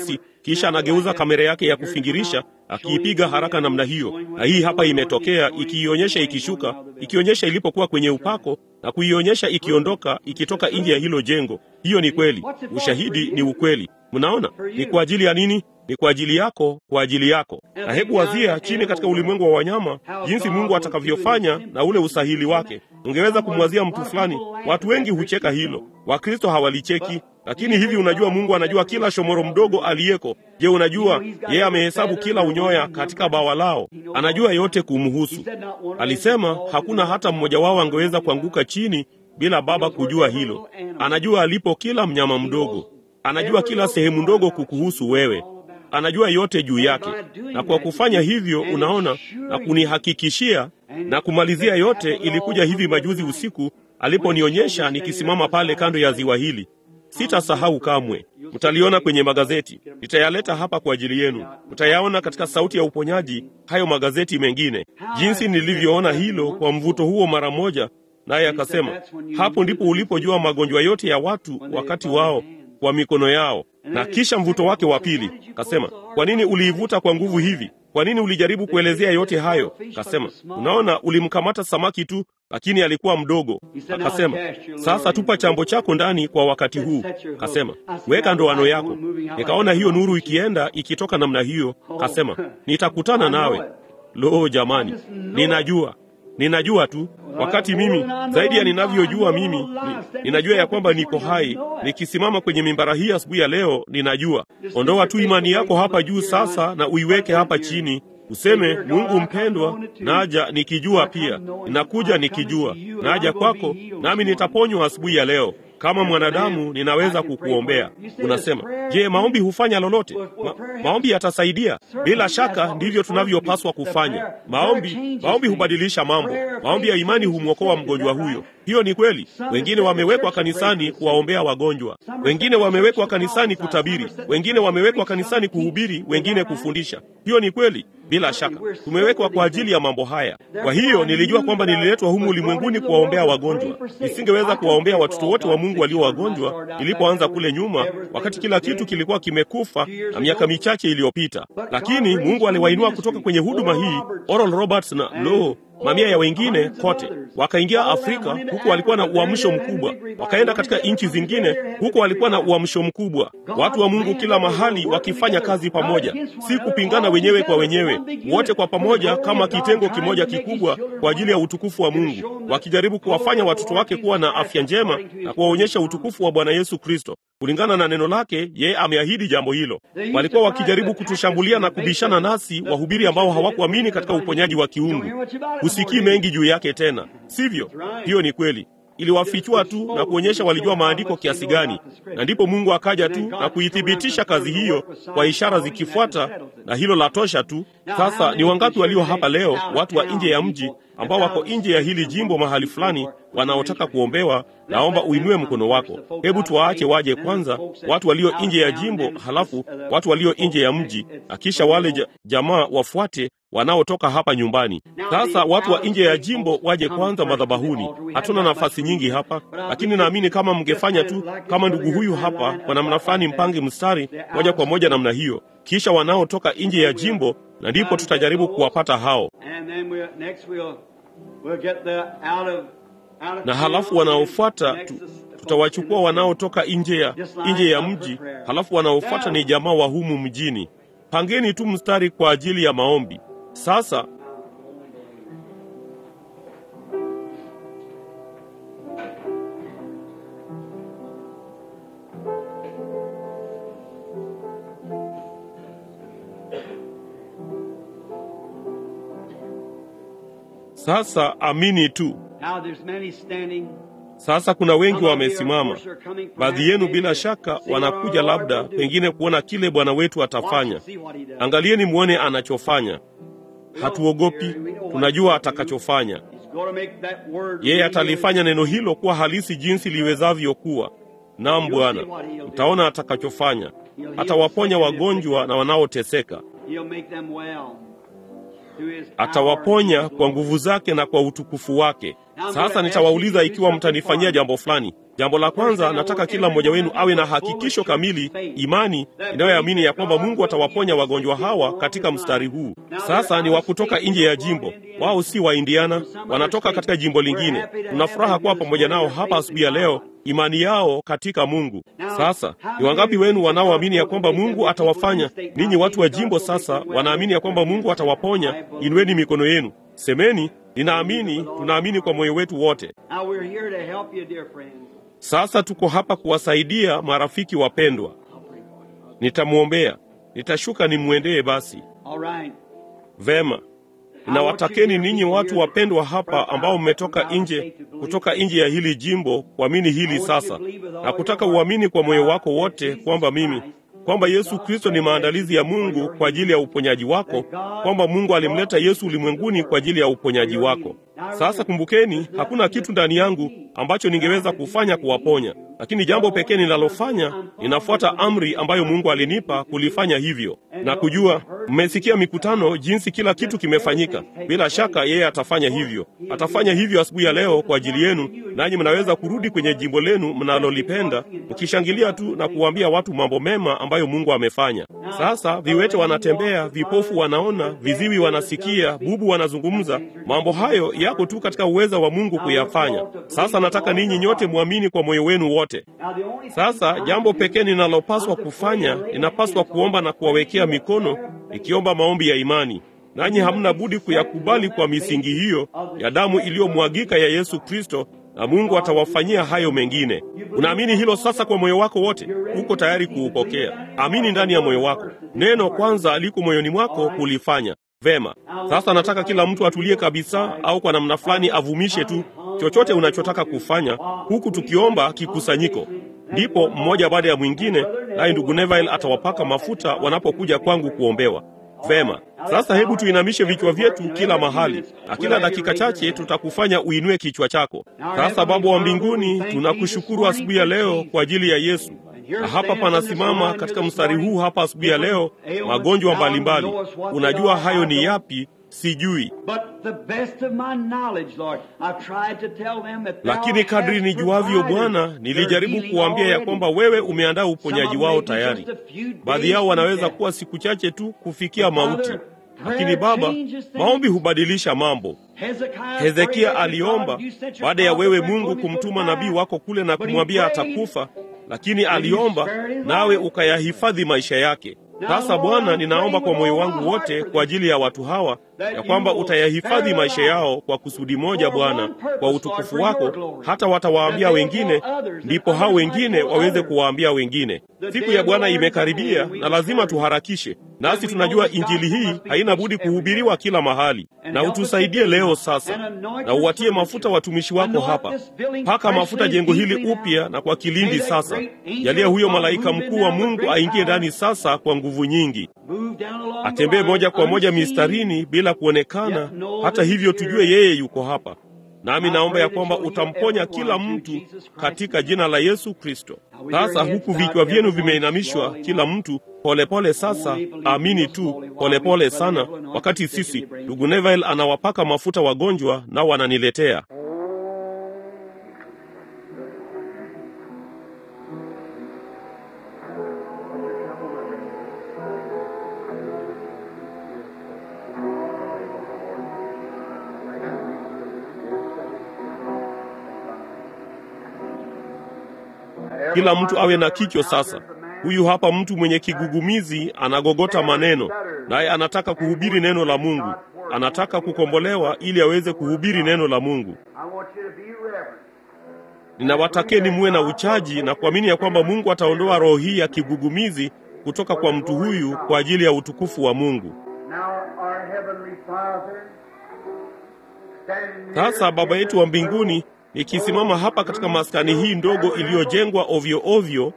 kisha anageuza kamera yake ya kufingirisha akiipiga haraka namna hiyo, na hii hapa imetokea, ikiionyesha ikishuka, ikionyesha ilipokuwa kwenye upako na kuionyesha ikiondoka, ikitoka nje ya hilo jengo. Hiyo ni kweli, ushahidi ni ukweli. Mnaona, ni kwa ajili ya nini? Ni kwa ajili yako, kwa ajili yako. Na hebu wazia chini katika ulimwengu wa wanyama, jinsi Mungu atakavyofanya na ule usahili wake. Ungeweza kumwazia mtu fulani. Watu wengi hucheka hilo, Wakristo hawalicheki lakini hivi unajua, Mungu anajua kila shomoro mdogo aliyeko. Je, unajua yeye amehesabu kila unyoya katika bawa lao? Anajua yote kumhusu. Alisema hakuna hata mmoja wao angeweza kuanguka chini bila Baba kujua hilo. Anajua alipo kila mnyama mdogo, anajua kila sehemu ndogo kukuhusu wewe, anajua yote juu yake. Na kwa kufanya hivyo, unaona, na kunihakikishia na kumalizia yote, ilikuja hivi majuzi usiku aliponionyesha nikisimama pale kando ya ziwa hili. Sitasahau kamwe. Mtaliona kwenye magazeti, nitayaleta hapa kwa ajili yenu. Mtayaona katika Sauti ya Uponyaji, hayo magazeti mengine, jinsi nilivyoona hilo kwa mvuto huo mara moja. Naye akasema, hapo ndipo ulipojua magonjwa yote ya watu wakati wao kwa mikono yao. Na kisha mvuto wake wa pili, kasema, kwa nini uliivuta kwa nguvu hivi? Kwa nini ulijaribu kuelezea yote hayo? Kasema, unaona, ulimkamata samaki tu, lakini alikuwa mdogo. Akasema, sasa tupa chambo chako ndani kwa wakati huu. Kasema, weka ndoano yako. Nikaona hiyo nuru ikienda ikitoka namna hiyo. Kasema, nitakutana nawe. Lo, jamani, ninajua ninajua tu wakati mimi zaidi ya ninavyojua mimi ni, ninajua ya kwamba niko hai nikisimama kwenye mimbara hii asubuhi ya leo. Ninajua. Ondoa tu imani yako hapa juu sasa na uiweke hapa chini, useme Mungu mpendwa, naja nikijua pia, ninakuja nikijua, naja kwako nami nitaponywa asubuhi ya leo. Kama mwanadamu ninaweza kukuombea. Unasema, je, maombi hufanya lolote? Ma, maombi yatasaidia. Bila shaka ndivyo tunavyopaswa kufanya. Maombi, maombi hubadilisha mambo. Maombi ya imani humwokoa mgonjwa huyo. Hiyo ni kweli. Wengine wamewekwa kanisani kuwaombea wagonjwa, wengine wamewekwa kanisani kutabiri, wengine wamewekwa kanisani kuhubiri, wengine kufundisha. Hiyo ni kweli. Bila shaka tumewekwa kwa ajili ya mambo haya. Kwa hiyo nilijua kwamba nililetwa humu ulimwenguni kuwaombea wagonjwa. Nisingeweza kuwaombea watoto wote wa Mungu walio wagonjwa nilipoanza kule nyuma, wakati kila kitu kilikuwa kimekufa na miaka michache iliyopita, lakini Mungu aliwainua kutoka kwenye huduma hii, Oral Roberts na lo mamia ya wengine kote, wakaingia Afrika huku walikuwa na uamsho mkubwa, wakaenda katika nchi zingine huku walikuwa na uamsho mkubwa. Watu wa Mungu kila mahali wakifanya kazi pamoja, si kupingana wenyewe kwa wenyewe, wote kwa pamoja kama kitengo kimoja kikubwa kwa ajili ya utukufu wa Mungu, wakijaribu kuwafanya watoto wake kuwa na afya njema na kuwaonyesha utukufu wa Bwana Yesu Kristo kulingana na neno lake. Yeye ameahidi jambo hilo. Walikuwa wakijaribu kutushambulia na kubishana nasi, wahubiri ambao hawakuamini katika uponyaji wa kiungu. Husikii mengi juu yake tena, sivyo? Hiyo ni kweli. Iliwafichua tu na kuonyesha walijua maandiko kiasi gani, na ndipo Mungu akaja tu na kuithibitisha kazi hiyo kwa ishara zikifuata, na hilo la tosha tu. Sasa ni wangapi walio hapa leo, watu wa nje ya mji ambao wako nje ya hili jimbo mahali fulani, wanaotaka kuombewa? Naomba uinue mkono wako. Hebu tuwaache waje kwanza, watu walio nje ya jimbo, halafu watu walio nje ya mji, na kisha wale ja, jamaa wafuate wanaotoka hapa nyumbani. Sasa watu wa nje ya jimbo waje kwanza madhabahuni. Hatuna nafasi nyingi hapa, lakini naamini kama mngefanya tu kama ndugu huyu hapa, kwa namna fulani, mpange mstari moja kwa moja namna hiyo, kisha wanaotoka nje ya jimbo, na ndipo tutajaribu kuwapata hao, na halafu wanaofuata tu, tutawachukua wanaotoka nje ya nje ya mji, halafu wanaofuata ni jamaa wa humu mjini. Pangeni tu mstari kwa ajili ya maombi. Sasa sasa amini tu. Sasa kuna wengi wamesimama, baadhi yenu bila shaka wanakuja labda pengine kuona kile Bwana wetu atafanya. Angalieni mwone anachofanya. Hatuogopi, tunajua atakachofanya. Yeye atalifanya neno hilo kuwa halisi jinsi liwezavyo kuwa. Naam Bwana, mtaona atakachofanya. Atawaponya wagonjwa na wanaoteseka. atawaponya kwa nguvu zake na kwa utukufu wake. Sasa nitawauliza ikiwa mtanifanyia jambo fulani. Jambo la kwanza, nataka kila mmoja wenu awe na hakikisho kamili, imani inayoamini ya kwamba Mungu atawaponya wagonjwa hawa katika mstari huu. Sasa ni wa kutoka nje ya jimbo, wao si wa Indiana, wanatoka katika jimbo lingine. Tuna furaha kuwa pamoja nao hapa asubuhi ya leo, imani yao katika Mungu. Sasa ni wangapi wenu wanaoamini ya kwamba Mungu atawafanya ninyi watu wa jimbo? Sasa wanaamini ya kwamba Mungu atawaponya. Inueni mikono yenu, semeni ninaamini. Tunaamini kwa moyo wetu wote. Sasa tuko hapa kuwasaidia marafiki wapendwa. Nitamwombea, nitashuka nimwendee. Basi vema, ninawatakeni ninyi watu wapendwa hapa ambao mmetoka nje, kutoka nje ya hili jimbo, kuamini hili sasa, na kutaka uamini kwa moyo wako wote kwamba mimi kwamba Yesu Kristo ni maandalizi ya Mungu kwa ajili ya uponyaji wako, kwamba Mungu alimleta Yesu ulimwenguni kwa ajili ya uponyaji wako. Sasa kumbukeni, hakuna kitu ndani yangu ambacho ningeweza kufanya kuwaponya, lakini jambo pekee ninalofanya, ninafuata amri ambayo Mungu alinipa kulifanya hivyo, na kujua, mmesikia mikutano, jinsi kila kitu kimefanyika. Bila shaka yeye atafanya hivyo, atafanya hivyo asubuhi ya leo kwa ajili yenu, nanyi mnaweza kurudi kwenye jimbo lenu mnalolipenda mkishangilia tu na kuwaambia watu mambo mema ambayo Mungu amefanya. Sasa viwete wanatembea, vipofu wanaona, viziwi wanasikia, bubu wanazungumza. Mambo hayo yako tu katika uweza wa Mungu kuyafanya. Sasa nataka ninyi nyote mwamini kwa moyo wenu wote. Sasa jambo pekee ninalopaswa kufanya, ninapaswa kuomba na kuwawekea mikono, ikiomba maombi ya imani, nanyi hamna budi kuyakubali kwa misingi hiyo ya damu iliyomwagika ya Yesu Kristo na Mungu atawafanyia hayo mengine. Unaamini hilo sasa kwa moyo wako wote? Uko tayari kuupokea? Amini ndani ya moyo wako. Neno kwanza liko moyoni mwako kulifanya vema. Sasa nataka kila mtu atulie kabisa, au kwa namna fulani avumishe tu chochote unachotaka kufanya, huku tukiomba kikusanyiko. Ndipo mmoja baada ya mwingine, naye ndugu Neville atawapaka mafuta wanapokuja kwangu kuombewa. Vema, sasa hebu tuinamishe vichwa vyetu kila mahali, na kila dakika chache tutakufanya uinue kichwa chako. Sasa Baba wa mbinguni, tunakushukuru asubuhi ya leo kwa ajili ya Yesu, na hapa panasimama katika mstari huu hapa asubuhi ya leo magonjwa mbalimbali. Unajua hayo ni yapi? Sijui, lakini kadri nijuavyo, Bwana, nilijaribu kuwaambia ya kwamba wewe umeandaa uponyaji wao tayari. Baadhi yao wanaweza kuwa siku chache tu kufikia mauti, lakini Baba, maombi hubadilisha mambo. Hezekia aliomba baada ya wewe Mungu kumtuma nabii wako kule na kumwambia atakufa, lakini aliomba nawe ukayahifadhi maisha yake. Sasa Bwana, ninaomba kwa moyo wangu wote kwa ajili ya watu hawa ya kwamba utayahifadhi maisha yao kwa kusudi moja, Bwana, kwa utukufu wako, hata watawaambia wengine, ndipo hao wengine waweze kuwaambia wengine. Siku ya Bwana imekaribia na lazima tuharakishe, nasi tunajua injili hii haina budi kuhubiriwa kila mahali. Na utusaidie leo sasa, na uwatie mafuta watumishi wako hapa. Paka mafuta jengo hili upya na kwa kilindi sasa. Jalia huyo malaika mkuu wa Mungu aingie ndani sasa kwa nguvu nyingi, atembee moja kwa moja mistarini bila kuonekana. Hata hivyo tujue yeye yuko hapa. Nami naomba ya kwamba utamponya kila mtu katika jina la Yesu Kristo. Sasa huku vichwa vyenu vimeinamishwa, kila mtu polepole pole. Sasa amini tu polepole pole sana, wakati sisi ndugu Neville anawapaka mafuta wagonjwa nao wananiletea kila mtu awe na kichwa sasa. Huyu hapa mtu mwenye kigugumizi anagogota maneno, naye anataka kuhubiri neno la Mungu, anataka kukombolewa ili aweze kuhubiri neno la Mungu. Ninawatakeni muwe na uchaji na kuamini ya kwamba Mungu ataondoa roho hii ya kigugumizi kutoka kwa mtu huyu kwa ajili ya utukufu wa Mungu. Sasa Baba yetu wa mbinguni ikisimama hapa katika maskani hii ndogo iliyojengwa ovyo ovyo.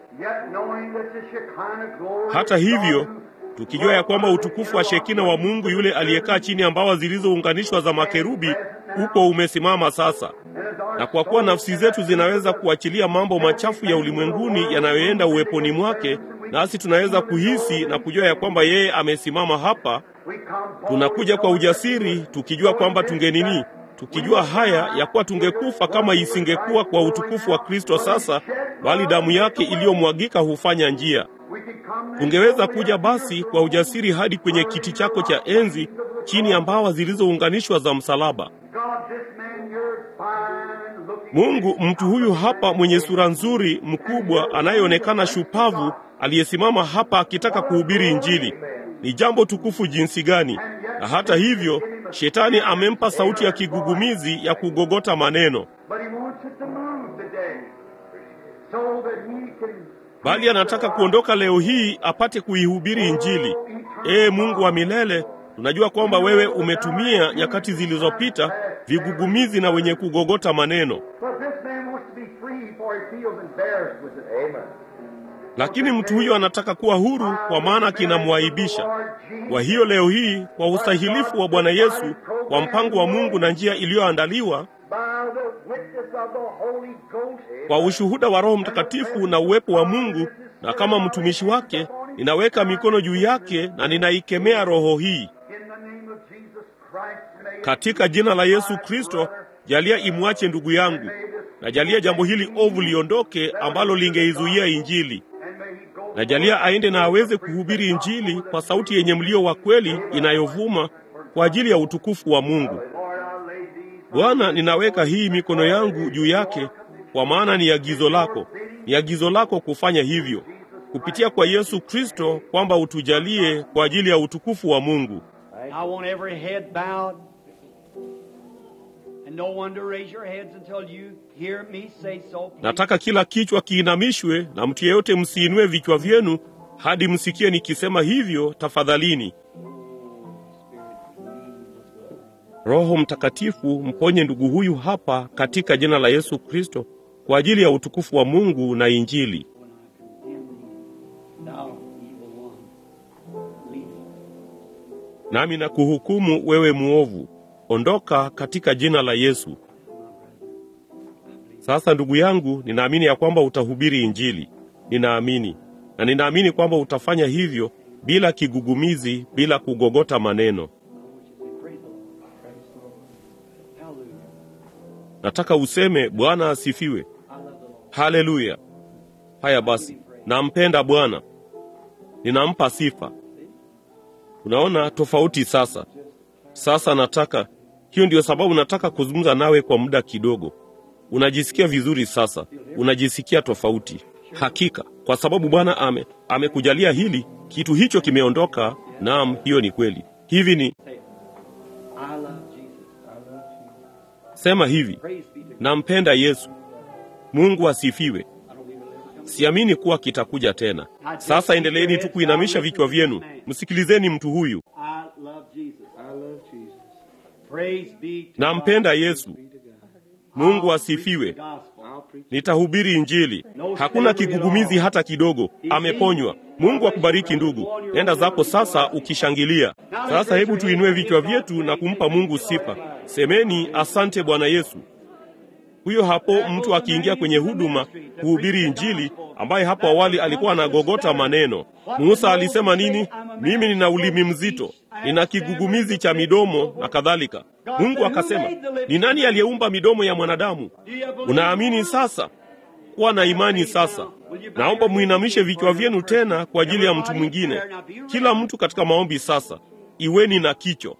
Hata hivyo, tukijua ya kwamba utukufu wa Shekina wa Mungu yule aliyekaa chini ya mbawa zilizounganishwa za makerubi uko umesimama sasa, na kwa kuwa nafsi zetu zinaweza kuachilia mambo machafu ya ulimwenguni yanayoenda uweponi mwake, nasi tunaweza kuhisi na kujua ya kwamba yeye amesimama hapa Tunakuja kwa ujasiri tukijua kwamba tungenini, tukijua haya ya kuwa tungekufa kama isingekuwa kwa utukufu wa Kristo sasa, bali damu yake iliyomwagika hufanya njia. Tungeweza kuja basi kwa ujasiri hadi kwenye kiti chako cha enzi chini ya mbawa zilizounganishwa za msalaba. Mungu, mtu huyu hapa mwenye sura nzuri, mkubwa, anayeonekana shupavu, aliyesimama hapa akitaka kuhubiri Injili, ni jambo tukufu jinsi gani! Na hata hivyo, shetani amempa sauti ya kigugumizi ya kugogota maneno, bali anataka kuondoka leo hii apate kuihubiri Injili. Ee Mungu wa milele, tunajua kwamba wewe umetumia nyakati zilizopita vigugumizi na wenye kugogota maneno, lakini mtu huyo anataka kuwa huru, kwa maana kinamwaibisha. Kwa hiyo leo hii, kwa ustahilifu wa Bwana Yesu, kwa mpango wa Mungu na njia iliyoandaliwa kwa ushuhuda wa Roho Mtakatifu na uwepo wa Mungu, na kama mtumishi wake ninaweka mikono juu yake na ninaikemea roho hii katika jina la Yesu Kristo. Jalia imwache ndugu yangu, na jalia jambo hili ovu liondoke ambalo lingeizuia Injili, na jalia aende na aweze kuhubiri Injili kwa sauti yenye mlio wa kweli inayovuma kwa ajili ya utukufu wa Mungu. Bwana, ninaweka hii mikono yangu juu yake, kwa maana ni agizo lako, ni agizo lako kufanya hivyo kupitia kwa Yesu Kristo, kwamba utujalie kwa ajili ya utukufu wa Mungu. Nataka kila kichwa kiinamishwe na mtu yeyote msiinue vichwa vyenu hadi msikie nikisema hivyo. Tafadhalini. Roho Mtakatifu, mponye ndugu huyu hapa katika jina la Yesu Kristo, kwa ajili ya utukufu wa Mungu na Injili. Nami na kuhukumu wewe muovu, ondoka katika jina la Yesu. Sasa ndugu yangu, ninaamini ya kwamba utahubiri Injili. Ninaamini na ninaamini kwamba utafanya hivyo bila kigugumizi, bila kugogota maneno. Nataka useme Bwana asifiwe. Haleluya! Haya basi, nampenda Bwana, ninampa sifa. Unaona tofauti sasa. Sasa nataka hiyo, ndiyo sababu nataka kuzungumza nawe kwa muda kidogo. Unajisikia vizuri sasa, unajisikia tofauti hakika, kwa sababu Bwana ame amekujalia hili kitu hicho kimeondoka. Naam, hiyo ni kweli. Hivi ni sema hivi, nampenda Yesu. Mungu asifiwe. Siamini kuwa kitakuja tena. Sasa endeleeni tu kuinamisha vichwa vyenu, msikilizeni mtu huyu. Nampenda Yesu. Mungu asifiwe. Nitahubiri Injili, hakuna kigugumizi hata kidogo. Ameponywa. Mungu akubariki ndugu, nenda zako sasa ukishangilia. Sasa hebu tuinue vichwa vyetu na kumpa Mungu sifa. Semeni asante Bwana Yesu. Huyo hapo mtu akiingia kwenye huduma kuhubiri Injili, ambaye hapo awali alikuwa anagogota maneno. Musa alisema nini? Mimi nina ulimi mzito, nina kigugumizi cha midomo na kadhalika. Mungu akasema, ni nani aliyeumba midomo ya mwanadamu? Unaamini sasa? Kuwa na imani sasa. Naomba muinamishe vichwa vyenu tena kwa ajili ya mtu mwingine. Kila mtu katika maombi sasa, iweni na kicho.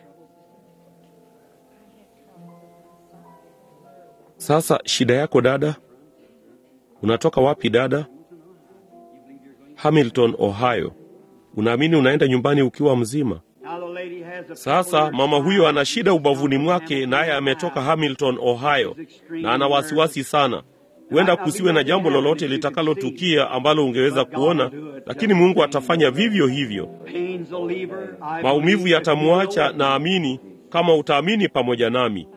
Sasa shida yako dada, unatoka wapi dada? Hamilton, Ohio. Unaamini unaenda nyumbani ukiwa mzima? Sasa mama huyo ana shida ubavuni mwake, naye ametoka Hamilton, Ohio, na ana wasiwasi sana. Huenda kusiwe na jambo lolote litakalotukia ambalo ungeweza kuona, lakini Mungu atafanya vivyo hivyo. Maumivu yatamwacha, naamini, kama utaamini pamoja nami.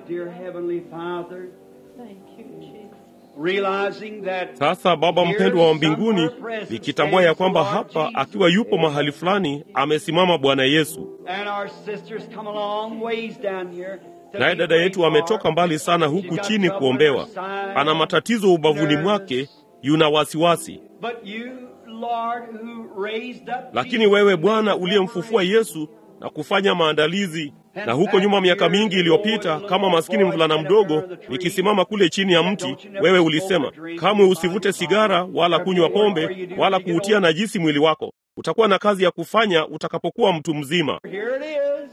Sasa Baba mpendwa wa mbinguni, nikitambua ya kwamba hapa akiwa yupo mahali fulani amesimama Bwana Yesu, naye dada yetu ametoka mbali sana huku chini kuombewa, ana matatizo ubavuni mwake, yuna wasiwasi. Lakini wewe Bwana uliyemfufua Yesu, na kufanya maandalizi. Na huko nyuma, miaka mingi iliyopita, kama maskini mvulana mdogo, nikisimama kule chini ya mti, wewe ulisema kamwe usivute sigara wala kunywa pombe wala kuutia najisi mwili wako. Utakuwa na kazi ya kufanya utakapokuwa mtu mzima. Here it is.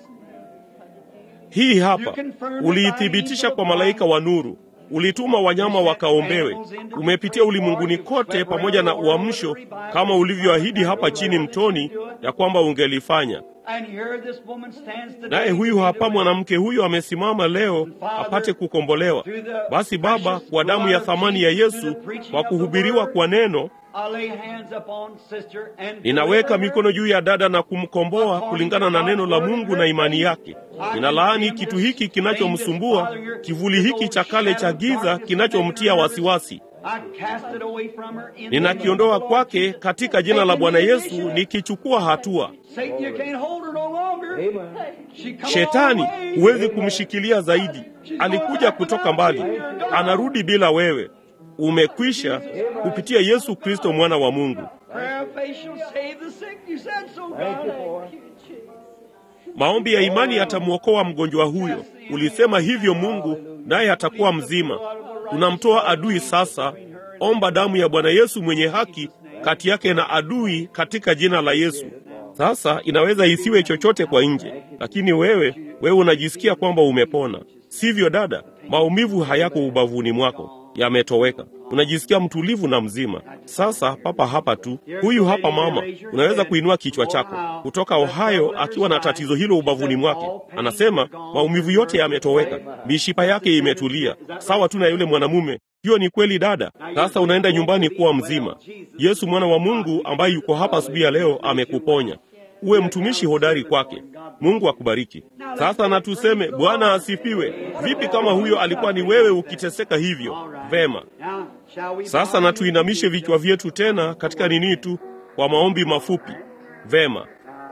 Hii hapa, uliithibitisha kwa malaika wa nuru, ulituma wanyama wakaombewe. Umepitia ulimwenguni kote pamoja na uamsho, kama ulivyoahidi hapa chini mtoni ya kwamba ungelifanya. And here this woman stands today. Naye huyu hapa mwanamke huyu amesimama leo apate kukombolewa. Basi Baba, kwa damu ya thamani ya Yesu, kwa kuhubiriwa kwa neno, I lay hands upon sister and ninaweka mikono juu ya dada na kumkomboa kulingana na neno la Mungu na imani yake. Ninalaani kitu hiki kinachomsumbua, kivuli hiki cha kale cha giza kinachomtia wasiwasi. I cast it away from her in the Ninakiondoa name of the kwake Lord Jesus. katika jina la Bwana Yesu, nikichukua hatua. Satan, you can't hold her no longer. She come Shetani, all the way. huwezi kumshikilia zaidi. Alikuja kutoka mbali, anarudi bila wewe. Umekwisha kupitia Yesu Kristo, mwana wa Mungu. Prayer of faith shall save the sick. You said so, God. Maombi ya imani yatamwokoa mgonjwa huyo. Ulisema hivyo Mungu, naye atakuwa mzima. Tunamtoa adui sasa. Omba damu ya Bwana Yesu mwenye haki kati yake na adui katika jina la Yesu. Sasa inaweza isiwe chochote kwa nje, lakini wewe wewe unajisikia kwamba umepona, sivyo dada? Maumivu hayako ubavuni mwako, yametoweka. Unajisikia mtulivu na mzima. Sasa papa hapa tu, huyu hapa mama, unaweza kuinua kichwa chako kutoka Ohio akiwa na tatizo hilo ubavuni mwake. Anasema maumivu yote yametoweka, mishipa yake imetulia, sawa tu na yule mwanamume. Hiyo ni kweli dada. Sasa unaenda nyumbani kuwa mzima. Yesu mwana wa Mungu ambaye yuko hapa asubuhi ya leo amekuponya. Uwe mtumishi hodari kwake. Mungu akubariki. Sasa na tuseme Bwana asifiwe. Vipi kama huyo alikuwa ni wewe ukiteseka hivyo? Vema. Now, shall we Sasa na tuinamishe vichwa vyetu tena katika nini tu kwa maombi mafupi. Vema.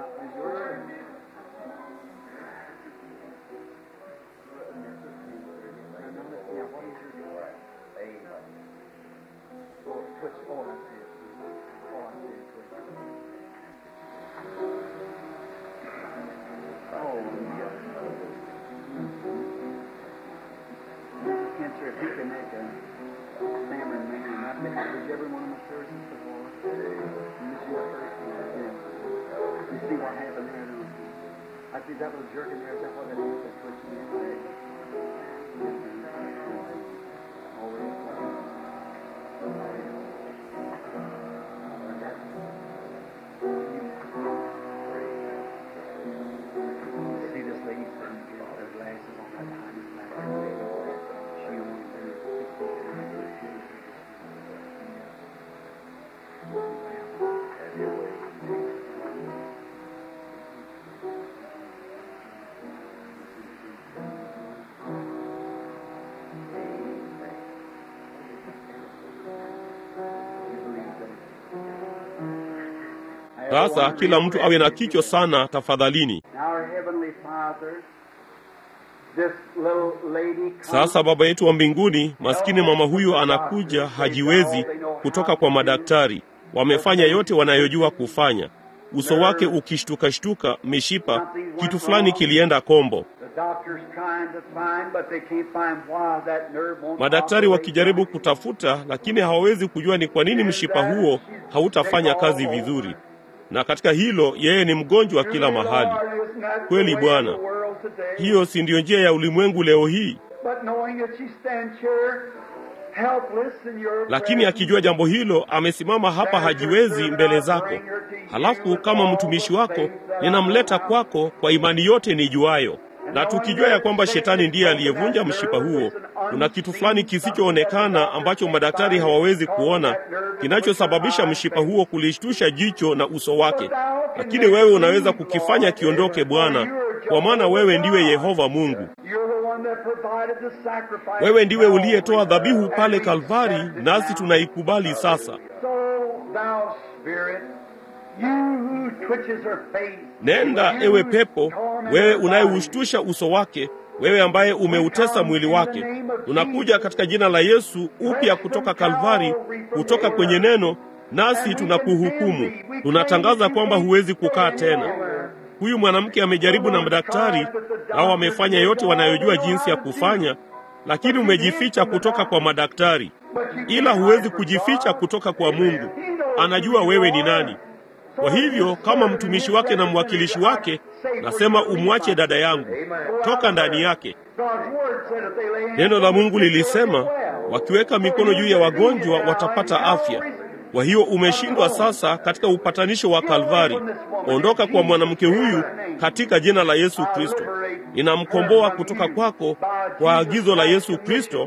Cancer, if you can make a salmon man, I think whichever one of my surgeons before. And this is your first one. Yeah. You see what happened there? don't you? I see that little jerk in there. Is that what it is? That twitching in there? See this lady sitting here with her glasses on that behind his back. She only turned 60. Sasa kila mtu awe na kichwa sana tafadhalini. Now our heavenly Father, this little lady comes Sasa Baba yetu wa mbinguni, maskini mama huyu anakuja, hajiwezi kutoka kwa madaktari. Wamefanya yote wanayojua kufanya, uso wake ukishtukashtuka, mishipa, kitu fulani kilienda kombo. The doctor's trying to find, but they can't find why that nerve won't Madaktari operate wakijaribu right. kutafuta, lakini hawawezi kujua ni kwa nini mshipa huo hautafanya kazi vizuri. Na katika hilo, yeye ni mgonjwa kila mahali. Kweli, Bwana. Hiyo si ndiyo njia ya ulimwengu leo hii? But knowing that she stands here helpless in your Lakini akijua jambo hilo, amesimama hapa hajiwezi mbele zako. Halafu kama mtumishi wako, ninamleta kwako kwa imani yote nijuayo, na tukijua ya kwamba shetani ndiye aliyevunja mshipa huo. Kuna kitu fulani kisichoonekana ambacho madaktari hawawezi kuona, kinachosababisha mshipa huo kulishtusha jicho na uso wake, lakini wewe unaweza kukifanya kiondoke, Bwana, kwa maana wewe ndiwe Yehova Mungu. You're the one that provided the sacrifice. Wewe ndiwe uliyetoa dhabihu pale Kalvari, nasi tunaikubali sasa. So thou spirit, you who twitches her face. Nenda you ewe who pepo, torment wewe her body. unayeushtusha uso wake, wewe ambaye umeutesa mwili wake. Tunakuja katika jina la Yesu upya kutoka Kalvari, kutoka kwenye neno, nasi tunakuhukumu. Tunatangaza kwamba huwezi kukaa tena. Huyu mwanamke amejaribu na madaktari, nao wamefanya yote wanayojua jinsi ya kufanya, lakini umejificha kutoka kwa madaktari, ila huwezi kujificha kutoka kwa Mungu. Anajua wewe ni nani. Kwa hivyo kama mtumishi wake na mwakilishi wake, nasema umwache dada yangu, toka ndani yake. Neno la Mungu lilisema wakiweka mikono juu ya wagonjwa watapata afya. Kwa hiyo umeshindwa sasa katika upatanisho wa Kalvari. Ondoka kwa mwanamke huyu katika jina la Yesu Kristo. Ninamkomboa kutoka kwako kwa agizo la Yesu Kristo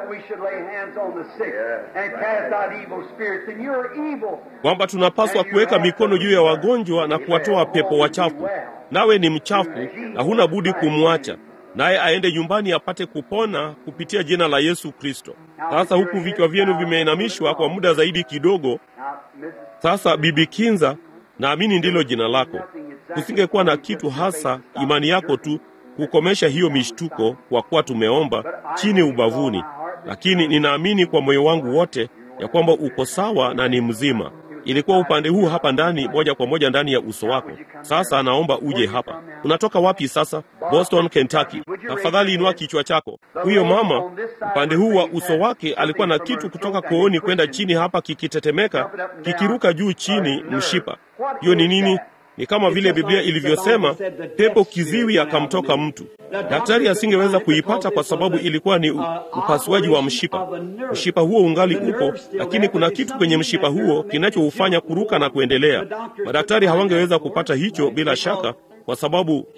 kwamba tunapaswa kuweka mikono juu ya wagonjwa na kuwatoa pepo wachafu. Nawe ni mchafu na huna budi kumwacha naye aende nyumbani apate kupona kupitia jina la Yesu Kristo. Sasa huku vichwa vyenu vimeinamishwa kwa muda zaidi kidogo. Sasa Bibi Kinza, naamini ndilo jina lako. Kusingekuwa na kitu hasa imani yako tu kukomesha hiyo mishtuko, kwa kuwa tumeomba chini ubavuni, lakini ninaamini kwa moyo wangu wote ya kwamba uko sawa na ni mzima. Ilikuwa upande huu hapa ndani, moja kwa moja ndani ya uso wako. Sasa naomba uje hapa. Unatoka wapi sasa? Boston, Kentucky. Tafadhali inua kichwa chako. Huyo mama upande huu wa uso wake alikuwa na kitu kutoka kooni kwenda chini hapa, kikitetemeka, kikiruka juu chini, mshipa. Hiyo ni nini? Ni kama vile Biblia ilivyosema, pepo kiziwi akamtoka mtu. Daktari asingeweza kuipata kwa sababu ilikuwa ni upasuaji wa mshipa. Mshipa huo ungali upo, lakini kuna kitu kwenye mshipa huo kinachoufanya kuruka na kuendelea. Madaktari hawangeweza kupata hicho bila shaka, kwa sababu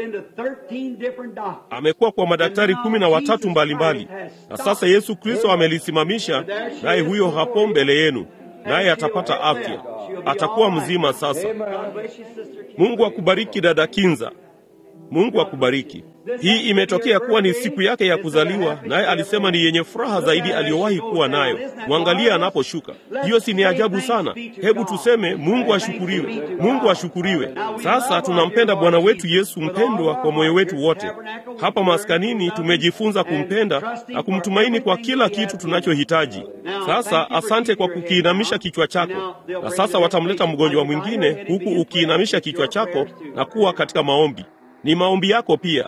amekuwa kwa madaktari kumi na watatu mbalimbali, na sasa Yesu Kristo amelisimamisha, naye huyo hapo mbele yenu, naye atapata afya, atakuwa mzima sasa. Mungu akubariki dada Kinza. Mungu akubariki. Hii imetokea kuwa ni siku yake ya kuzaliwa, naye alisema ni yenye furaha zaidi aliyowahi kuwa nayo. Mwangalie anaposhuka. Hiyo si ni ajabu sana? Hebu tuseme Mungu ashukuriwe, Mungu ashukuriwe. Sasa tunampenda Bwana wetu Yesu mpendwa kwa moyo wetu wote. Hapa maskanini tumejifunza kumpenda na kumtumaini kwa kila kitu tunachohitaji. Sasa asante kwa kukiinamisha kichwa chako, na sasa watamleta mgonjwa mwingine huku ukiinamisha kichwa chako na kuwa katika maombi. Ni maombi yako pia.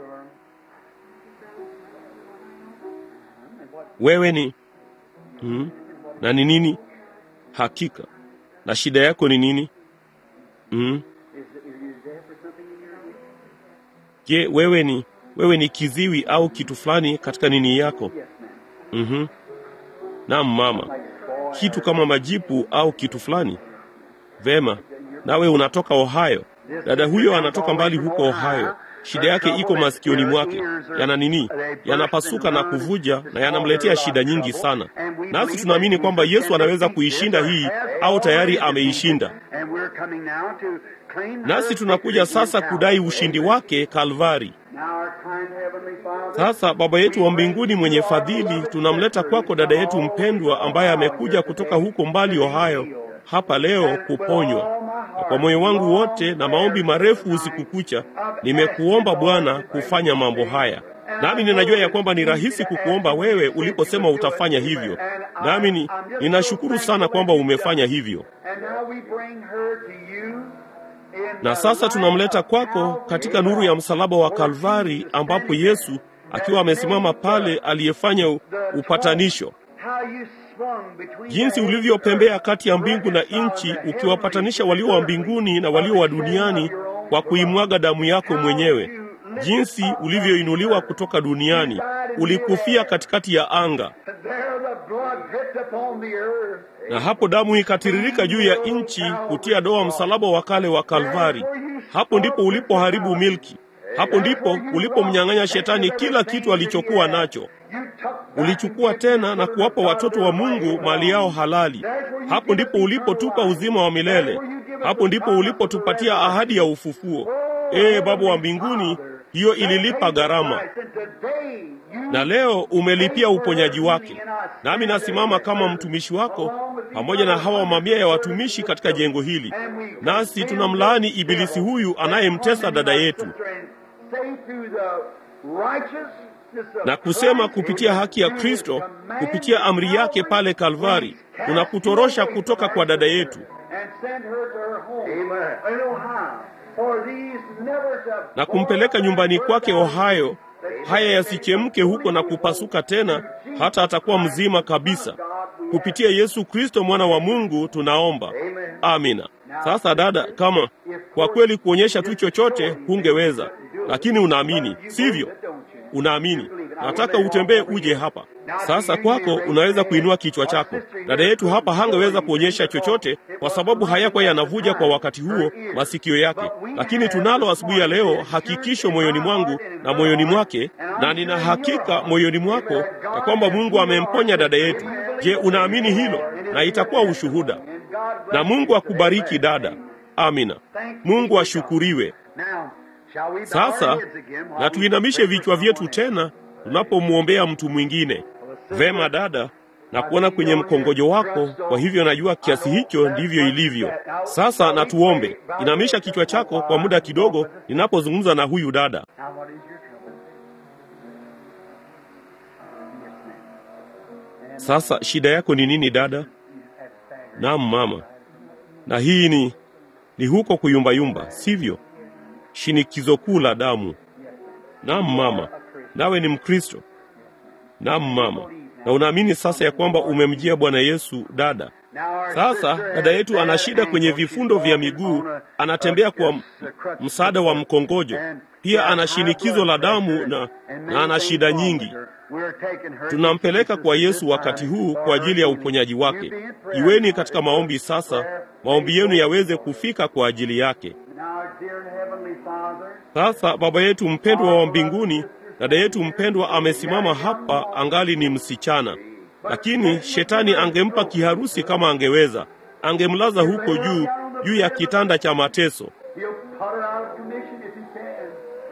Wewe ni hmm, na ni nini hakika, na shida yako ni nini? Hmm. Je, wewe ni wewe ni kiziwi au kitu fulani katika nini yako? Mhm. Naam mama, kitu kama majipu au kitu fulani. Vema, nawe unatoka Ohio. Dada huyo anatoka mbali huko Ohio. Shida yake iko masikioni mwake, yana nini, yanapasuka na kuvuja na yanamletea shida nyingi sana. Nasi tunaamini kwamba Yesu anaweza kuishinda hii, au tayari ameishinda. Nasi tunakuja sasa kudai ushindi wake Kalvari. Sasa Baba yetu wa mbinguni mwenye fadhili, tunamleta kwako dada yetu mpendwa ambaye amekuja kutoka huko mbali Ohio hapa leo kuponywa. Na kwa moyo wangu wote na maombi marefu usiku kucha, nimekuomba Bwana kufanya mambo haya, nami ninajua ya kwamba ni rahisi kukuomba wewe uliposema utafanya hivyo, nami ni, ninashukuru sana kwamba umefanya hivyo. Na sasa tunamleta kwako katika nuru ya msalaba wa Kalvari, ambapo Yesu akiwa amesimama pale aliyefanya upatanisho jinsi ulivyopembea kati ya mbingu na nchi, ukiwapatanisha walio wa mbinguni na walio wa duniani kwa kuimwaga damu yako mwenyewe. Jinsi ulivyoinuliwa kutoka duniani, ulikufia katikati ya anga, na hapo damu ikatiririka juu ya nchi kutia doa msalaba wa kale wa Kalvari. Hapo ndipo ulipoharibu milki, hapo ndipo ulipomnyang'anya shetani kila kitu alichokuwa nacho ulichukua tena na kuwapa watoto wa Mungu mali yao halali. Hapo ndipo ulipotupa uzima wa milele. Hapo ndipo ulipotupatia ahadi ya ufufuo. Ee Baba wa mbinguni, hiyo ililipa gharama, na leo umelipia uponyaji wake. Nami nasimama kama mtumishi wako pamoja na hawa mamia ya watumishi katika jengo hili, nasi tunamlaani ibilisi huyu anayemtesa dada yetu na kusema kupitia haki ya Kristo, kupitia amri yake pale Kalvari, tunakutorosha kutoka kwa dada yetu for these never to na kumpeleka nyumbani kwake Ohio, haya yasichemke huko na kupasuka tena, hata atakuwa mzima kabisa. Kupitia Yesu Kristo mwana wa Mungu tunaomba, amina. Sasa dada, kama kwa kweli kuonyesha tu chochote hungeweza, lakini unaamini, sivyo? Unaamini. Nataka utembee uje hapa sasa. Kwako unaweza kuinua kichwa chako. Dada yetu hapa hangeweza kuonyesha chochote kwa sababu hayakuwa yanavuja kwa wakati huo masikio yake, lakini tunalo asubuhi ya leo hakikisho moyoni mwangu na moyoni mwake, na nina hakika moyoni mwako ya kwamba Mungu amemponya dada yetu. Je, unaamini hilo? Na itakuwa ushuhuda. Na Mungu akubariki dada. Amina. Mungu ashukuriwe. Now, shall we bow Sasa our heads again while na we tuinamishe pray for vichwa vyetu someone? tena tunapomwombea mtu mwingine. Vema dada, na kuona kwenye mkongojo wako, kwa hivyo najua kiasi hicho ndivyo ilivyo. Sasa na tuombe. Inamisha kichwa chako kwa muda kidogo ninapozungumza na huyu dada. Now, what is your trouble? Yes, ma'am. Sasa shida yako ni nini dada? Naam mama. Na hii ni ni huko kuyumbayumba, sivyo? Shinikizo kuu la damu. Naam mama. Nawe ni Mkristo. Naam mama. Na unaamini sasa ya kwamba umemjia Bwana Yesu dada. Now, our Sasa sister dada has yetu ana bad shida kwenye ankle. vifundo She's vya walking miguu, on a- anatembea kwa a- m- a crutch. msaada wa mkongojo. And Pia she ana has high shinikizo blood la damu pressure na, and na many ana things shida wrong with nyingi. her. We're taking her Tunampeleka to kwa Jesus Yesu this wakati time huu for kwa ajili ya her uponyaji healing. wake. You be in prayer Iweni now. katika maombi sasa, Prayer, maombi yenu faith, yaweze kufika kwa ajili yake. Now, dear Heavenly Father, Sasa Baba yetu mpendwa wa mbinguni, dada yetu mpendwa amesimama hapa angali ni msichana, lakini shetani angempa kiharusi kama angeweza, angemlaza huko juu juu ya kitanda cha mateso, He'll put her out of commission if He can.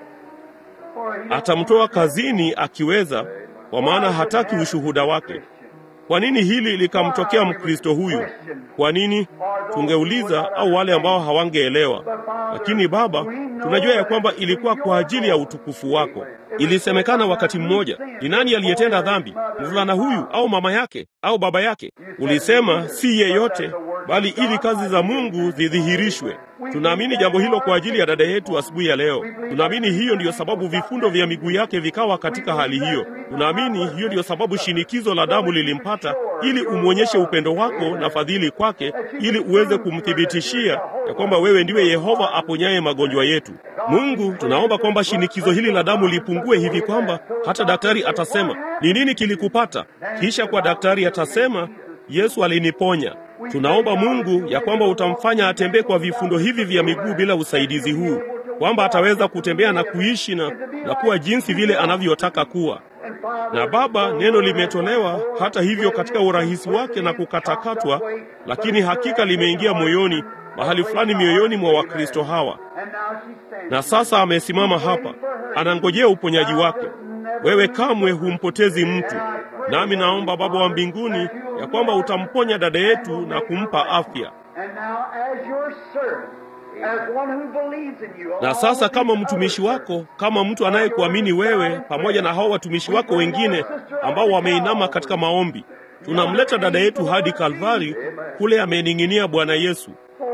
For he atamtoa kazini akiweza, kwa maana hataki ushuhuda wake. Kwa nini hili likamtokea Mkristo huyu? Kwa nini? Tungeuliza au wale ambao hawangeelewa. Lakini Baba, tunajua ya kwamba ilikuwa kwa ajili ya utukufu wako. Ilisemekana wakati mmoja, ni nani aliyetenda dhambi, mvulana huyu au mama yake au baba yake? Ulisema si yeyote, bali ili kazi za Mungu zidhihirishwe. Tunaamini jambo hilo kwa ajili ya dada yetu asubuhi ya leo. Tunaamini hiyo ndiyo sababu vifundo vya miguu yake vikawa katika hali hiyo. Tunaamini hiyo ndiyo sababu shinikizo la damu lilimpata, ili umwonyeshe upendo wako na fadhili kwake, ili uweze kumthibitishia ya kwamba wewe ndiwe Yehova aponyaye magonjwa yetu. Mungu, tunaomba kwamba shinikizo hili la damu lipungue hivi kwamba hata daktari atasema ni nini kilikupata, kisha kwa daktari atasema Yesu aliniponya. Tunaomba Mungu ya kwamba utamfanya atembee kwa vifundo hivi vya miguu bila usaidizi huu, kwamba ataweza kutembea na kuishi na, na kuwa jinsi vile anavyotaka kuwa. Na Baba, neno limetolewa hata hivyo katika urahisi wake na kukatakatwa, lakini hakika limeingia moyoni, mahali fulani mioyoni mwa Wakristo hawa. And now she's standing. Na sasa amesimama hapa, anangojea uponyaji wake. Wewe kamwe humpotezi mtu, nami naomba Baba wa mbinguni ya kwamba utamponya dada yetu na kumpa afya. And now, as your servant, as one who believes in you, Na sasa kama mtumishi wako, kama mtu anayekuamini wewe, pamoja na hao watumishi wako wengine ambao wameinama katika maombi, tunamleta dada yetu hadi Kalvari, kule amening'inia Bwana Yesu.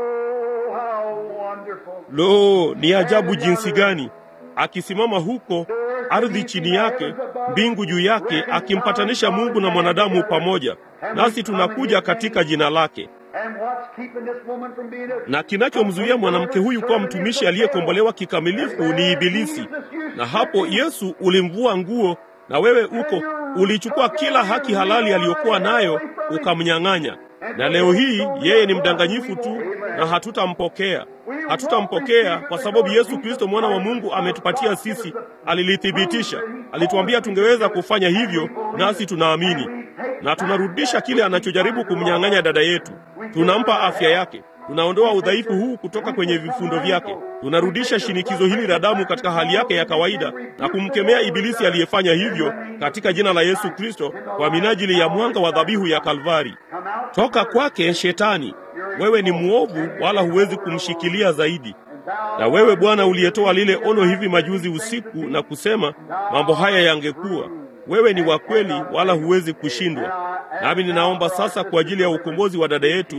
Oh, how wonderful. Lo, ni ajabu jinsi gani akisimama huko, ardhi chini yake, mbingu juu yake, akimpatanisha Mungu na mwanadamu pamoja. Nasi tunakuja katika jina lake. And what's keeping this woman from being a Na kinachomzuia mwanamke huyu kuwa mtumishi aliyekombolewa kikamilifu ni Ibilisi. Na hapo Yesu ulimvua nguo, na wewe uko ulichukua kila haki halali aliyokuwa nayo ukamnyang'anya. Na leo hii yeye ni mdanganyifu tu, na hatutampokea. Hatutampokea kwa sababu Yesu Kristo mwana wa Mungu ametupatia sisi, alilithibitisha, alituambia tungeweza kufanya hivyo, nasi tunaamini na tunarudisha kile anachojaribu kumnyang'anya dada yetu. Tunampa afya yake, tunaondoa udhaifu huu kutoka kwenye vifundo vyake, tunarudisha shinikizo hili la damu katika hali yake ya kawaida na kumkemea ibilisi aliyefanya hivyo katika jina la Yesu Kristo, kwa minajili ya mwanga wa dhabihu ya Kalvari. come out Toka kwake Shetani, wewe ni mwovu, wala huwezi kumshikilia zaidi. Na wewe Bwana uliyetoa lile ono hivi majuzi usiku na kusema mambo haya yangekuwa, wewe ni wa kweli, wala huwezi kushindwa. Nami ninaomba sasa kwa ajili ya ukombozi wa dada yetu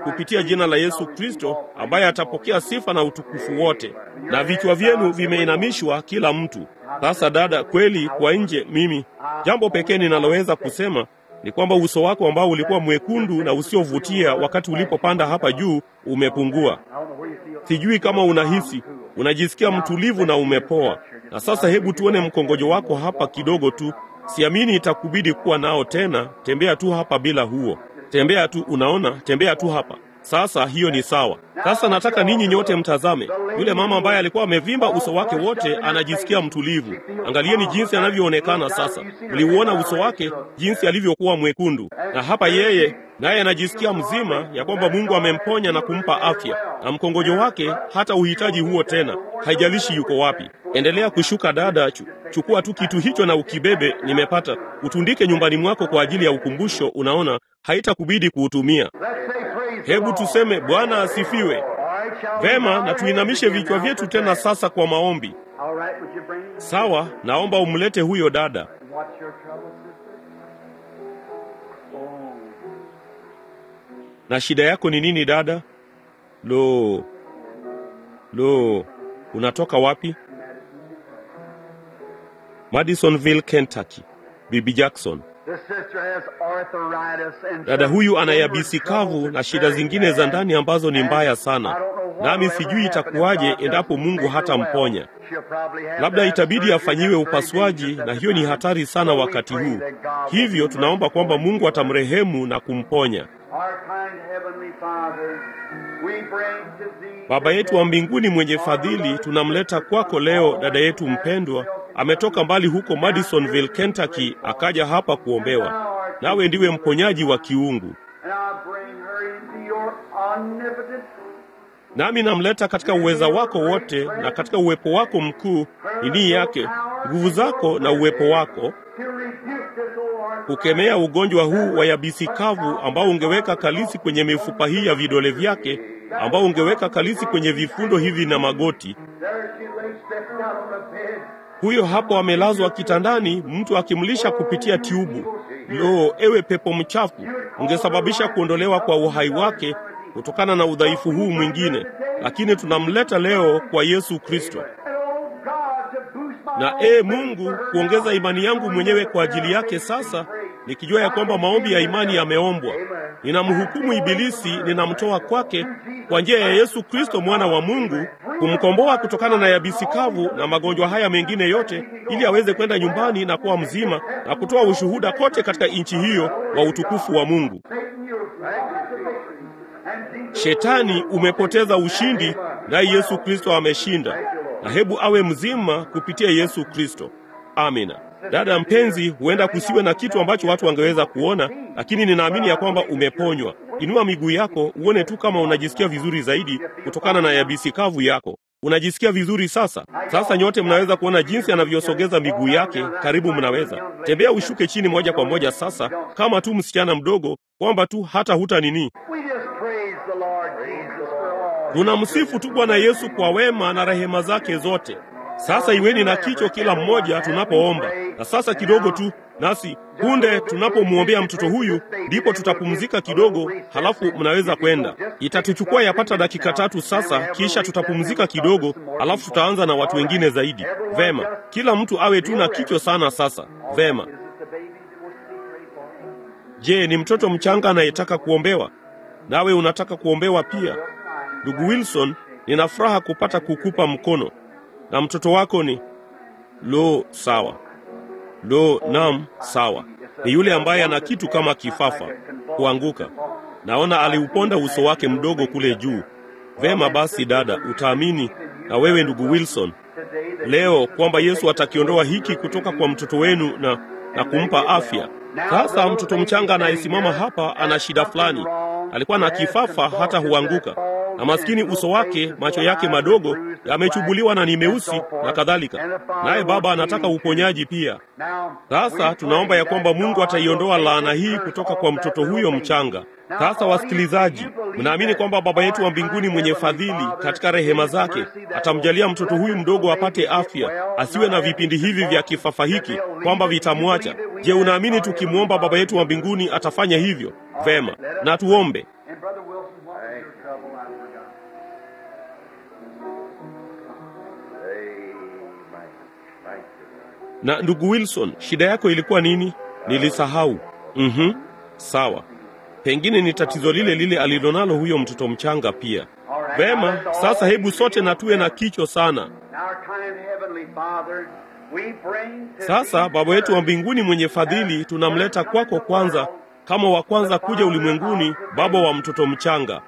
kupitia jina la Yesu Kristo, ambaye atapokea sifa na utukufu wote, na vichwa vyenu vimeinamishwa kila mtu. Sasa dada, kweli kwa nje, mimi jambo pekee ninaloweza kusema ni kwamba uso wako ambao ulikuwa mwekundu na usiovutia wakati ulipopanda hapa juu umepungua. Sijui kama unahisi unajisikia mtulivu na umepoa. Na sasa hebu tuone mkongojo wako hapa kidogo tu. Siamini itakubidi kuwa nao tena. Tembea tu hapa bila huo, tembea tu, unaona, tembea tu hapa. Sasa hiyo ni sawa. Sasa nataka ninyi nyote mtazame yule mama ambaye alikuwa amevimba uso wake wote, anajisikia mtulivu. Angalieni jinsi anavyoonekana sasa. Mliuona uso wake jinsi alivyokuwa mwekundu, na hapa yeye naye anajisikia mzima, ya kwamba Mungu amemponya na kumpa afya, na mkongojo wake hata uhitaji huo tena, haijalishi yuko wapi. Endelea kushuka dada, chu, chukua tu kitu hicho na ukibebe. Nimepata, utundike nyumbani mwako kwa ajili ya ukumbusho. Unaona, haitakubidi kuutumia. Hebu tuseme Bwana asifiwe. Vema, na tuinamishe vichwa vyetu tena sasa kwa maombi. Sawa, naomba umlete huyo dada. Na shida yako ni nini dada? Lo, lo, unatoka wapi? Madisonville, Kentucky. Bibi Jackson. Dada huyu ana yabisi kavu na shida zingine za ndani ambazo ni mbaya sana, nami sijui itakuwaje endapo Mungu hatamponya. Labda itabidi afanyiwe upasuaji, na hiyo ni hatari sana wakati huu. Hivyo tunaomba kwamba Mungu atamrehemu na kumponya. Baba yetu wa mbinguni mwenye fadhili, tunamleta kwako leo dada yetu mpendwa ametoka mbali huko Madisonville, Kentucky, akaja hapa kuombewa. Nawe ndiwe mponyaji wa kiungu, nami namleta katika uweza wako wote na katika uwepo wako mkuu, nini yake, nguvu zako na uwepo wako, kukemea ugonjwa huu wa yabisi kavu ambao ungeweka kalisi kwenye mifupa hii ya vidole vyake, ambao ungeweka kalisi kwenye vifundo hivi na magoti. Huyo hapo amelazwa kitandani, mtu akimlisha kupitia tiubu. Lo, ewe pepo mchafu, ungesababisha kuondolewa kwa uhai wake kutokana na udhaifu huu mwingine, lakini tunamleta leo kwa Yesu Kristo. Na ee Mungu, kuongeza imani yangu mwenyewe kwa ajili yake sasa, nikijua ya kwamba maombi ya imani yameombwa. Ninamhukumu Ibilisi, ninamtoa kwake kwa njia ya Yesu Kristo mwana wa Mungu, kumkomboa kutokana na yabisi kavu na magonjwa haya mengine yote, ili aweze kwenda nyumbani na kuwa mzima na kutoa ushuhuda kote katika nchi hiyo wa utukufu wa Mungu. Shetani umepoteza ushindi, naye Yesu Kristo ameshinda, na hebu awe mzima kupitia Yesu Kristo. Amina. Dada mpenzi, huenda kusiwe na kitu ambacho watu wangeweza kuona, lakini ninaamini ya kwamba umeponywa. Inua miguu yako uone tu kama unajisikia vizuri zaidi kutokana na yabisi kavu yako. Unajisikia vizuri sasa? Sasa nyote mnaweza kuona jinsi anavyosogeza miguu yake. Karibu, mnaweza tembea, ushuke chini moja kwa moja sasa, kama tu msichana mdogo, kwamba tu hata huta nini. Tunamsifu tu Bwana Yesu kwa wema na rehema zake zote. Sasa iweni na kicho kila mmoja tunapoomba. Na sasa kidogo tu nasi punde tunapomwombea mtoto huyu, ndipo tutapumzika kidogo, halafu mnaweza kwenda. Itatuchukua yapata dakika tatu sasa, kisha tutapumzika kidogo, halafu tutaanza na watu wengine zaidi. Vema, kila mtu awe tu na kicho sana sasa. Vema. Je, ni mtoto mchanga anayetaka kuombewa? Nawe unataka kuombewa pia? Ndugu Wilson, nina furaha kupata kukupa mkono na mtoto wako ni lo, sawa. Lo, nam, sawa. Ni yule ambaye ana kitu kama kifafa kuanguka. Naona aliuponda uso wake mdogo kule juu. Vema basi, dada, utaamini na wewe ndugu Wilson leo kwamba Yesu atakiondoa hiki kutoka kwa mtoto wenu na, na kumpa afya. Sasa mtoto mchanga anayesimama hapa ana shida fulani, alikuwa na kifafa hata huanguka na maskini uso wake, macho yake madogo yamechubuliwa na ni meusi na kadhalika, naye baba anataka uponyaji pia. Sasa tunaomba ya kwamba Mungu ataiondoa laana hii kutoka kwa mtoto huyo mchanga. Sasa wasikilizaji, mnaamini kwamba Baba yetu wa mbinguni mwenye fadhili katika rehema zake atamjalia mtoto huyu mdogo apate afya, asiwe na vipindi hivi vya kifafa hiki kwamba vitamwacha? Je, unaamini tukimwomba Baba yetu wa mbinguni atafanya hivyo? Vema, na tuombe. your trouble, I forgot. Amen. Thank you. Na ndugu Wilson, shida yako ilikuwa nini? Nilisahau. Mhm, sawa. Pengine ni tatizo lile lile alilonalo huyo mtoto mchanga pia. All right, Vema, now let's all sasa hebu sote na tuwe na together. kicho sana. Now, our kind Heavenly Father, we bring to Sasa thee Baba yetu wa first mbinguni mwenye fadhili, tunamleta kwako kwanza kama wa kwanza kuja ulimwenguni, baba wa mtoto mchanga.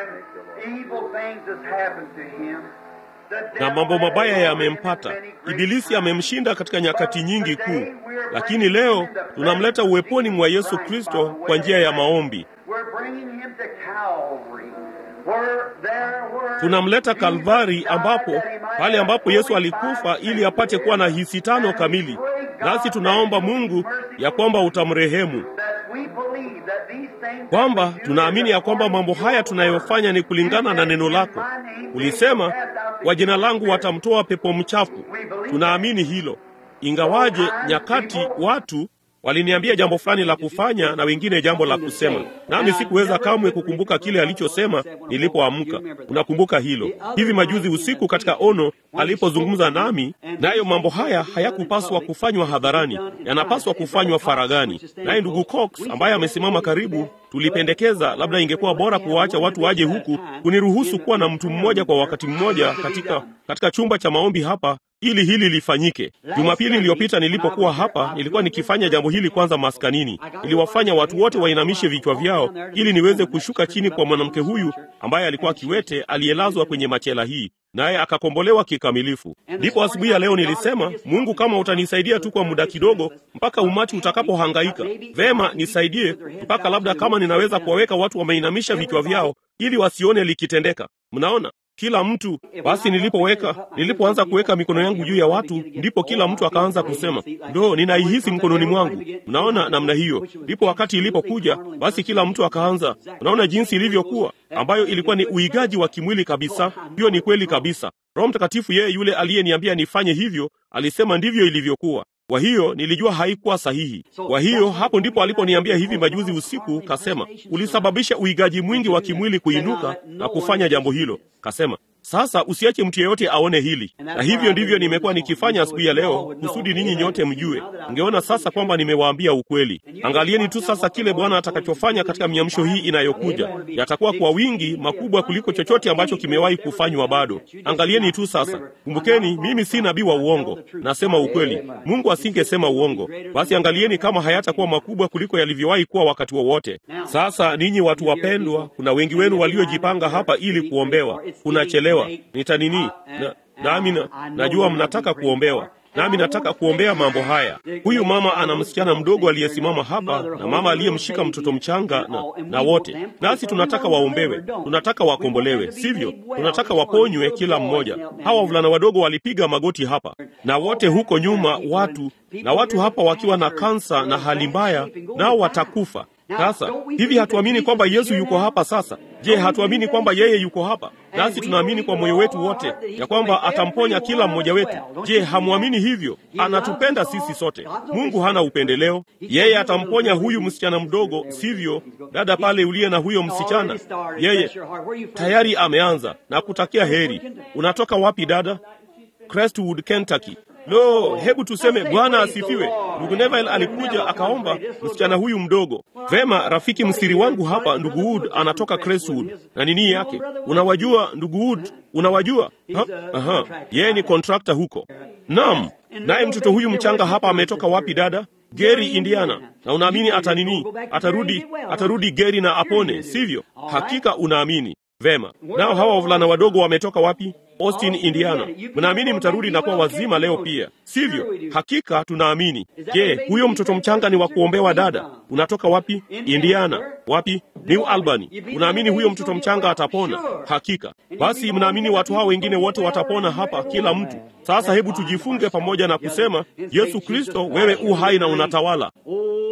And evil things has happened to him. The Na devil mambo has mabaya overcome yamempata. him in many great Ibilisi times. amemshinda katika nyakati nyingi kuu, lakini leo tunamleta uweponi mwa Yesu Kristo kwa njia ya maombi. We're bringing him to Calvary, where there were Tunamleta Jesus Kalvari, died ambapo that he might pale have ambapo Yesu fully alikufa five ili apate kuwa na hisi tano And kamili. pray God Nasi tunaomba that you Mungu be merciful ya kwamba utamrehemu, that we believe that these things kwamba that we do tunaamini is ya kwamba mambo according to haya your tunayofanya ni kulingana na neno lako. Ulisema kwa jina langu watamtoa pepo mchafu. Tunaamini hilo, ingawaje nyakati watu waliniambia jambo fulani la kufanya na wengine jambo la kusema, nami sikuweza kamwe kukumbuka kile alichosema nilipoamka. Unakumbuka hilo? Hivi majuzi usiku katika ono alipozungumza nami, nayo mambo haya hayakupaswa kufanywa hadharani, yanapaswa kufanywa faragani. Naye ndugu Cox ambaye amesimama karibu, tulipendekeza labda ingekuwa bora kuwaacha watu waje huku kuniruhusu kuwa na mtu mmoja kwa wakati mmoja katika katika chumba cha maombi hapa ili hili lifanyike. Jumapili iliyopita nilipokuwa hapa, nilikuwa nikifanya jambo hili kwanza maskanini. Niliwafanya watu wote wainamishe vichwa vyao ili niweze kushuka chini kwa mwanamke huyu ambaye alikuwa kiwete aliyelazwa kwenye machela hii naye akakombolewa kikamilifu. Ndipo asubuhi ya leo nilisema, Mungu, kama utanisaidia tu kwa muda kidogo, mpaka umati utakapohangaika, vema, nisaidie mpaka labda kama ninaweza kuwaweka watu wameinamisha vichwa vyao ili wasione likitendeka. Mnaona, kila mtu basi. Nilipoweka nilipoanza kuweka mikono yangu juu ya watu, ndipo kila mtu akaanza kusema ndo, ninaihisi mkononi mwangu. Mnaona namna hiyo. Ndipo wakati ilipokuja, basi kila mtu akaanza. Unaona jinsi ilivyokuwa, ambayo ilikuwa ni uigaji wa kimwili kabisa. Hiyo ni kweli kabisa. Roho Mtakatifu, yeye yule aliyeniambia nifanye hivyo, alisema ndivyo ilivyokuwa. Kwa hiyo nilijua haikuwa sahihi. Kwa hiyo hapo ndipo aliponiambia hivi majuzi usiku, kasema ulisababisha uigaji mwingi wa kimwili kuinuka na kufanya jambo hilo. Kasema sasa usiache mtu yeyote aone hili, na hivyo ndivyo nimekuwa nikifanya asubuhi ya leo, kusudi ninyi nyote mjue. Ungeona sasa kwamba nimewaambia ukweli. Angalieni tu sasa kile Bwana atakachofanya katika miamsho hii inayokuja. Yatakuwa kwa wingi makubwa kuliko chochote ambacho kimewahi kufanywa bado. Angalieni tu sasa. Kumbukeni, mimi si nabii wa uongo, nasema ukweli. Mungu asingesema uongo. Basi angalieni kama hayatakuwa makubwa kuliko yalivyowahi kuwa wakati wowote. Sasa ninyi watu wapendwa, kuna wengi wenu waliojipanga hapa ili kuombewa. Kunachelewa nitanini na, nami na, najua mnataka kuombewa nami nataka kuombea mambo haya. Huyu mama ana msichana mdogo aliyesimama hapa na mama aliyemshika mtoto mchanga na, na wote nasi tunataka waombewe, tunataka wakombolewe, sivyo? Tunataka waponywe kila mmoja. Hawa wavulana wadogo walipiga magoti hapa na wote huko nyuma, watu na watu hapa wakiwa na kansa na hali mbaya, nao watakufa. Sasa hivi hatuamini kwamba Yesu yuko hapa sasa? Je, hatuamini kwamba yeye yuko hapa nasi? Tunaamini kwa moyo wetu wote ya kwamba atamponya kila mmoja wetu. Je, hamwamini hivyo? Anatupenda sisi sote. Mungu hana upendeleo. Yeye atamponya huyu msichana mdogo, sivyo? Dada pale uliye na huyo msichana, yeye tayari ameanza na kutakia heri. Unatoka wapi dada? Crestwood, Kentucky. Lo, hebu tuseme Bwana asifiwe. Ndugu Neville alikuja akaomba msichana huyu mdogo. Vema, rafiki msiri wangu hapa, ndugu Wood anatoka Crestwood na nini yake, unawajua ndugu Wood, unawajua ha? Aha, yeye ni kontrakta huko. Naam, naye mtoto huyu mchanga hapa ametoka wapi dada? Gary, Indiana. Na unaamini atanini? Atarudi, atarudi Gary na apone, sivyo? Hakika unaamini. Vema. Nao hawa wavulana wadogo wametoka wapi? Austin, Indiana. Mnaamini mtarudi na kuwa wazima leo pia, sivyo? Hakika tunaamini. Je, huyo mtoto mchanga ni wa kuombewa dada? Unatoka wapi? Indiana. Wapi? New Albany. Unaamini huyo mtoto mchanga atapona? Hakika. Basi mnaamini watu hao wengine wote watapona hapa, kila mtu. Sasa hebu tujifunge pamoja na kusema, Yesu Kristo, wewe u hai na unatawala.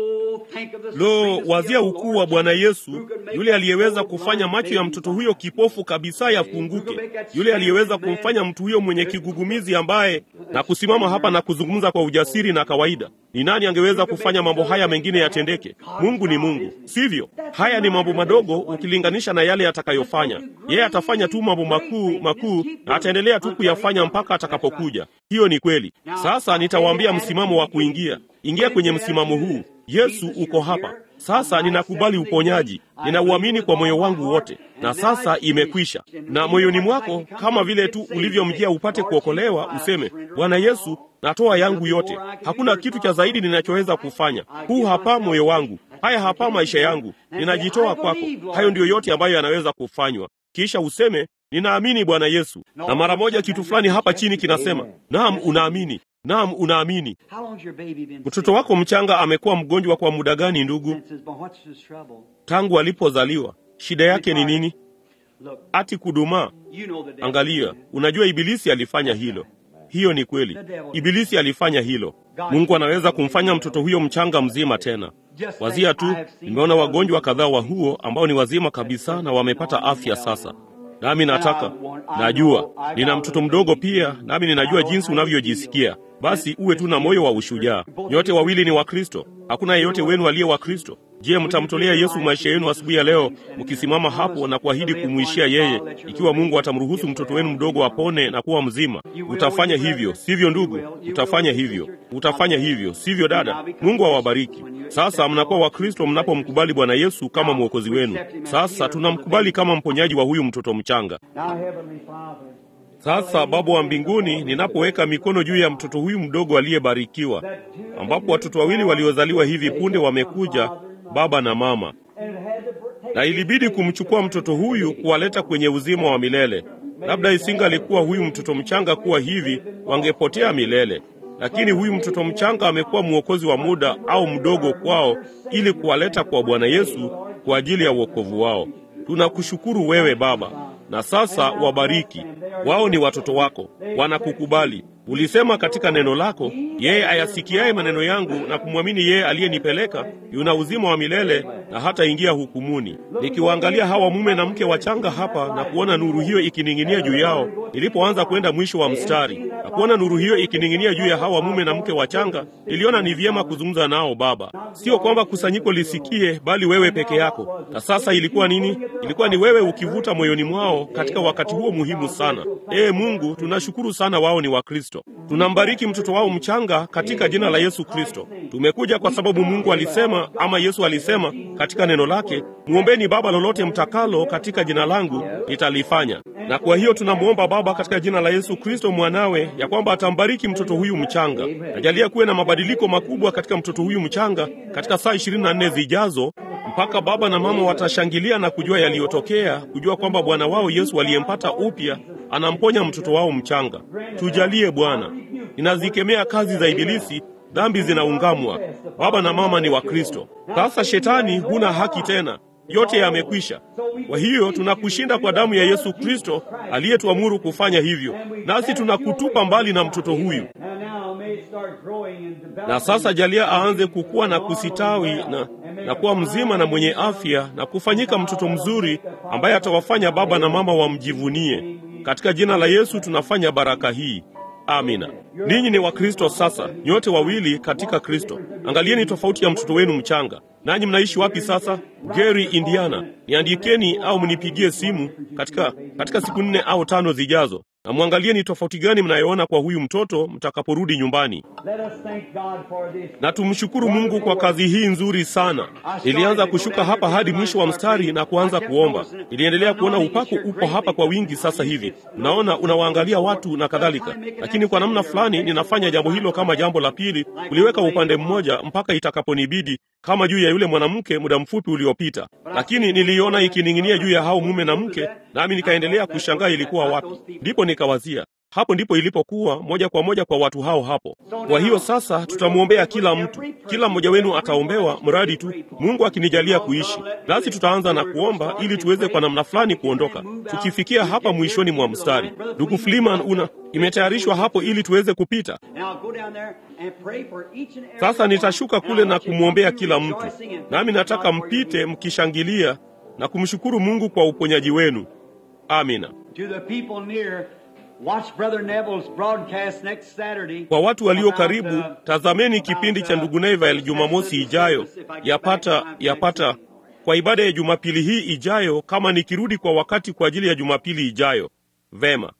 Lo, wazia ukuu wa Bwana Yesu, yule aliyeweza kufanya macho ya mtoto huyo kipofu kabisa yafunguke, yule aliyeweza kumfanya mtu huyo mwenye kigugumizi ambaye na kusimama hapa na kuzungumza kwa ujasiri na kawaida. Ni nani angeweza kufanya mambo haya mengine yatendeke? Mungu ni Mungu, sivyo? Haya ni mambo madogo ukilinganisha na yale atakayofanya. Yeye atafanya tu mambo makuu makuu, na ataendelea tu kuyafanya mpaka atakapokuja. Hiyo ni kweli. Sasa nitawaambia msimamo wa kuingia. Ingia kwenye msimamo huu. Yesu uko hapa sasa. Ninakubali uponyaji, ninauamini kwa moyo wangu wote, na sasa imekwisha. Na moyoni mwako, kama vile tu ulivyomjia upate kuokolewa, useme Bwana Yesu, natoa yangu yote, hakuna kitu cha zaidi ninachoweza kufanya. Huu hapa moyo wangu, haya hapa maisha yangu, ninajitoa kwako. Hayo ndiyo yote ambayo yanaweza kufanywa. Kisha useme ninaamini Bwana Yesu, na mara moja kitu fulani hapa chini kinasema naam, unaamini Naam, unaamini. Mtoto wako mchanga amekuwa mgonjwa kwa muda gani, ndugu? Tangu alipozaliwa. Shida yake ni nini? Ati kudumaa. Angalia, unajua Ibilisi alifanya hilo. Hiyo ni kweli, Ibilisi alifanya hilo. Mungu anaweza kumfanya mtoto huyo mchanga mzima tena. Wazia tu, nimeona wagonjwa kadhaa wa huo ambao ni wazima kabisa na wamepata afya sasa. Nami nataka, najua nina mtoto mdogo pia, nami ninajua jinsi unavyojisikia. Basi uwe tu na moyo wa ushujaa. Nyote wawili ni Wakristo, hakuna yeyote wenu aliye Wakristo. Je, mtamtolea Yesu maisha yenu asubuhi ya leo, mkisimama hapo na kuahidi kumwishia yeye, ikiwa Mungu atamruhusu mtoto wenu mdogo apone na kuwa mzima? Utafanya hivyo, sivyo ndugu? Utafanya hivyo, utafanya hivyo, sivyo dada? Mungu awabariki. Sasa mnakuwa Wakristo mnapomkubali Bwana Yesu kama mwokozi wenu. Sasa tunamkubali kama mponyaji wa huyu mtoto mchanga. Sasa Baba wa mbinguni, ninapoweka mikono juu ya mtoto huyu mdogo aliyebarikiwa, ambapo watoto wawili waliozaliwa hivi punde wamekuja, baba na mama, na ilibidi kumchukua mtoto huyu kuwaleta kwenye uzima wa milele. Labda isingalikuwa huyu mtoto mchanga kuwa hivi, wangepotea milele. Lakini huyu mtoto mchanga amekuwa mwokozi wa muda au mdogo kwao, ili kuwaleta kwa Bwana Yesu kwa ajili ya wokovu wao. Tunakushukuru wewe Baba, na sasa wabariki. Wao ni watoto wako, wanakukubali. Ulisema katika neno lako, yeye ayasikiaye maneno yangu na kumwamini yeye aliyenipeleka yuna uzima wa milele na hata ingia hukumuni. Nikiwaangalia hawa mume na mke wachanga hapa na kuona nuru hiyo ikining'inia juu yao, nilipoanza kwenda mwisho wa mstari na kuona nuru hiyo ikining'inia juu ya hawa mume na mke wachanga, niliona ni vyema kuzungumza nao Baba, sio kwamba kusanyiko lisikie, bali wewe peke yako. Na sasa ilikuwa nini? Ilikuwa ni wewe ukivuta moyoni mwao katika wakati huo muhimu sana. Ee Mungu, tunashukuru sana, wao ni Wakristo. Tunambariki mtoto wao mchanga katika jina la Yesu Kristo. Tumekuja kwa sababu Mungu alisema, ama Yesu alisema katika neno lake, mwombeni Baba lolote mtakalo katika jina langu nitalifanya. Na kwa hiyo tunamwomba Baba katika jina la Yesu Kristo mwanawe, ya kwamba atambariki mtoto huyu mchanga. Najalia kuwe na mabadiliko makubwa katika mtoto huyu mchanga katika saa ishirini na nne zijazo mpaka baba na mama watashangilia na kujua yaliyotokea, kujua kwamba Bwana wao Yesu aliyempata upya anamponya mtoto wao mchanga. Tujalie Bwana. Ninazikemea kazi za Ibilisi, dhambi zinaungamwa. Baba na mama ni Wakristo. Sasa shetani, huna haki tena, yote yamekwisha. Kwa hiyo tunakushinda kwa damu ya Yesu Kristo aliyetuamuru kufanya hivyo, nasi tunakutupa mbali na mtoto huyu. Na sasa jalia aanze kukua na kusitawi na, na kuwa mzima na mwenye afya na kufanyika mtoto mzuri ambaye atawafanya baba na mama wamjivunie. Katika jina la Yesu tunafanya baraka hii. Amina. Ninyi ni Wakristo sasa, nyote wawili katika Kristo. Angalieni tofauti ya mtoto wenu mchanga. Nanyi mnaishi wapi sasa? Gary, Indiana. Niandikeni au mnipigie simu katika, katika siku nne au tano zijazo, na mwangalie ni tofauti gani mnayoona kwa huyu mtoto mtakaporudi nyumbani. Na tumshukuru Mungu kwa kazi hii nzuri sana. Nilianza kushuka hapa hadi mwisho wa mstari na kuanza kuomba. Niliendelea kuona upako upo hapa kwa wingi sasa hivi. Unaona, unawaangalia watu na kadhalika, lakini kwa namna fulani ninafanya jambo hilo kama jambo la pili, kuliweka upande mmoja mpaka itakaponibidi, kama juu ya yule mwanamke muda mfupi uliopita. Lakini niliona ikining'inia juu ya hao mume na mke, nami nikaendelea kushangaa ilikuwa wapi. Ndipo nikawazia Hapo ndipo ilipokuwa moja kwa moja kwa watu hao hapo. Kwa hiyo sasa tutamwombea kila mtu, kila mmoja wenu ataombewa, mradi tu Mungu akinijalia kuishi. Nasi tutaanza na kuomba ili tuweze kwa namna fulani kuondoka, tukifikia hapa mwishoni mwa mstari. Ndugu Fliman, una imetayarishwa hapo ili tuweze kupita. Sasa nitashuka kule na kumwombea kila mtu, nami nataka mpite mkishangilia na kumshukuru Mungu kwa uponyaji wenu. Amina. Kwa watu walio karibu, tazameni kipindi cha ndugu Neville Jumamosi ijayo, yapata yapata kwa ibada ya Jumapili hii ijayo, kama nikirudi kwa wakati kwa ajili ya Jumapili ijayo. Vema.